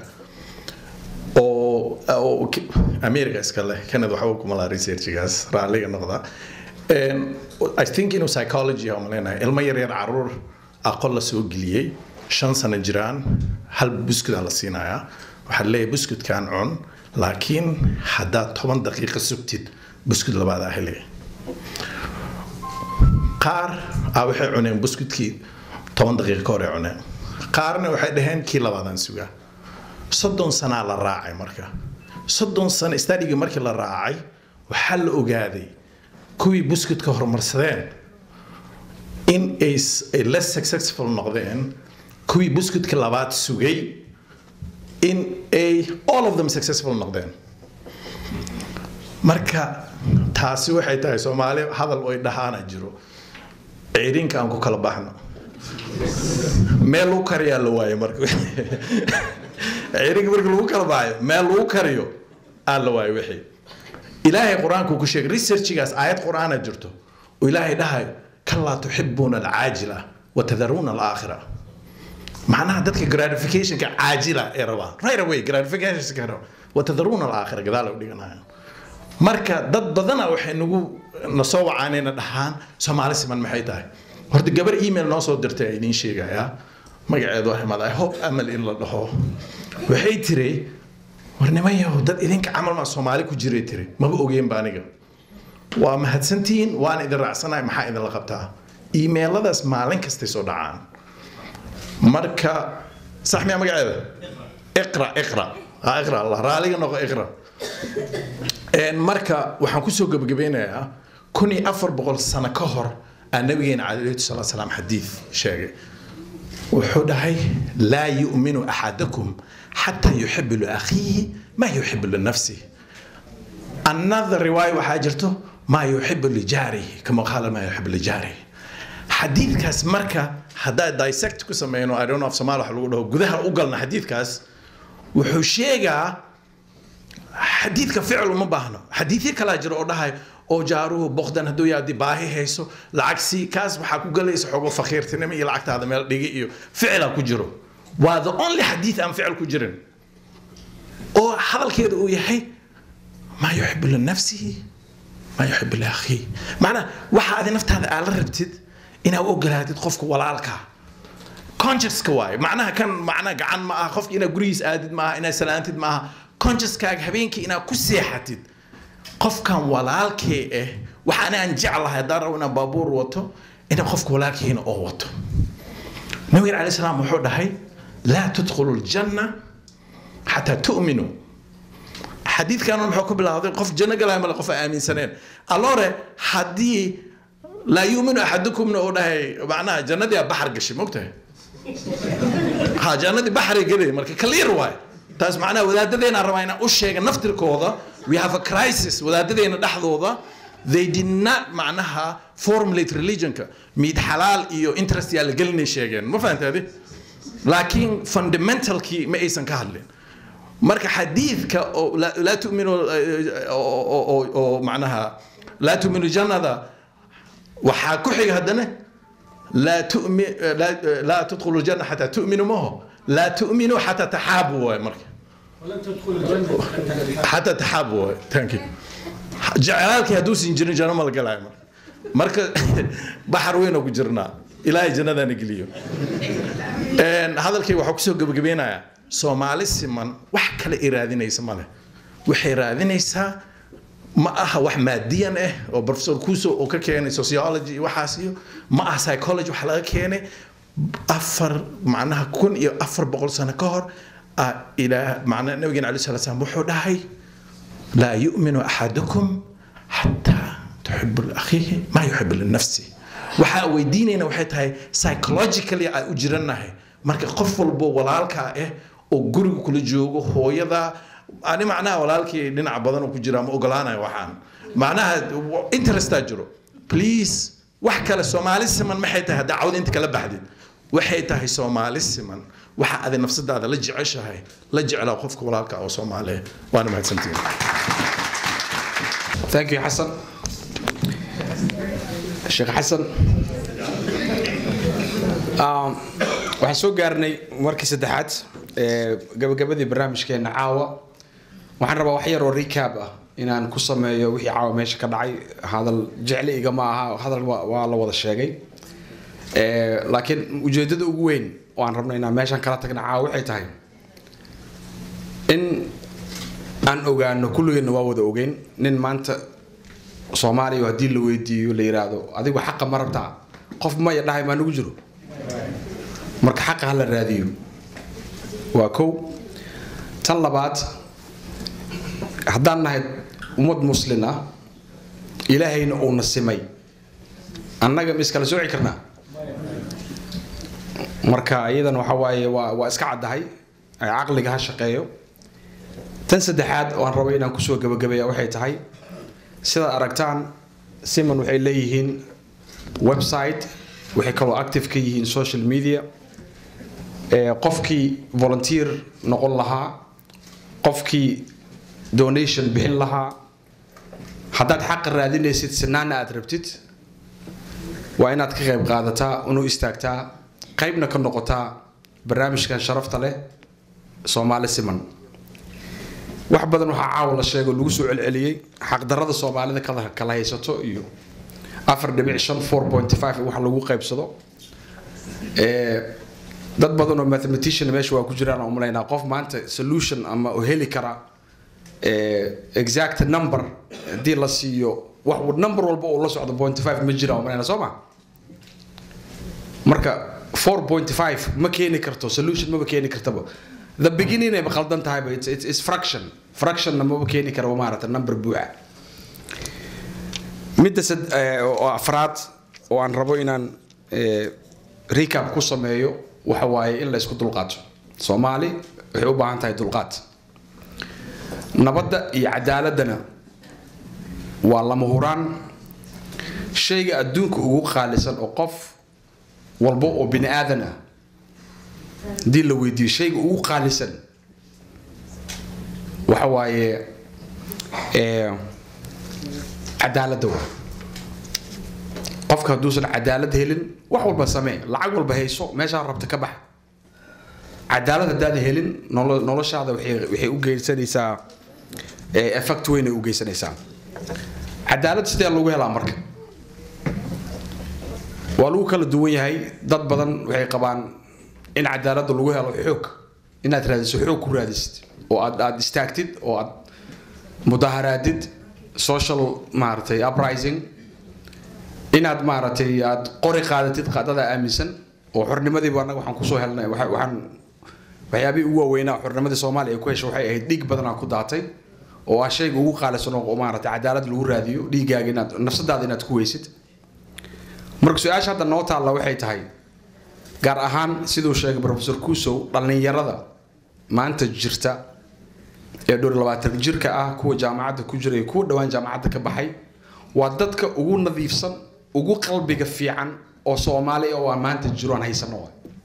oo oo america iska leh canada waxba kuma laha researchgaas raalliga noqda i think inuu psychology aan maleynahay ilmo yar yar caruur aqoon la soo geliyey shan sano jiraan hal buskud la siinayaa waxaa leeyahay buskudkan cun laakiin haddaad toban daqiiqo sugtid buskud labaadaa helaya qaar ah waxay cuneen buskudkii toban daqiiqo ka hore cuneen qaarna waxay dhaheen kii labaadaan sugaa soddon sanaa la raacay marka soddon sano stadhigii markii la raacay waxaa la ogaaday kuwii buskudka horumarsadeen in ay less successful noqdeen kuwii buskutka labaad sugay in ay all of them successful noqdeen marka taasi waxay tahay soomaali hadal oy dhahaana jiro ciirinka aan ku kala baxno meel lagu kariyaa la waayo marka ciirinka marka lagu kala baxayo meel lagu kariyo aa la waayo wixii ilaahay qur-aanku ku sheegay researchigaas aayad qur-aana jirto oo ilaahay dhahayo kalaa tuxibuuna alcaajila watadaruuna alaakhira macnaha dadka gratificationka caajila ee rabaa right away gratificationka raba watadaruuna alaakhira gadaal u dhiganaya marka dad badana waxay nagu na soo wacaanayna dhahaan soomaali siman maxay tahay horta gabar email noo soo dirtay a idiin sheegayaa magaceedu waa himad i hope amal in la dhaho waxay tiri war nimanyahow dad idinka camal maa soomaali ku jiray tiri maba ogeenba aniga waa mahadsantihiin waan idin raacsanahay maxaa idinla qabtaa iimeeladaas maalin kastay soo dhacaan marka sax miyaa magaceeda iqra iqra ha iqra allah raaliga noqo iqra marka waxaan kusoo gebagabeynayaa kun iyo afar boqol sano ka hor aa nabigeena calayhi salatu salaam xadiid sheegay wuxuu dhahay laa yu'minu axadakum xataa yuxibu liakhiihi maa yuxibu linafsihi another riwaaya waxaa jirto maa yuxibu lijaarihi kama qaala maa yuxibu lijaarihi xadiidkaas marka haddaa dissect ku sameyno i don't know of somaali wax lagu dhaho gudaha u galna xadiidkaas wuxuu sheegaa xadiidka ficil uma baahno xadiidyo kalaa jira oo dhahay oo jaaruhu boqdan hadduu yaadi baahi hayso lacag sii kaas waxaa ku galaysa xogo fakiirtinimo iyo lacagtaada meel dhigi iyo ficila ku jiro waa the only xadiid aan ficil ku jirin oo hadalkeeda uu yahay maa yuxibu linafsihi maa yuxibu liakhiihi macnaa waxa adi naftaada aad la rabtid inaad u ogolaatid qofka walaalkaa consciouska waaye macnaha kan macnaha gacan ma aha qofka inaad gurigiis aadid ma aha inaad salaantid ma aha consciouskaaga habeenkii inaad ku seexatid qofkan walaalkee ah waxaan aan jeclahay haddaan rabo inaan baabuur wato inaan qofka walaalkeena oo wato nabigan calay salaam wuxuu dhahay laa tudkhulu ljanna xataa tu'minuu xadiidkan muxuu ku bilaawday qof janno galaya male qof aan aaminsaneen allore haddii laa yuuminu axadukumna uu dhahay macnaha jannadii aa baxar gashay mogtahay ha jannadii baxaray gelay marka clear waay taas macnaha wadaadadeena rabaa inaan u sheega naftirkooda we have a crisis wadaadadeena dhexdooda they did not macnaha formulate religionka miid xalaal iyo interest yaa la gelinay sheegeen ma fahantaadi laakiin fundamentalkii ma aysan ka hadlin marka xadiidka oo laa tuminu oo macnaha laa tuminu jannada waxaa ku xiga haddana laa tumi laa tudkhulu ljanna xataa tu'minu maho laa tu'minu xataa taxaabu waay marka xataa taxaabu waay thank you jeclaalkii hadduusan jirin janno ma la galaayo marka marka baxar weyn oo ku jirnaa ilaahay jannadaana geliyo hadalkay waxaa kusoo gebagabeynayaa soomaali siman wax kale ay raadinaysa male waxay raadinaysaa ma aha wax maadiyan ah oo professor kuso oo ka keenay sociology iyo waxaas iyo ma aha psychology wax laga keenay afar macnaha kun iyo afar boqol sano ka hor ilaa macnaha nabigeena alayhi salatu salaam wuxuu dhahay laa yu'minu axadukum xataa tuxibu liakhiihi maa yuxibu linafsi waxaa weydiinayna waxay tahay psychologically aan u jirannahay marka qof walbo walaalkaa ah oo guriga kula joogo hooyada ani macnaha walaalkii dhinac badan oo ku jira ma ogolaanayo waxaan macnaha interestaa jiro please wax kale soomaali siman maxay tahay haddaa cawda inta kala baxdid waxay tahay soomaali siman waxa adi nafsadaada la jeceshahay la jeclaa qofka walaalka oo soomaaliya waana mahadsantihin thank you xasan sheekh xasan waxaan soo gaarnay markii saddexaad ee gabagabadii barnaamijkeena caawa waxaan rabaa wax yar oo recap ah inaan ku sameeyo wixii caawa meesha ka dhacay hadal jecle igama aha hadal waa la wada sheegay laakiin ujeedada ugu weyn oo aan rabno inaan meeshan kala tagna caawa waxay tahay in aan ogaano kulligeenna waa wada ogeyn nin maanta soomaaliya haddii la weydiiyo la yiraahdo adigu xaqa ma rabtaa qof maya dhahay maa nagu jiro marka xaqa ha la raadiyo waa kow tan labaad haddaan nahay ummad muslin ah ilaahayna uuna simay annaga ma iskala sooci karnaa marka iyadan waxa waaye waa waa iska caddahay ay caqliga ha shaqeeyo tan saddexaad oo aan rabo inaan kusoo gabagabeeya waxay tahay sidaad aragtaan siman waxay leeyihiin website waxay kaloo active ka yihiin social media ee qofkii volunteer noqon lahaa qofkii donation bixin lahaa haddaad xaqa raadinaysid sinaana aad rabtid waa inaad ka qayb qaadataa unu istaagtaa qaybna ka noqotaa barnaamijkan sharafta leh soomaali siman wax badan waxaa caawa la sheego lagu soo celceliyey xaqdarada soomaalida kala kala haysato iyo afar dhibic shan four point five wax lagu qaybsado ee dad badan oo mathematician meesha waa ku jiraan aan umalaynaa qof maanta solution ama oo heli kara ee exact number haddii la siiyo wax number walba uu la socdo point five ma jiraan umalaynaa soo ma marka 4.5 ma keeni karto solution ma keeni kartaba the beginning ay qaldan tahay but it's, it's, it's fraction fraction na ma keeni karo maarata number buuxa midda sad oo afraad oo aan rabo inaan recap ku sameeyo waxa waaye in la isku dulqaato soomaali waxay u baahan tahay dulqaad nabadda iyo cadaaladana waa lama huraan shayga adduunka ugu qaalisan oo qof walba oo bini aadan ah haddii la weydiiyo shayga ugu qaalisan waxa waaye cadaaladda waa qofka hadduusan cadaalad helin wax walba samee lacag walba hayso meeshaa rabta ka bax cadaalad haddaad helin noloshaada waxay u geysanaysaa effect weyn ay u geysanaysaa cadaalad sidee lagu helaa marka waa lagu kala duwan yahay dad badan waxay qabaan in cadaaladda lagu helo xoog inaad raadiso xoog ku raadisid oo aad aad istaagtid oo aad mudaharaadid social maaragtay uprising inaad maaragtay aad qori qaadatid qaadada aaminsan oo xornimadiiba annaga waxaan kusoo helnay waxaan waxyaabihii ugu waaweynaa xornimadii soomaaliya ku heshay waxay ahayd dhiig badanaa ku daatay oo ah shayga ugu qaalisan oo maaragtay cadaalad lagu raadiyo dhiiggaaga inaad nafsadaada inaad ku weysid marka su-aasha hadda noo taalla waxay tahay gaar ahaan siduu sheegay professor kusow dhallinyarada maanta jirta ee dhowr labaatan jirka ah kuwa jaamacadda ku jira iyo kuwa dhowaan jaamacadda ka baxay waa dadka ugu nadiifsan ugu qalbiga fiican oo soomaali oo aan maanta jiro aan haysano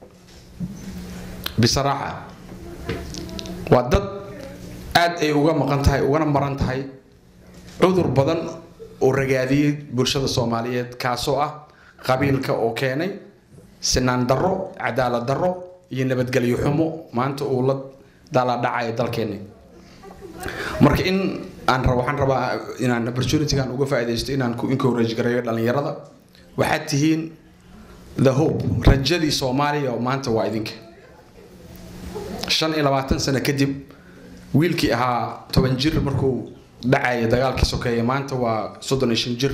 bisaraaxa waa dad aad ay uga maqan tahay ugana maran tahay cudur badan oo ragaadiyey bulshada soomaaliyeed kaasoo ah qabiilka oo keenay sinaan darro cadaalad darro iyo nabadgelyo xumo maanta uu la daaladhacaya dalkeenni marka in aan rabo waxaan rabaa inaan opportunitygan uga faa'iidaysto inaan ku encourage gareeyo dhallinyarada waxaad tihiin the hope rajadii soomaaliya oo maanta waa idinka shan iyo labaatan sano kadib wiilkii ahaa toban jir markuu dhacaya dagaalkii sokeeye maanta waa soddon iyo shan jir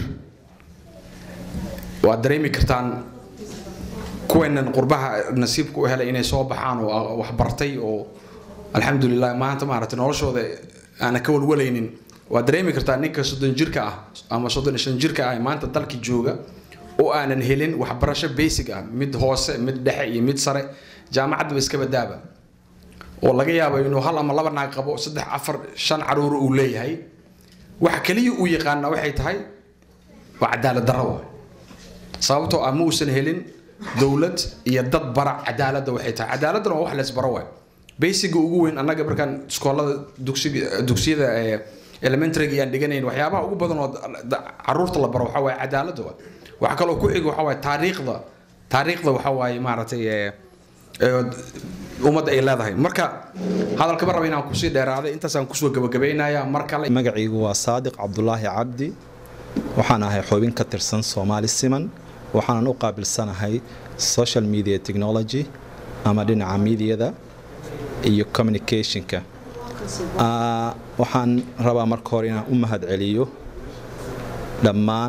waad dareemi kartaan kuweenan qurbaha nasiibka u helay inay soo baxaan oo wax bartay oo alxamdulilah maanta maaragtay noloshooda aana ka walwalaynin waad dareemi kartaa ninka soddon jirka ah ama soddon iyo shan jirka ah maanta dalki jooga oo aanan helin waxbarasho basic ah mid hoose mid dhexe iyo mid sare jaamacaddaba iska badaaba oo laga yaabo inuu hal ama laba naag qabo saddex afar shan caruur uu leeyahay waxa kaliya uu yaqaana waxay tahay waa cadaalad darro waay sababtoo ah ma uusan helin dowlad iyo dad bara cadaaladda waxay tahay cadaaladdan waa wax leysbaro waay basiga ugu weyn annaga markaan iskoolada dugsiga dugsiyada elementaryga iyaan dhiganayn waxyaabaha ugu badan oo caruurta la baro waxaa waaye cadaaladda waay waxa kaloo ku xiga waxaa waaye taariikhda taariikhda waxaa waaye maaragtay ummadda ay leedahay marka hadalkaba raba inaan kusii dheeraaday intaasaan kusoo gabagabaynayaa mar kale magacaygu waa saadiq cabdulaahi cabdi waxaan ahay xubin ka tirsan soomaali siman waxaanan u qaabilsanahay social media technology ama dhinaca mediada iyo communicationka waxaan rabaa marka hore inaan u mahad celiyo dhammaan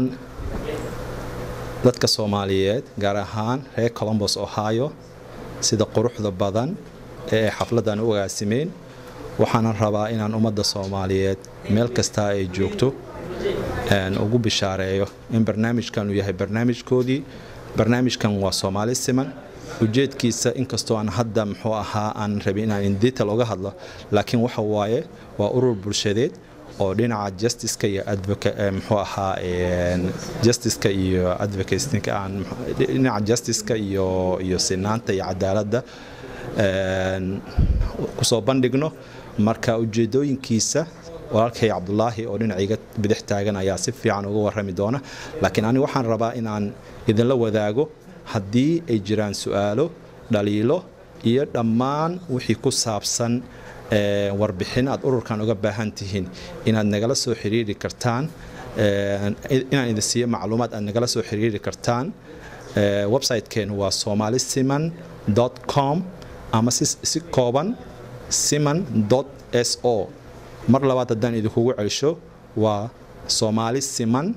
dadka soomaaliyeed gaar ahaan reer colombos ohio sida quruxda badan ee ay xafladdan u agaasimeen waxaanan rabaa inaan ummadda soomaaliyeed meel kastaa ay joogto ugu bishaareeyo in barnaamijkan uu yahay barnaamijkoodii barnaamijkan waa soomaali siman ujeedkiisa inkastoo aan hadda muxuu ahaa aan rabin inaan in detail uga hadlo laakiin waxa waaye waa urur bulshadeed oo dhinaca justiceka iyo muxuu ahaa justiceka iyo advocacyka aan dhinaca justiceka iyo iyo sinaanta iyo cadaaladda kusoo bandhigno marka ujeedooyinkiisa walaalkay cabdulaahi oo dhinacayga bidix taagan ayaa si fiican uga warrami doona laakiin aniga waxaan rabaa inaan idinla wadaago haddii ay jiraan su-aalo dhaliilo iyo dhammaan wixii ku saabsan warbixin aad ururkan uga baahan tihiin inaad nagala soo xiriiri kartaan inaan idin siiyo macluumaad aad nagala soo xiriiri kartaan websitekeenu waa somalisiman com ama si kooban siman s o mar labaad haddaan idinkugu celsho waa somali siman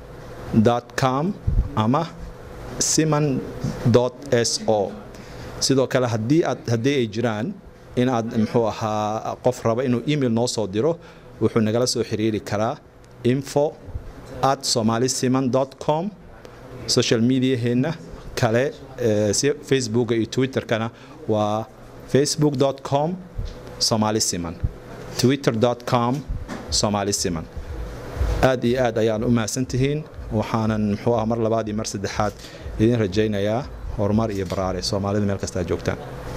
com ama siman s o sidoo kale haddii aad haddii ay jiraan in aad muxuu ahaa qof raba inuu email noo soo diro wuxuu nagala soo xiriiri karaa info at somalisiman com social mediaheenna kale si facebooka iyo twitterkana waa facebook com somalisiman twitter com somalisiman aad iyo aad ayaan u mahadsantihiin waxaanan muxuu ah mar labaad iyo mar saddexaad idin rajaynayaa horumar iyo baraare soomaalida meel kastaa joogtaan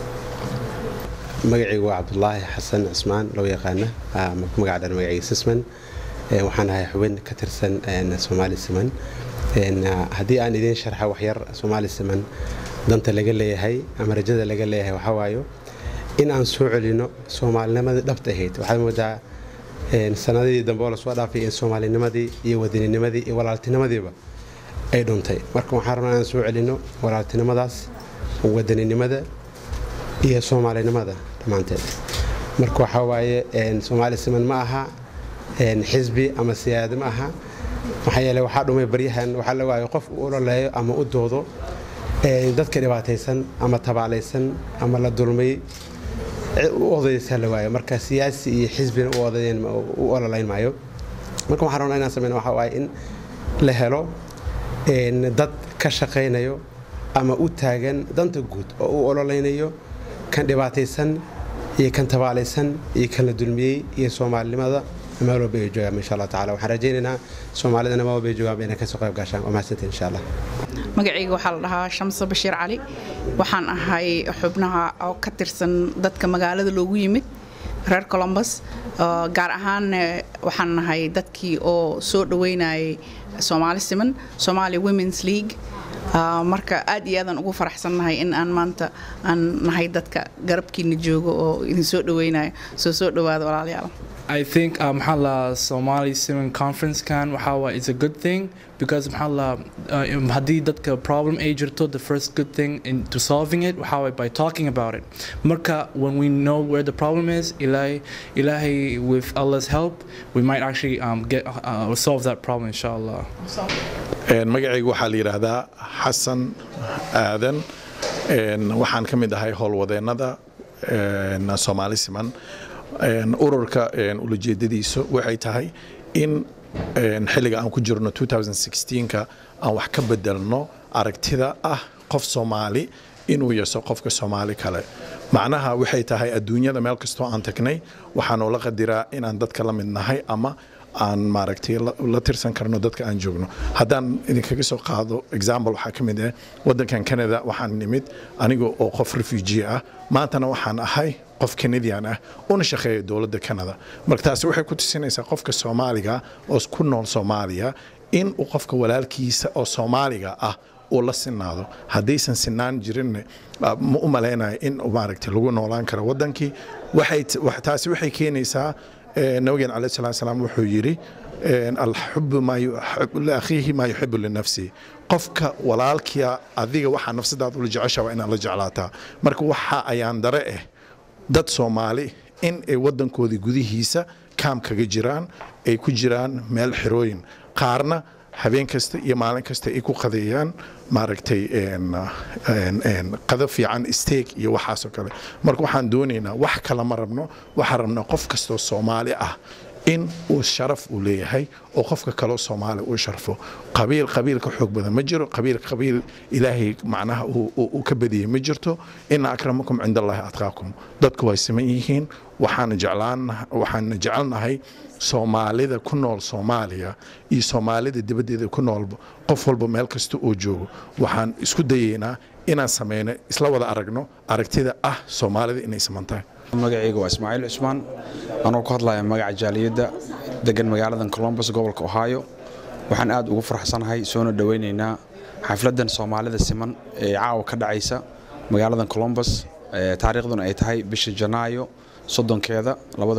magacaygu waa cabdulaahi xasan cismaan loo yaqaana magaca dhan magacayga sisman waxaan ahay xubin ka tirsan soomaali siman haddii aan idiin sharxa waxyar soomaali siman danta laga leeyahay ama rajada laga leeyahay waxaa waayo in aan soo celino soomaalinimadii dhabta ahayd waxaad moodaa sanadihii dambe oo lasoo dhaafay in soomaalinimadii iyo wadininimadii iyo walaaltinimadiiba ay dhuntay marka waxaan rabnaa inaan soo celino walaaltinimadaas wadaninimada iyo soomaalinimada dhammaanteed marka waxaa waaye soomaali siman ma aha xisbi ama siyaada ma aha maxaa yeele waxaa dhumay baryahan waxaa la waayo qof u ololeeyo ama u doodo dadka dhibaataysan ama tabaalaysan ama la dulmay u odaysaa la waayo marka siyaasi iyo xisbina u ololayn maayo marka waxaan rabnaa inaan sameyno waxaa waaye in la helo dad ka shaqaynayo ama u taagan danta guud oo u ololeynayo kan dhibaataysan iyo kan tabaalaysan iyo kan la dulmiyey iyo soomaalinimada meel walba ay joogaan insha allah tacala waxaan rajaynaynaa soomaalidana meel walba ay joogaan inay kasoo qayb gaashaan waa mahadsantiin insha allah magacayga waxaa la dhahaa shamse bashiir cali waxaan ahay xubnaha oo ka tirsan dadka magaalada loogu yimid reer colombus gaar ahaan waxaan nahay dadkii oo soo dhaweynayay soomaali siman somalia womens league marka aad iyo aadaan ugu faraxsannahay in aan maanta aan nahay dadka garabkiina joogo oo idin soo dhaweynayo soo soo dhawaada walaalayaal I think uh, Mahala Somali Simon Conference can Mahala is a good thing because Mahala uh, hadii dadka problem ay jirto the first good thing into solving it Mahala by talking about it. Marka when we know where the problem is, Ilahi, Ilahi with Allah's help, we might actually um, get uh, solve that problem inshallah. magacaygu waxaa la yidhaahdaa xasan aadan waxaan ka mid ahay howlwadeennada soomaali siman ururka ulajeedadiisu waxay tahay in xilliga aan ku jirno 2016ka aan wax ka bedelno aragtida ah qof soomaali inuu yeso qofka soomaali kale macnaha waxay tahay adduunyada meel kastoo aan tagnay waxaanu la qadiraa inaan dadka la mid nahay ama aan maaragtay la tirsan karno dadka aan joogno haddaan idinkaga soo qaado example waxaa ka mid ah waddankan canada waxaan nimid aniga oo qof refugee ah maantana waxaan ahay qof canadian ah una shaqeeya dowladda canada marka taasi waxay ku tusinaysaa qofka soomaaliga oo ku nool soomaaliya in uu qofka walaalkiisa oo soomaaliga ah uu la sinaado haddaysan sinaan jirin ma u malaynayo in maaragtay lagu noolaan karo waddankii taasi waxay keenaysaa nabigeen calaih salaa salaam wuxuu yidhi alxubu liakhiihi maa yuxibu linafsihi qofka walaalkia adiga waxaa nafsadaad ula jecesha waa inaad la jeclaataa marka waxa ayaan dare ah dad soomaali in ay waddankoodii gudihiisa kaam kaga jiraan ay ku jiraan meel xirooyin qaarna habeen kasta iyo maalin kasta ay ku qadeeyaan maaragtay qado fiican steeg iyo waxaasoo kale marka waxaan doonaynaa wax kale ma rabno waxaan rabnaa qof kastoo soomaali ah in uu sharaf uu leeyahay oo qofka kaleo soomaali uu sharfo qabiil qabiil ka xoog badan ma jiro qabiil qabiil ilaahay macnaha uu- uu uu ka badiyey ma jirto ina akramakum cind allahi atqaakum dadku way siman yihiin waxaana jeclaan waxaana jecelnahay soomaalida ku nool soomaaliya iyo soomaalida dibaddeeda ku noolba qof walba meel kasta oo joogo waxaan isku dayeynaa inaan sameyno isla wada aragno aragtida ah soomaalida inay siman tahay magacayga waa ismaaciil cusmaan anoo ku hadlaya magaca jaaliyadda degan magaaladan colombus gobolka ohio waxaan aad ugu faraxsanahay soona dhoweynaynaa xafladan soomaalida siman ee caawa ka dhacaysa magaaladan colombus ee taariikhduna ay tahay bisha janaayo soddonkeeda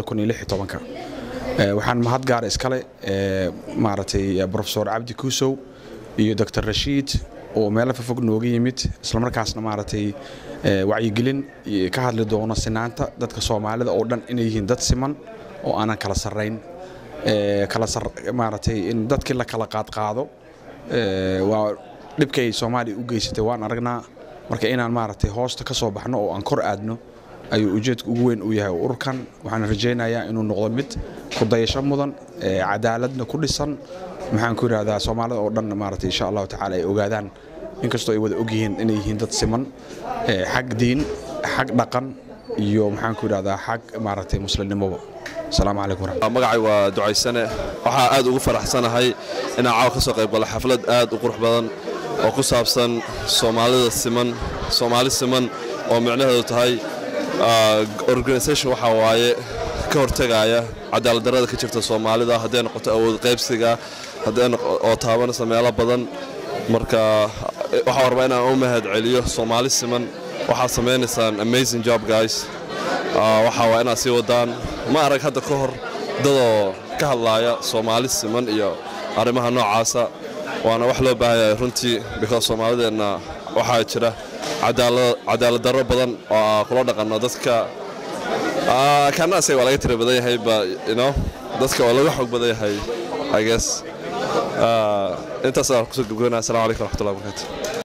Ee, waxaan mahad gaara iskale ee, maaragtay eh, profesor cabdi kuusow iyo dr rashiid oo meelo fofog nooga yimid islamarkaasna maaragtay eh, wacyigelin iyo ka hadli doono sinaanta dadka soomaalida oo dhan inay yihiin dad siman oo aanan kala sarrayn Ee, kala sar maaragtay in dadkii la kala qaadqaado ee, waa dhibkay soomaaliya u geysatay waan aragnaa marka inaan maaragtay hoosta ka soo baxno oo aan kor aadno ayuu ujeedka ugu weyn u yahay ururkan waxaan rajaynayaa inuu noqdo mid ku dayasho mudan ee cadaaladna ku dhisan maxaan ku yidhahdaa soomaalida oo dhan maaragtay insha allahu tacaala ay ogaadaan inkastoo ay wada ogyihiin inay yihiin dad siman ee xag diin xag dhaqan iyo maxaan ku yidhahdaa xag maaragtay muslimnimoba asalaamu calaykum waraxmat magacay waa ducaysane waxaa aad ugu faraxsanahay inaan caawa ka soo qayb galo xaflad aad u qurux badan oo ku saabsan soomaalida siman soomaali siman oo micnaheedu tahay ah, organisation waxaa waaye ka hortegaya cadaaladdarrada ka jirta soomaalida hadday noqoto awood qaybsiga hadday noqo- oo taabanaysa meelo badan marka eh, waxaan rabaa inaan u mahad celiyo soomaali siman waxaad samaynaysaan amazing job guys Ah, waxaa waa inaad sii wadaan ma arag hadda ka hor dadoo ka hadlaaya soomaali siman iyo arrimaha noocaasa waana wax loo baahan yahay runtii because soomaalideenna waxaa jira cadaalad- cadaalad darro badan oo aan kula dhaqanno dadka ah, kana asaga waa laga tira badan yahay ba you know dadka waa laga xoog badan yahay i guess Ah, intaas aan kusoo gabgabanaya assalamu calaykum waraxmatullahi wabarakatu